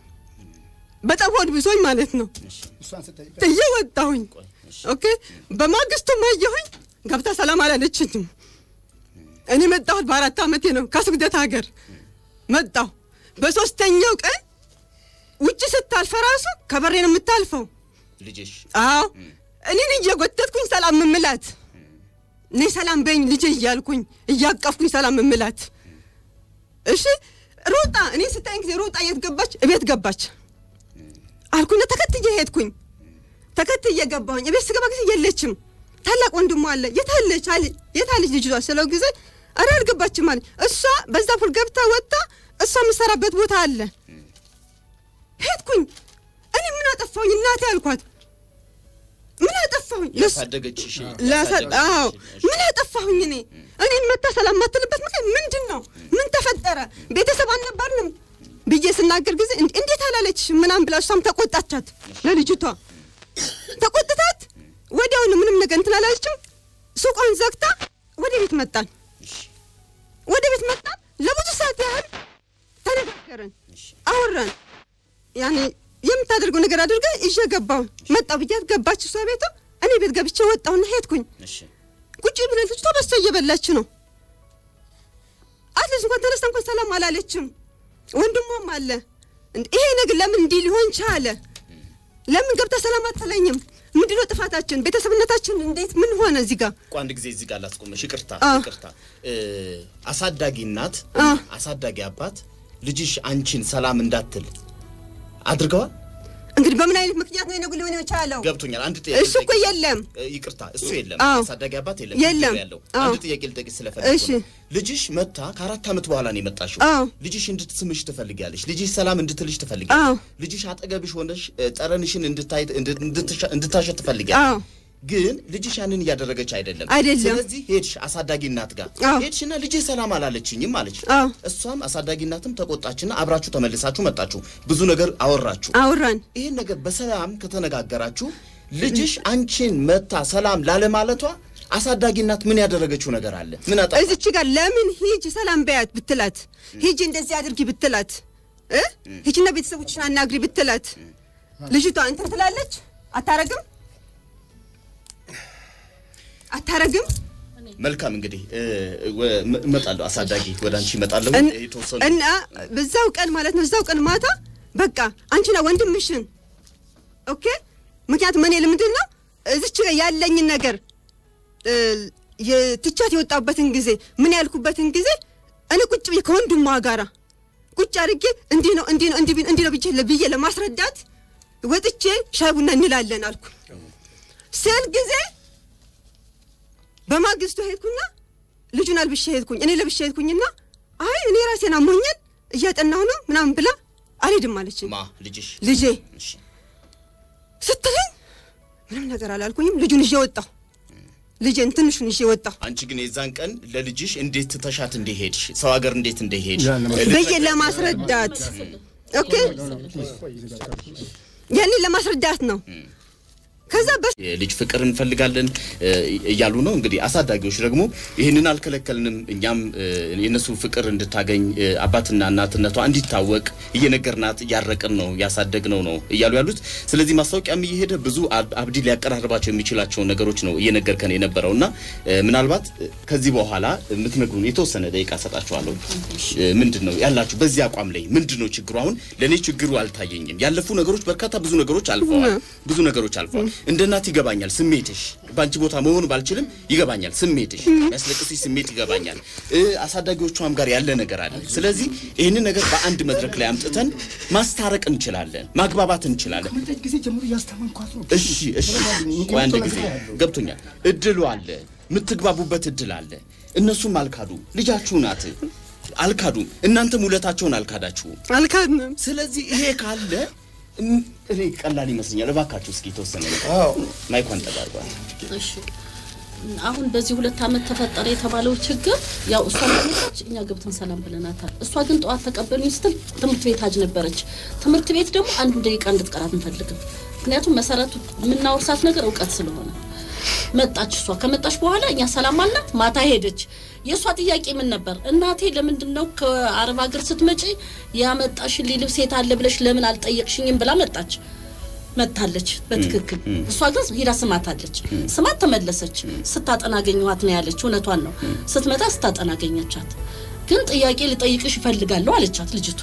በጣም ሆድ ብሶኝ ማለት ነው። ጥዬ ወጣሁኝ። ኦኬ በማግስቱም አየሁኝ ገብታ ሰላም አላለችኝም። እኔ መጣሁት በአራት ዓመቴ ነው ከስግደት ሀገር መጣሁ። በሶስተኛው ቀን ውጭ ስታልፈ ራሱ ከበሬ ነው የምታልፈው። ልጅሽ አዎ እኔን እየጎተትኩኝ ሰላም ምምላት እኔ ሰላም በኝ ልጄ እያልኩኝ እያቀፍኩኝ ሰላም ምምላት። እሺ ሮጣ እኔ ስታይን ጊዜ ሮጣ የት ገባች? እቤት ገባች አልኩና ተከትዬ ሄድኩኝ። ተከትዬ ገባሁኝ። እቤት ስገባ ጊዜ የለችም። ታላቅ ወንድሟ አለ የታለች አለ የታለች ልጅቷ ስለው ጊዜ ኧረ አልገባችም አለ። እሷ በዛ ፑል ገብታ ወጣ እሷ የምሰራበት ቦታ አለ። ሄድኩኝ እኔ ምን አጠፋሁኝ እናቴ አልኳት። ምን አጠፋሁኝ? ለስ- ያሳደገችሽ ላሳ- አዎ እሺ። ምን አጠፋሁኝ እኔ እኔን መታ ሰላም ማትልበት ምክንያት ምንድን ነው? ምን ተፈጠረ? ቤተሰብ አልነበርንም? ብዬ ስናገር ጊዜ እንዴ- እንዴት አላለችሽም ምናምን ብላ እሷም ተቆጣቻት ለልጅቷ ተቆጥታት ወዲያውኑ ምንም ነገር እንትን አላለችም። ሱቋን ዘግታ ወደ ቤት መጣን። ወደ ቤት መጣን። ለብዙ ሰዓት ያህል ተነጋገርን፣ አወራን። ያኔ የምታደርገው ነገር አድርገ ይዤ ገባሁ። መጣሁ ብያት ገባች እሷ ቤቷ። እኔ ቤት ገብቼ ወጣሁና ሄድኩኝ። እሺ ቁጭ ብለን ልጅቷ በስቶ እየበላች ነው። አትሊስት እንኳን ተነስታ እንኳን ሰላም አላለችም። ወንድሟም አለ። እንደ- ይሄ ነገር ለምን እንዲህ ሊሆን ቻለ? ለምን ገብታ ሰላም አትለኝም? ምንድነው ጥፋታችን? ቤተሰብነታችን እንዴት ምን ሆነ እዚህ ጋር? እኮ አንድ ጊዜ እዚህ ጋር ላስቆመሽ። ይቅርታ አዎ። ይቅርታ። እ፣ አሳዳጊ እናት አዎ። አሳዳጊ አባት ልጅሽ አንቺን ሰላም እንዳትል አድርገዋል። እንግዲህ በምን አይነት ምክንያት ነው የነገር ሊሆን የቻለው? ገብቶኛል። አንድ ጥያቄ እሱ እኮ ልጠይቅሽ። የለም። እ፣ ይቅርታ እሱ የለም። አዎ። አሳዳጊ አባት የለም። የለም። ችግር ያለው አዎ። አንድ ጥያቄ ልጠይቅሽ ስለፈለኩ እሺ። ነው። ልጅሽ መታ ከአራት ዓመት በኋላ ነው የመጣሽው። አዎ። ልጅሽ እንድትስምሽ ትፈልጊያለሽ። ልጅሽ ሰላም እንድትልሽ አዎ። ትፈልጊያለሽ። ልጅሽ አጠገብሽ ሆነሽ እ፣ ጠረንሽን እንድታይ እንድ- እንድትሻ- እንድታሸት ትፈልጊያለሽ። አዎ ግን ልጅሽ ያንን እያደረገች አይደለም። አይደለም። ስለዚህ ሄድሽ አሳዳጊ እናት ጋር አዎ። ሄድሽና ልጄ ሰላም አላለችኝም አለች። አዎ። እሷም አሳዳጊ እናትም ተቆጣችና አብራችሁ ተመልሳችሁ መጣችሁ። ብዙ ነገር አወራችሁ። አውራን ይህን ነገር በሰላም ከተነጋገራችሁ ልጅሽ አንቺን መታ ሰላም ላለማለቷ አሳዳጊ እናት ምን ያደረገችው ነገር አለ? ምን አጣ? እዚች ጋር ለምን ሂጅ ሰላም በያት ብትላት፣ ሂጅ እንደዚህ አድርጊ ብትላት፣ እ ሂጅና ቤተሰቦችሽን አናግሪ ብትላት፣ ልጅቷ እንትን ትላለች? አታረግም አታረግም። መልካም እንግዲህ እ፣ ወ- እመ- እመጣለሁ። አሳዳጊ ወደ አንቺ እመጣለሁ። እን- የተወሰኑ እና በዛው ቀን ማለት ነው እዛው ቀን ማታ በቃ አንቺና ወንድምሽን ኦኬ። ምክንያቱም እኔ ለምንድን ነው እዚች ጋር ያለኝን ነገር እ፣ የትቻት የወጣበትን ጊዜ ምን ያልኩበትን ጊዜ እኔ ቁጭ ብዬ ከወንድሟ ጋራ ቁጭ አድርጌ እንዲህ ነው እንዲህ ነው እንዲህ ቢ- እንዲህ ነው ብዬ ለ- ብዬ ለማስረዳት ወጥቼ ሻይ ቡና እንላለን አልኩ ስል ጊዜ በማግስቱ ሄድኩና ልጁን አልብሼ ሄድኩኝ። እኔ ለብሼ ሄድኩኝና አይ እኔ ራሴን አሞኛል እያጠናሁ ነው ምናምን ብላ አልሄድም አለችኝ። ማ ልጅሽ ልጄ እሺ፣ ስትለኝ ምንም ነገር አላልኩኝም። ልጁን ይዤ ወጣሁ። ልጄን ትንሹን ይዤ ወጣሁ አንቺ ግን የዛን ቀን ለልጅሽ እንዴት ትተሻት እንደሄድሽ ሰው ሀገር እንዴት እንደሄድሽ ያን ነው። ብዬ ለማስረዳት ኦኬ፣ ያንን ለማስረዳት ነው። ከዛ በ የልጅ ፍቅር እንፈልጋለን እ፣ እያሉ ነው። እንግዲህ አሳዳጊዎች ደግሞ ይህንን አልከለከልንም፣ እኛም እ፣ የእነሱ ፍቅር እንድታገኝ እ፣ አባትና እናትነቷ እንዲታወቅ እየነገርናት እያረቅን ነው እያሳደግነው ነው እያሉ ያሉት። ስለዚህ ማስታወቂያም እየሄደ ብዙ አብ- አብዲ ሊያቀራርባቸው የሚችላቸውን ነገሮች ነው እየነገርከን የነበረው እና እ፣ ምናልባት እ፣ ከዚህ በኋላ የምትነግሩን የተወሰነ ደቂቃ ሰጣችኋለሁ። እ፣ ምንድን ነው ያላችሁ በዚህ አቋም ላይ ምንድን ነው ችግሩ? አሁን ለእኔ ችግሩ አልታየኝም። ያለፉ ነገሮች በርካታ ብዙ ነገሮች አልፈዋል። ብዙ ነገሮች አልፈዋል። እንደ እናት ይገባኛል ስሜትሽ። በአንቺ ቦታ መሆኑ ባልችልም ይገባኛል ስሜትሽ፣ የሚያስለቅስሽ ስሜት ይገባኛል። እ፣ አሳዳጊዎቿም ጋር ያለ ነገር አለ። ስለዚህ ይህንን ነገር በአንድ መድረክ ላይ አምጥተን ማስታረቅ እንችላለን፣ ማግባባት እንችላለን። ከመጠጥ ጊዜ ጀምሮ እያስተማንኳት ነው። እሺ እሺ፣ ቆይ አንድ ጊዜ ገብቶኛል። እድሉ አለ፣ የምትግባቡበት እድል አለ። እነሱም አልካዱ፣ ልጃችሁ ናት፣ አልካዱም። እናንተም ውለታቸውን አልካዳችሁም። አልካድንም። ስለዚህ ይሄ ካለ እም፣ እኔ ቀላል ይመስለኛል። እባካችሁ እስኪ የተወሰነ ነገር አዎ ማይኳን ተጋርጓል። እሺ አሁን በዚህ ሁለት ዓመት ተፈጠረ የተባለው ችግር ያው እሷ መጣች፣ እኛ ገብተን ሰላም ብለናታል። እሷ ግን ጠዋት ተቀበሉኝ ስትል ትምህርት ቤት አጅ ነበረች። ትምህርት ቤት ደግሞ አንዱ ደቂቃ እንድትቀራት እንፈልግም። ምክንያቱም መሰረቱ የምናወርሳት ነገር እውቀት ስለሆነ መጣች። እሷ ከመጣች በኋላ እኛ ሰላም አልናት። ማታ ሄደች። የእሷ ጥያቄ ምን ነበር? እናቴ ለምንድን ነው ከአረብ ሀገር ስትመጪ ያመጣሽልኝ ልብስ የት አለ ብለሽ ለምን አልጠየቅሽኝም ብላ መጣች። መታለች በትክክል እሷ ግን ሂዳ ስማታለች። ስማት ተመለሰች። ስታጠና አገኘኋት ነው ያለች። እውነቷን ነው። ስትመጣ ስታጠና አገኘቻት። ግን ጥያቄ ልጠይቅሽ ይፈልጋለሁ አለቻት ልጅቱ።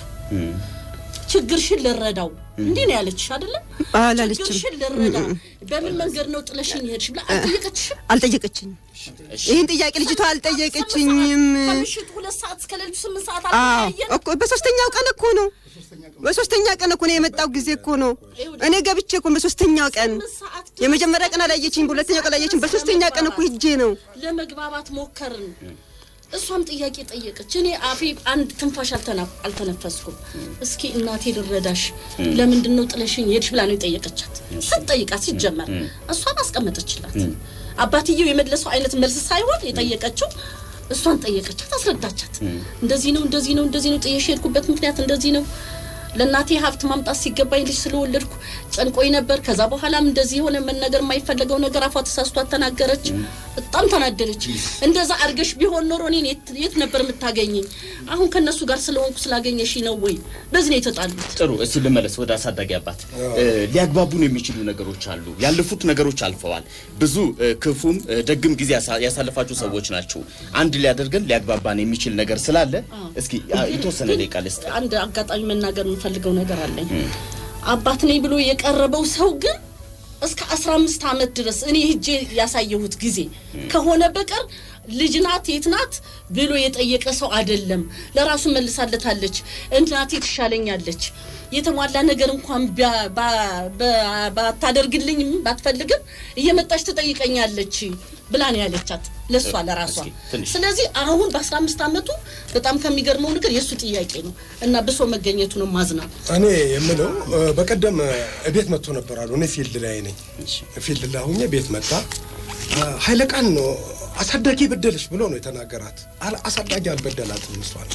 ችግርሽን ልረዳው እንዲህ ነው ያለችሽ አይደለም? አላለችም። ችግርሽን ልረዳ በምን መንገድ ነው ጥለሽኝ ሄድሽ ብላ አልጠየቀችሽም? አልጠየቀችኝም። ይህን ጥያቄ ልጅቷ አልጠየቀችኝም። ከምሽቱ ሁለት ሰዓት እስከ ሌሊቱ ስምንት ሰዓት አዎ አልተለያየንም? እኮ በሶስተኛው ቀን እኮ ነው። በሶስተኛ ቀን እኮ ነው የመጣው ጊዜ እኮ ነው። እኔ ገብቼ እኮ በሶስተኛው ቀን ስምንት ሰዓት ድረስ የመጀመሪያ ቀን አላየችኝ፣ በሁለተኛው ቀን አላየችኝ፣ በሶስተኛ ቀን እኮ ሂጄ ነው። ለመግባባት ሞከርን። እሷም ጥያቄ ጠየቀች። እኔ አፌ አንድ ትንፋሽ አልተና- አልተነፈስኩም። እስኪ እናቴ ልረዳሽ፣ ለምንድን ነው ጥለሽኝ ሄድሽ ብላ ነው የጠየቀቻት። ስትጠይቃት ሲጀመር እሷም አስቀመጠችላት። አባትየው የመለሰው አይነት መልስ ሳይሆን የጠየቀችው እሷን ጠየቀቻት፣ አስረዳቻት። እንደዚህ ነው እንደዚህ ነው እንደዚህ ነው ጥዬሽ የሄድኩበት ምክንያት እንደዚህ ነው ለእናቴ ሀብት ማምጣት ሲገባኝ ልጅ ስለወለድኩ ጨንቆኝ ነበር። ከዛ በኋላም እንደዚህ የሆነ መነገር የማይፈለገው ነገር አፏ ተሳስቷት ተናገረች። በጣም ተናደደች። እንደዛ አድርገሽ ቢሆን ኖሮ እኔን የት- የት ነበር የምታገኘኝ? አሁን ከእነሱ ጋር ስለሆንኩ ስላገኘሽ ነው ወይ? በዚህ ነው የተጣሉት። ጥሩ እስቲ ልመለስ ወደ አሳዳጊ አባት እ፣ ሊያግባቡን የሚችሉ ነገሮች አሉ ያለፉት ነገሮች አልፈዋል ብዙ እ፣ ክፉም እ፣ ደግም ጊዜ ያሳ- ያሳለፋችሁ ሰዎች ናችሁ አንድ ሊያደርገን ሊያግባባን የሚችል ነገር ስላለ እስኪ አ፣ የተወሰነ ደቂቃ ልስጥ አንድ አጋጣሚ መናገር የምፈልገው ነገር አለኝ። አባት ነኝ ብሎ የቀረበው ሰው ግን እስከ 15 ዓመት ድረስ እኔ ሄጄ ያሳየሁት ጊዜ ከሆነ በቀር ልጅ ናት የት ናት ብሎ የጠየቀ ሰው አይደለም። ለራሱ መልሳለታለች። እናቴ ትሻለኛለች የተሟላ ነገር እንኳን ቢያ- ባ- ባ- ባታደርግልኝም ባትፈልግም እየመጣች ትጠይቀኛለች ብላ ነው ያለቻት ለእሷ ለራሷ። እስኪ ትንሽ ስለዚህ አሁን በ15 ዓመቱ በጣም ከሚገርመው ነገር የእሱ ጥያቄ ነው እና ብሶ መገኘቱ ነው ማዝና እኔ የምለው እ፣ በቀደም እ፣ ቤት መጥቶ ነበር አሉ። እኔ ፊልድ ላይ ነኝ። ፊልድ ላይ ሁኜ ቤት መጣ። እ፣ ኃይለ ቃል ነው አሳዳጊ በደለች ብሎ ነው የተናገራት። አል- አሳዳጊ አልበደላትም። እሷን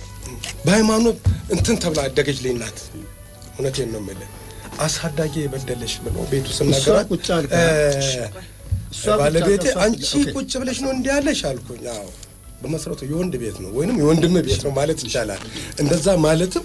በሃይማኖት እንትን ተብላ አደገች ልኝ ናት። እውነቴን ነው የምልህ። አሳዳጊ የበደለች ብሎ ቤቱ ስናገራት ቁጭ አልካ። እ፣ እሷ ባለቤቴ ብቻ- አንቺ ኦኬ። ቁጭ ብለሽ ነው እንዲህ ያለሽ አልኩኝ። አዎ በመሰረቱ የወንድ ቤት ነው ወይንም የወንድም ቤት ነው ማለት ይቻላል። እንደዛ ማለትም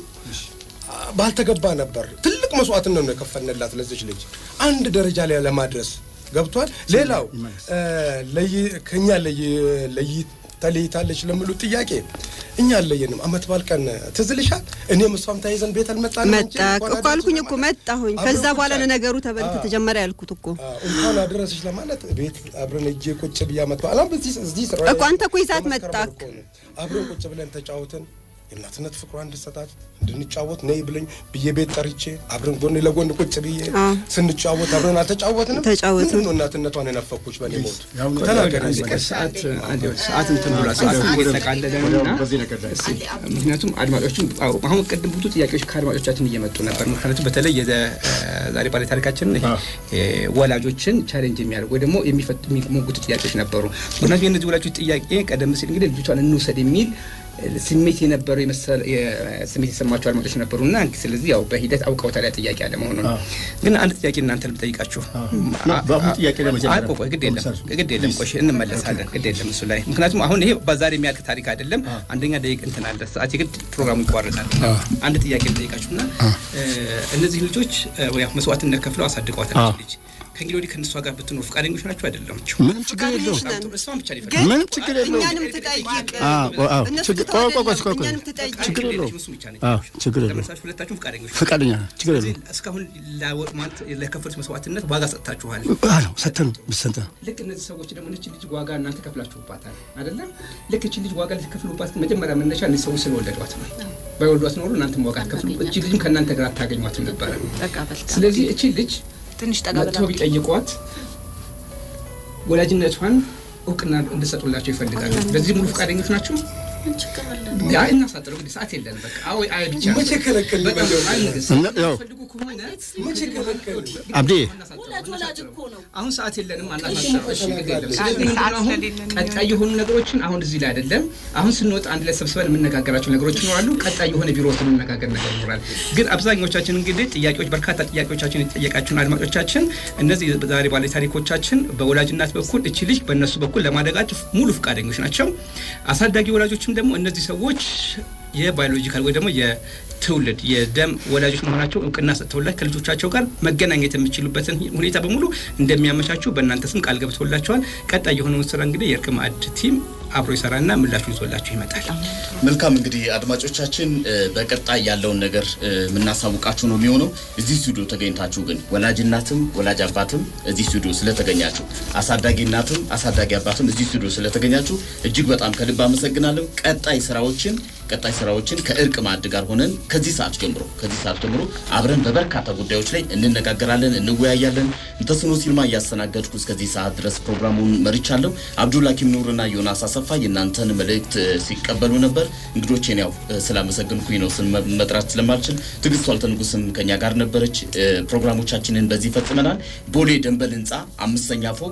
አ፣ ባልተገባ ነበር። ትልቅ መስዋዕትነት ነው የከፈልንላት ለዚች ልጅ አንድ ደረጃ ላይ ለማድረስ ገብቷል። ሌላው እ፣ ለይ ከኛ ለይ ለይ ተለይታለች ለሚሉ ጥያቄ እኛ አለየንም። አመት ባል ቀን ትዝ ይልሻል? እኔም እሷም ተያይዘን ቤት አልመጣንም። አንቺ መጣ እንኳን እኮ አልኩኝ አደረሰሽ እኮ ለማለት። መጣሁኝ። አብረን ከዛ ቁጭ በኋላ ነው አልን። ነገሩ ተበ- አዎ። ተጀመረ ያልኩት እኮ አዎ፣ እንኳን አደረሰሽ ለማለት ቤት አብረን እጄ ቁጭ ብያ መጥቶ አላም በዚህ እዚህ ስራ እኮ አንተ እኮ ይዛት በመስከረም መጣክ። ወር እኮ ነው። አብረን ቁጭ ብለን ተጫወትን። የእናትነት ፍቅሯ እንድሰጣት እንድንጫወት ነይ ብለኝ ብዬ ቤት ጠርቼ አብረን ጎን ለጎን ቁጭ ብዬ አዎ። ስንጫወት አብረን አልተጫወትንም። ተጫወትን። ምንድን ነው እናትነቷን የነፈኩሽ በኔ ሞት ያው ተናገር። አንድ ቀን ሰዓት አንድ ሰዓት እንትን ብሏል። ሰዓት እየተጠቃለለ ነው እና በዚህ ነገር ላይ እስኪ ምክንያቱም አድማጮችም አዎ፣ አሁን ቅድም ብዙ ጥያቄዎች ከአድማጮቻችን እየመጡ ነበር። ምክንያቱም በተለይ የዘ ዛሬ ባለ ታሪካችን ይሄ ወላጆችን ቻሌንጅ የሚያደርጉ ወይ ደግሞ የሚፈት- የሚሞግቱ ጥያቄዎች ነበሩ። ምክንያቱም የእነዚህ ወላጆች ጥያቄ ቀደም ሲል እንግዲህ ልጆቿን እንውሰድ የሚል ስሜት የነበረው የመሰለ ስሜት የሰማቸው አድማጮች ነበሩ እና ስለዚህ ያው በሂደት አውቀውታል ያ ጥያቄ አለ መሆኑን። ግን አንድ ጥያቄ እናንተ ልጠይቃችሁ። በአሁኑ ጥያቄ ላይ መጀመሪያ አይ፣ ቆይ፣ ቆይ፣ ግድ የለም ግድ የለም ቆይ እንመለሳለን። ግድ የለም እሱ ላይ ምክንያቱም አሁን ይሄ በዛሬ የሚያልቅ ታሪክ አይደለም። አንደኛ ደቂቅ እንትን አለ ሰዓት የግድ ፕሮግራሙ ይቋረጣል። አንድ ጥያቄ ልጠይቃችሁና እነዚህ ልጆች እ፣ ያው መስዋዕትነት ከፍለው አሳድገዋታል አዎ። ልጅ ከእንግዲህ ወዲህ ከእነሷ ጋር ብትኖር ፈቃደኞች ናቸው አይደለም? ምንም ችግር የለውም። ነን። እሷን ብቻ ሊፈ ግን ምንም ችግር የለውም። እኛንም ትጠይቅ አዎ፣ አዎ። እነሱ ችግር- ትተው ቆይ፣ ቆይ፣ ቆይ፣ አይደለም፣ ቆይ። እኛንም ትጠይቅ ችግር የለውም። እሱ ብቻ ነች። አዎ፣ ችግር የለውም። ለመሳችሁ ሁለታችሁም ፈቃደኞች ናቸው። ፈቃደኛ ነን። ችግር ስለዚህ የለውም። እስካሁን ላወ- ማለት ለከፈሉት መስዋዕትነት ዋጋ ሰጥታችኋል። አዎ፣ ሰተን ሰተን ልክ እነዚህ ሰዎች ደግሞ እች ልጅ ዋጋ እናንተ ከፍላችሁባታል አይደለም? ልክ እች ልጅ ዋጋ ልትከፍሉባት መጀመሪያ መነሻ እነዚህ ሰዎች ስለወለዷት ነው። ባይወልዷት ኖሮ እናንተም ዋጋ ትከፍሉ፣ እች ልጅም ከእናንተ ጋር አታገኟትም ነበረ። በቃ በልታ ስለዚህ እች ልጅ ትንሽ ጠጋ መጥተው ቢጠይቋት ወላጅነቷን እውቅና እንድሰጡላቸው ይፈልጋሉ። በዚህ ሙሉ ፈቃደኞች ናቸው? ችግር አለ ያ እናሳጥረው እንግዲህ ሰዓት የለን። በቃ አዎ አይ ብቻ መቼ ከለከልን? በጣም አይ ንግስት እና ያው ፈልጉ ከሆነ መቼ ከለከልን? አብዴ ወላጅ ወላጅ እኮ ነው አሁን ሰዓት የለንም። አናሳጥረው። እሺ ግድ የለም። ስለዚህ ምንድን ነው አሁን ቀጣይ የሆኑ ነገሮችን አሁን እዚህ ላይ አይደለም። አሁን ስንወጣ አንድ ላይ ሰብስበን የምነጋገራቸው ነገሮች ይኖራሉ። ቀጣይ የሆነ ቢሮ ውስጥ የምንነጋገር ነገር ይኖራል። ግን አብዛኞቻችን እንግዲህ ጥያቄዎች በርካታ ጥያቄዎቻችን የጠየቃችሁን አድማጮቻችን እነዚህ ዛሬ ባለ ታሪኮቻችን በወላጅ እናት በኩል እቺ ልጅ በእነሱ በኩል ለማደጋቸው ሙሉ ፈቃደኞች ናቸው። አሳዳጊ ወላጆችም ደግሞ እነዚህ ሰዎች የባዮሎጂካል ወይ ደግሞ የትውልድ የደም ወላጆች መሆናቸው እውቅና ሰጥተውላቸው ከልጆቻቸው ጋር መገናኘት የሚችሉበትን ሁኔታ በሙሉ እንደሚያመቻቹ በእናንተ ስም ቃል ገብተውላቸዋል። ቀጣይ የሆነውን ስራ እንግዲህ የእርቅ ማዕድ ቲም አብሮ ይሰራና ምላሹ ይዞላችሁ ይመጣል። መልካም እንግዲህ አድማጮቻችን እ፣ በቀጣይ ያለውን ነገር እ፣ የምናሳውቃችሁ ነው የሚሆነው። እዚህ ስቱዲዮ ተገኝታችሁ ግን ወላጅ እናትም ወላጅ አባትም እዚህ ስቱዲዮ ስለተገኛችሁ፣ አሳዳጊ እናትም አሳዳጊ አባትም እዚህ ስቱዲዮ ስለተገኛችሁ እጅግ በጣም ከልብ አመሰግናለሁ። ቀጣይ ስራዎችን ቀጣይ ስራዎችን ከእርቅ ማዕድ ጋር ሆነን ከዚህ ሰዓት ጀምሮ ከዚህ ሰዓት ጀምሮ አብረን በበርካታ ጉዳዮች ላይ እንነጋገራለን፣ እንወያያለን። እንተስኖ ሲልማ እያስተናገድኩ እስከዚህ ሰዓት ድረስ ፕሮግራሙን መርቻለሁ። አብዱል ሀኪም ኑርና ዮናስ አሰፋ የእናንተን መልእክት እ፣ ሲቀበሉ ነበር። እንግዶቼን ያው እ፣ ስላመሰግንኩኝ ነው ስም መጥራት ስለማልችል። ትዕግስቱ አልተንጉስም ከኛ ጋር ነበረች። እ፣ ፕሮግራሞቻችንን በዚህ ፈጽመናል። ቦሌ ደንበል ህንፃ አምስተኛ ፎቅ